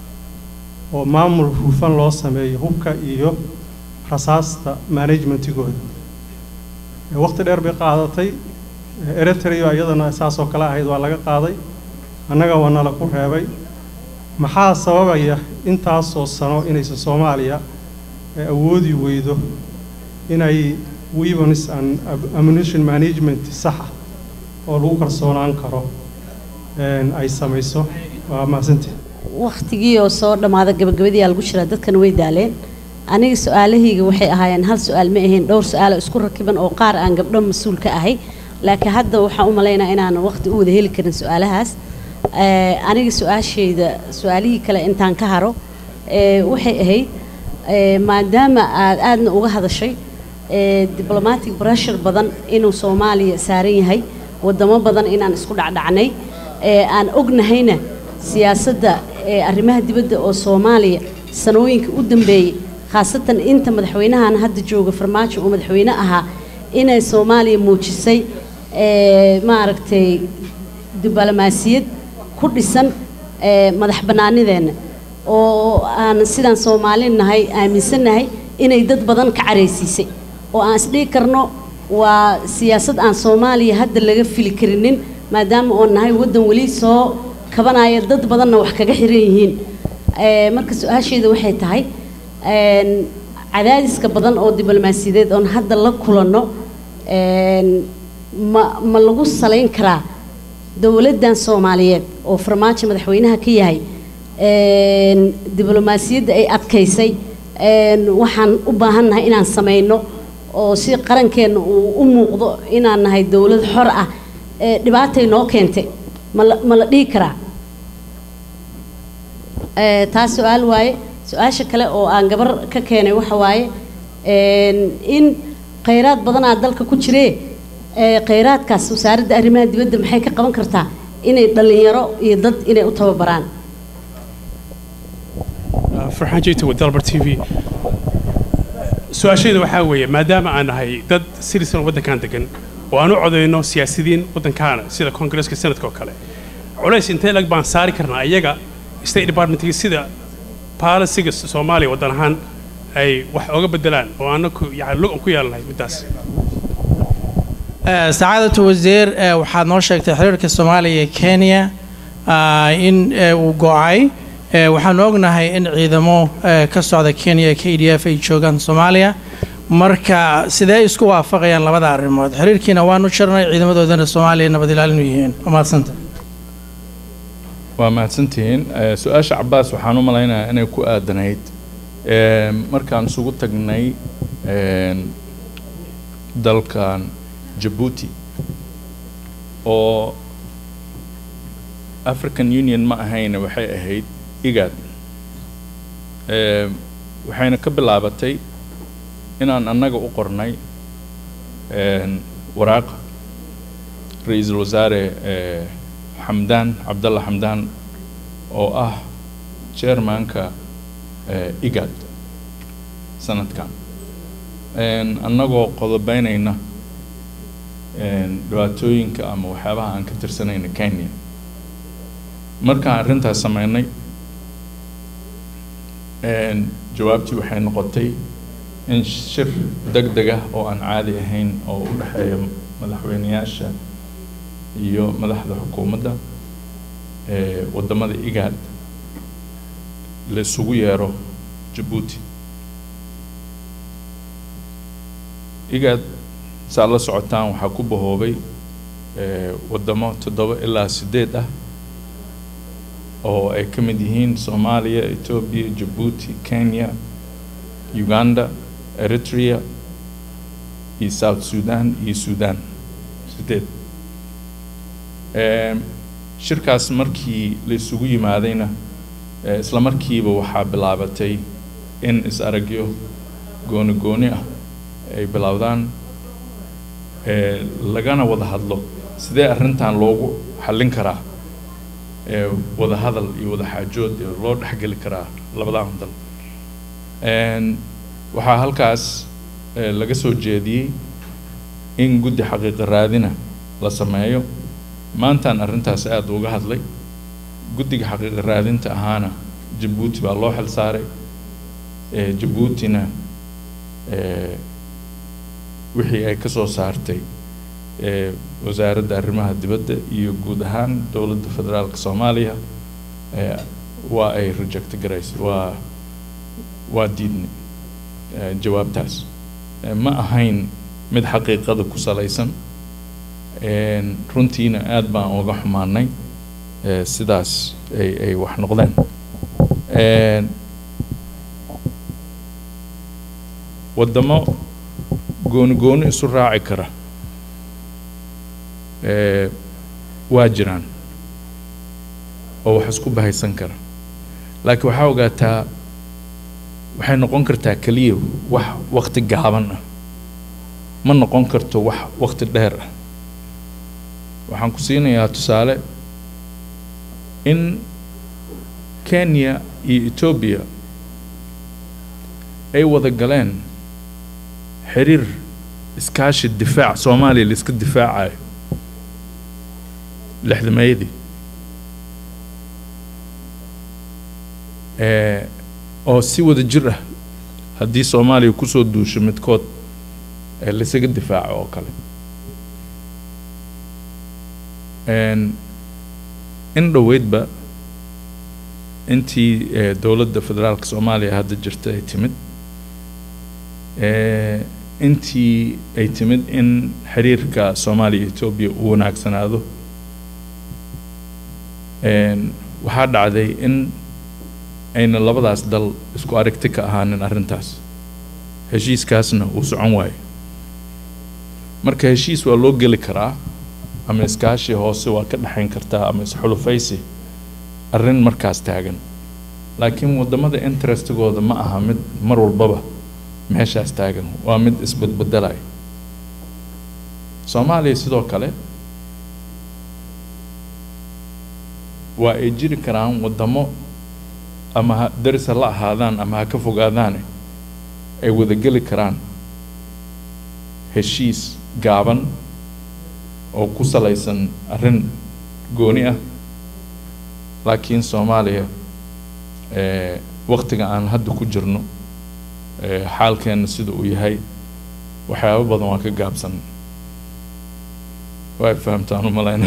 oo maamul hufan loo sameeyo hubka iyo rasaasta managementigooda Ee, waqti dheer bay qaadatay Ee, eritrea iyadana saas oo kale ahayd waa laga qaaday annaga waa nala ku reebay maxaa sababaya intaasoo sano inaysan soomaaliya ee awoodi weydo inay weapons and ab- ammunition management sax ah oo lagu kalsoonaan karo een, ay samayso waa mahadsantihin waqtigii oo soo dhammaada gabagabadii aa lagu jiraa dadkana way daaleen aniga su-aalahayga waxay ahaayeen hal su-aal ma ahayn dhowr su-aalo isku rakiban oo qaar aan gabdho mas-uul ka ahay laakiin hadda waxaan u malaynaa inaan waqti u wada heli karin su-aalahaas Eh, aniga su-aashayda su-aalihii kale intaan ka haro eh, waxay ahayd eh, maadaama aad aadna uga hadashay eh, diplomatic pressure badan inuu soomaaliya saaran yahay wadamo badan inaan isku dhacdhacnay eh, aan ognahayna siyaasadda eh, arrimaha dibadda oo soomaaliya sanooyinka u dambeeyey khaasatan inta madaxweynahan hadda jooga farmaajo uu madaxweyne ahaa inay soomaaliya muujisay eh, maaragtay diblomaasiyad ku dhisan eh, madax bannaanideenna oo aan sidaan soomaali nahay aaminsannahay inay dad badan ka caraysiisay oo aan isdhihi karno waa siyaasad aan soomaaliya hadda laga fili karinin maadaama oo nahay waddan weli soo kabanaya dad badanna wax kaga xiran yihiin Eh, marka su-aasheeda waxay tahay een, cadaadiska badan oo diblomaasiyadeed oon hadda la kulanno een, ma ma lagu salayn karaa dowladdan soomaaliyeed oo farmaajo madaxweynaha ka yahay een, diblomaasiyadda ay adkaysay een, waxaan u baahannahay inaan samayno oo si qarankeenna uu u muuqdo inaan nahay dowlad xor ah ee dhibaatay noo keentay ma la ma la dhihi karaa Eh, taas su-aal waaye su-aasha kale oo aan gabar ka keenay waxa waaye een, in khayraad badanaa dalka ku jiree eh, khayraadkaas wasaaradda arrimaha dibadda maxay ka qaban kartaa inay dhallinyaro iyo dad inay u tababaraan farxaan jeegta waa dalbar t v su-aashayda waxaa weeye maadaama aan nahay dad citizen waddankan degan oo aan u codayno siyaasiyiin waddankaana sida koongareeska sanadka oo kale culays intee lag baan saari karnaa iyaga state departmentki sida policyga soomaaliya waddan ahaan ay wax oga bedelaan oo anaku yani lug aan ku yeelanahay middaas Eh, sacaadatu wasiir eh, waxaad noo sheegtay xiriirka soomaaliya iyo kenya ah, in eh, uu go-ay Eh, waxaanu ognahay in ciidamo eh, ka socda kenya k d f ay joogaan soomaaliya marka sidee isku waafaqayaan labada arrimood xiriirkiina waanu jirnay ciidamadoodana soomaaliya nabad ilaalin u yihiin waa mahadsanta waa mahadsantihiin Eh, su-aasha cabaas waxaan u malaynayaa inay ku aadanayd eh, markaan isugu tagnay eh, dalkan jabuuti oo african union ma ahayna waxay ahayd igad Eh, waxayna ka bilaabatay inaan annaga u qornay eh, waraaq ra-iisul wasaare eh, xamdaan cabdalla xamdaan oo ah chairmanka eh, igad sanadkan En, annagoo qodobeynayna en, dhibaatooyinka ama waxyaabaha aan ka tirsanayna kenya markaan arrintaas sameynay en, jawaabtii waxay noqotay in shir deg deg ah oo aan caadi ahayn oo u dhexeeya madaxweyneyaasha iyo madaxda xukuumadda ee waddamada igaad la isugu yeero jabuuti igaad saa la socotaan waxaa ku bahoobay ee, waddamo toddoba ilaa siddeed ah oo ay ka mid yihiin soomaaliya etoobiya jabuuti kenya uganda eritrea iyo south sudan iyo sudan siddeed Em, shirkaas markii la isugu yimaadayna eh, isla markiiba waxaa bilaabatay in is-aragyo gooni gooni ah ay bilowdaan eh, lagana wada hadlo sidee arrintan loogu xallin karaa ee wada hadal iyo wada xaajood iyo loo dhexgeli karaa labadan dal Een, waxaa halkaas ee, laga soo jeediyey in guddi xaqiiqa raadina la sameeyo maantaan arrintaas aada uga hadlay guddiga xaqiiqa raadinta ahaana jabuuti baa loo xil saaray ee, jabuutina ee, wixii ay ka soo saartay ee, wasaaradda arrimaha dibadda iyo guud ahaan dowladda federaalka soomaaliya ee, waa ay reject garaysay waa waa diidnay ee, jawaabtaas Ee, ma ahayn mid xaqiiqada ku salaysan Een, runtiina aad baan uga xumaanay ee, sidaas ay ay wax noqdeen Een, waddamo gooni gooni isu raaci kara ee, waa jiraan oo wax isku bahaysan kara laakiin waxaa ogaataa waxay noqon kartaa keliya wax waqti gaaban ah ma noqon karto wax waqti dheer ah waxaan ku siinayaa tusaale in kenya iyo etoobiya ay wada galeen xiriir iskaashi difaac soomaaliya la iska difaacayo lixdameeyadii ee oo si wada jir ah haddii soomaaliya kusoo duusho midkood ee laysaga difaaco oo kale Een, in dhoweydba intii ee, dowladda federaalka soomaaliya hadda jirta ay timid ee, intii ay timid in xiriirka soomaaliya iyo etoobiya uu wanaagsanaado Een, waxaa dhacday in ayna labadaas dal isku aragti ka ahaanin arrintaas heshiiskaasna uu socon waayo marka heshiis waa loo geli karaa ama iskaashi hoose waa ka dhexayn kartaa ama isxulufaysi arrin markaas taagan laakiin waddamada interestigooda ma aha mid mar walbaba meeshaas taagan waa mid isbedbedelaya soomaaliya sidoo kale waa ay jiri karaan waddamo ama ha daris ha la ahaadaan ama ha ka fogaadaane ay wada geli karaan heshiis gaaban oo ku salaysan arrin gooni ah laakiin soomaaliya ee waqtiga aan hadda ku jirno ee xaalkeenna sida uu yahay waxyaabo badan waa ka gaabsan way fahamtaan u malayna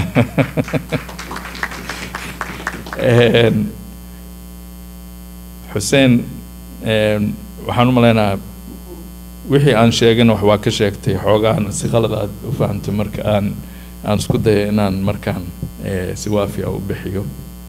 Een, xuseen een, waxaan u maleynayaa wixii aan sheegin wax waa ka sheegtay xoogaana si qalad aad u fahamtay marka aan aan isku daya inaan markaan ee, si waafiya u bixiyo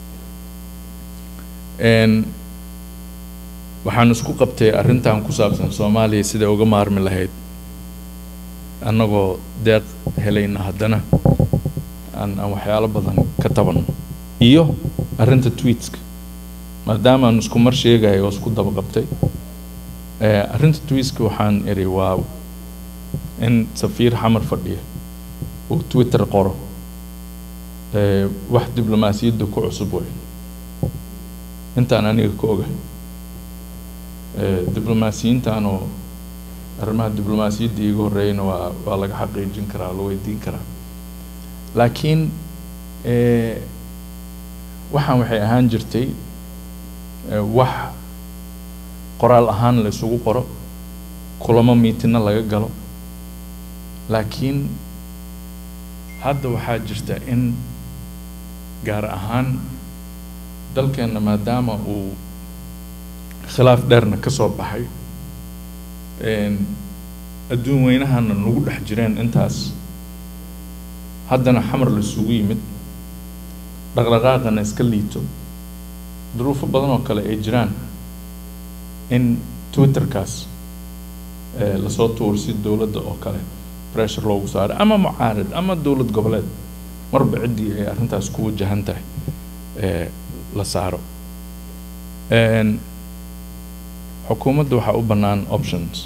Een, waxaan isku qabtay arrintan ku saabsan soomaaliya siday uga maarmi lahayd annagoo deeq helayna haddana aan aan waxyaalo badan ka tabanno iyo arrinta tweetska maadaama aan isku mar sheegayo oo isku daba qabtay ee, arrinta tweetska waxaan iri waa in safiir xamar fadhiya uu twitter qoro ee, wax diblomaasiyadda ku cusub wey intaan aniga ka ogahay ee, diblomaasiyiintan oo arrimaha diblomaasiyadda iiga horreeyana waa waa laga xaqiijin karaa la weydiin karaa laakiin ee, waxaan waxay ahaan jirtay ee, wax qoraal ahaan la isugu qoro kulamo miitina laga galo laakiin hadda waxaa jirta in gaar ahaan dalkeenna maadaama uu khilaaf dheerna ka soo baxay een, adduun weynahana nagu dhex jireen intaas haddana xamar la isugu yimid dhaqdhaqaaqana iska liito duruufo badan oo kale ay jiraan in twitterkaas ee, lasoo tuursi dowladda oo kale pressure loogu saaro ama mucaarad ama dowlad goboleed marba ciddii ay arrintaas ku wajahan tahay ee, la saaro Een, xukuumadda waxaa u bannaan options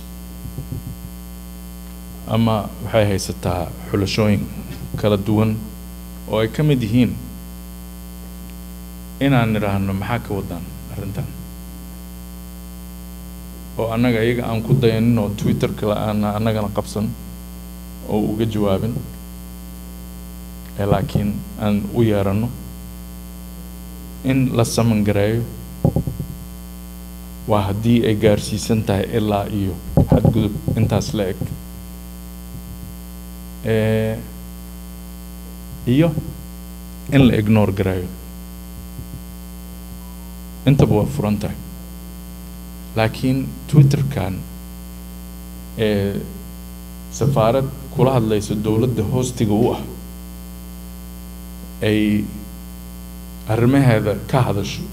ama waxay haysataa xulashooyin kala duwan oo ay ka mid yihiin inaan nidhaahno maxaa ka wadaan arrintan oo annaga iyaga aan ku dayanin oo twitterka la-aan annagana qabsan oo uga jawaabin ee laakiin aan u yeeranno in la saman gareeyo waa haddii ay gaarsiisan tahay ilaa iyo xadgudub intaas la eg Eh, iyo in la ignore gareeyo intaba waa furan tahay laakiin twitterkan ee safaarad kula hadlaysa dowladda hoostiga u ah ay arrimaheeda ka hadasho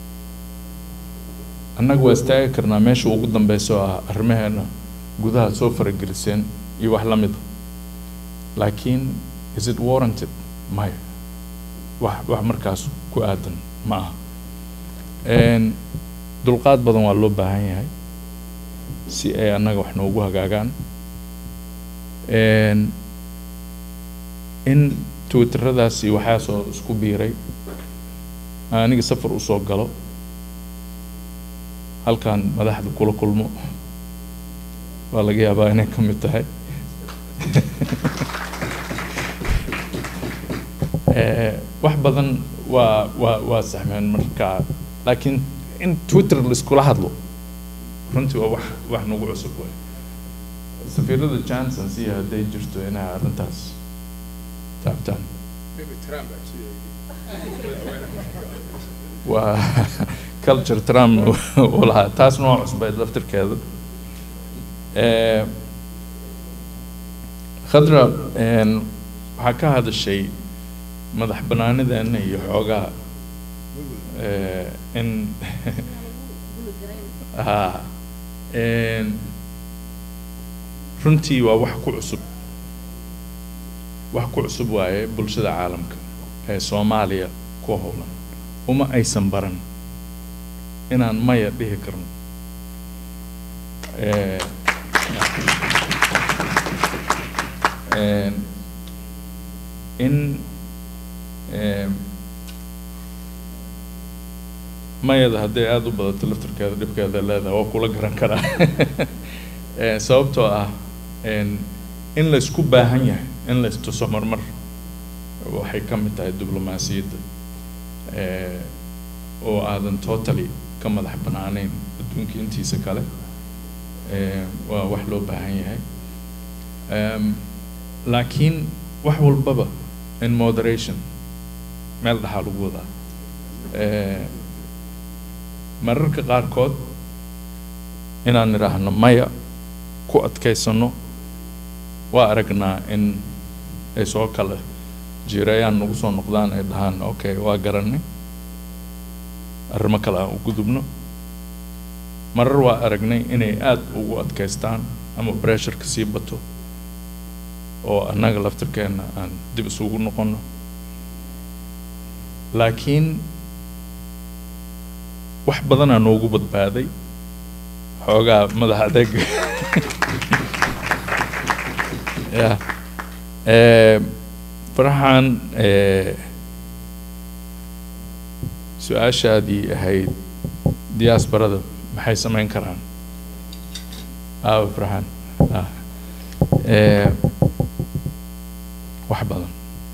annaga waa istaagi karnaa meesha ugu dambeysa oo ah arrimaheena gudaha soo farageliseen iyo wax la mida laakiin is it warranted maya wax wax markaas ku aadan ma aha Een, dulqaad badan waa loo baahan yahay si ay annaga wax noogu hagaagaan Een, in twitteradaasi waxaasoo isku biiray aniga safar usoo galo halkan madaxda kula kulmo waa laga yaabaa inay ka mid tahay Eh, wax badan waa waa waa saxmeen marka laakiin in twitter laiskula hadlo runtii waa wax wax nagu cusub waay safiirada johnson siya hadday jirto inay arrintaas taabtaan waa culture trump uu lahaa taasna waa cusbayd laftirkeeda Eh, khadra een, waxaa ka hadashay madax banaanideena iyo xoogaa eh, in ha een, runtii waa wax ku cusub wax ku cusub waaye bulshada caalamka ee soomaaliya ku howlan uma aysan baran inaan maya dhihi karno Eh, een, in em, mayada hadday aada u badato laftirkeeda dhibkeeda leedahay waa kula garan karaa Eh, sababtoo ah en, in la isku baahan yahay in la istuso marmar waxay ka mid tahay diblomaasiyadda Eh, oo aadan totally ka madax banaaneyn adduunka intiisa kale Eh, waa wax loo baahan yahay Em, laakiin wax walbaba in moderation meel dhaxaa lagu wadaa Eh, mararka qaarkood inaan nidhaahno maya ku adkaysano waa aragnaa in ay soo kala jiirayaan nagu soo noqdaan ay dhahaan okay waa garanay arrimo kale aan u gudubno marar waa aragnay inay aada ugu adkaystaan ama pressureka sii bato oo annaga laftirkeenna aan dib isugu noqono laakiin wax badanaa noogu badbaaday xoogaa madax adeeg ya Eh, faraxan eh, su-aashaadii ahayd diaasbarada maxay samayn karaan aawa faraxan ah Eh, wax badan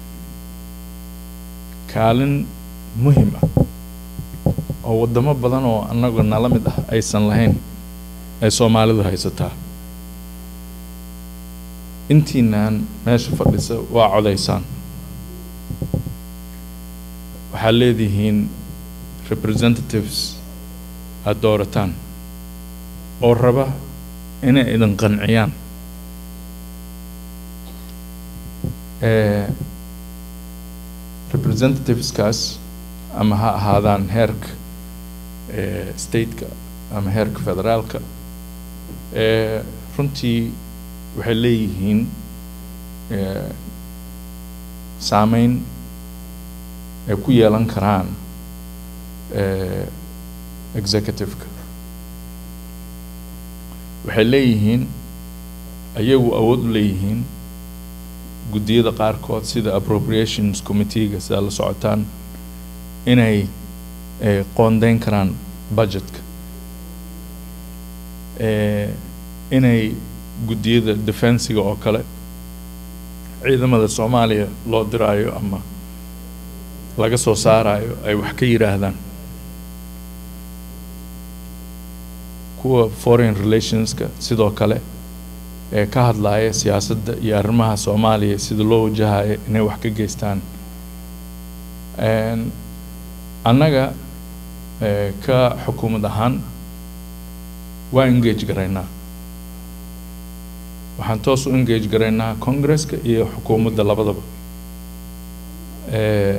kaalin muhim ah oo waddamo badan oo annaga nala mid ah aysan lahayn ay soomaalidu haysataa intiinaan meesha fadhisa waa codaysaan waxaad leedihiin representatives aada doorataan oo raba inay idin qanciyaan Eh, representativeskaas ama ha ahaadaan heerka eh, stateka ama heerka federaalka eh, runtii waxay leeyihiin eh, saameyn ay ku yeelan karaan eh, executive-ka waxay leeyihiin ayagu awood u leeyihiin guddiyada qaarkood sida appropriations committee-ga sida la socotaan inay ay qoondeyn karaan budgetka Eh, inay guddiyada defensiga oo kale ciidamada soomaaliya loo diraayo ama laga soo saarayo ay wax ka yidhaahdaan kuwa foreign relationska sidoo kale ee ka hadlaya siyaasadda iyo arrimaha soomaaliya sida loo wajahayo inay wax ka geystaan Een, annaga eh, ka xukuumad ahaan waa engage garaynaa waxaan toos u engage garaynaa congresska iyo xukuumadda labadaba Eh,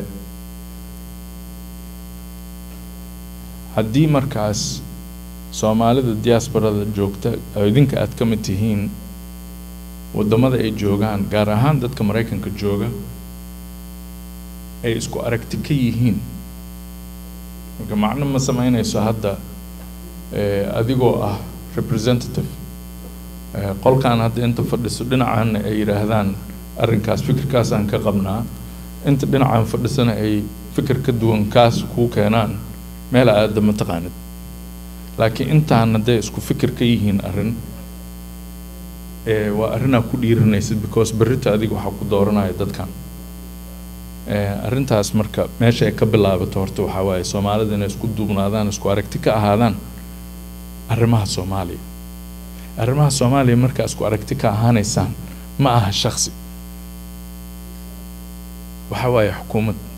haddii markaas soomaalida diasporada joogta oo idinka aad ka mid tihiin waddamada ay joogaan gaar ahaan dadka maraykanka jooga ay isku aragti ka yihiin marka macno ma samaynayso hadda eh, adigoo ah representative eh, qolkan hadda inta fadhiso dhinacan ay yidhaahdaan arrinkaas fikirkaasaan ka qabnaa inta dhinacan fadhisana ay fikir ka duwan kaas kuu keenaan meel aada ma taqaanid laakiin intaan hadday isku fikir ka yihiin arrin eh, waa arrinaa ku dhiiranaysid because berrita adiga waxaa ku dooranaya dadkan Eh, arrintaas marka meesha ay ka bilaabato horta waxaa waaye soomaalida inay isku duubnaadaan isku aragti ka ahaadaan arrimaha soomaaliya arrimaha soomaaliya markaa isku aragti ka ahaanaysaan ma aha shaksi waxa waaye xukuumad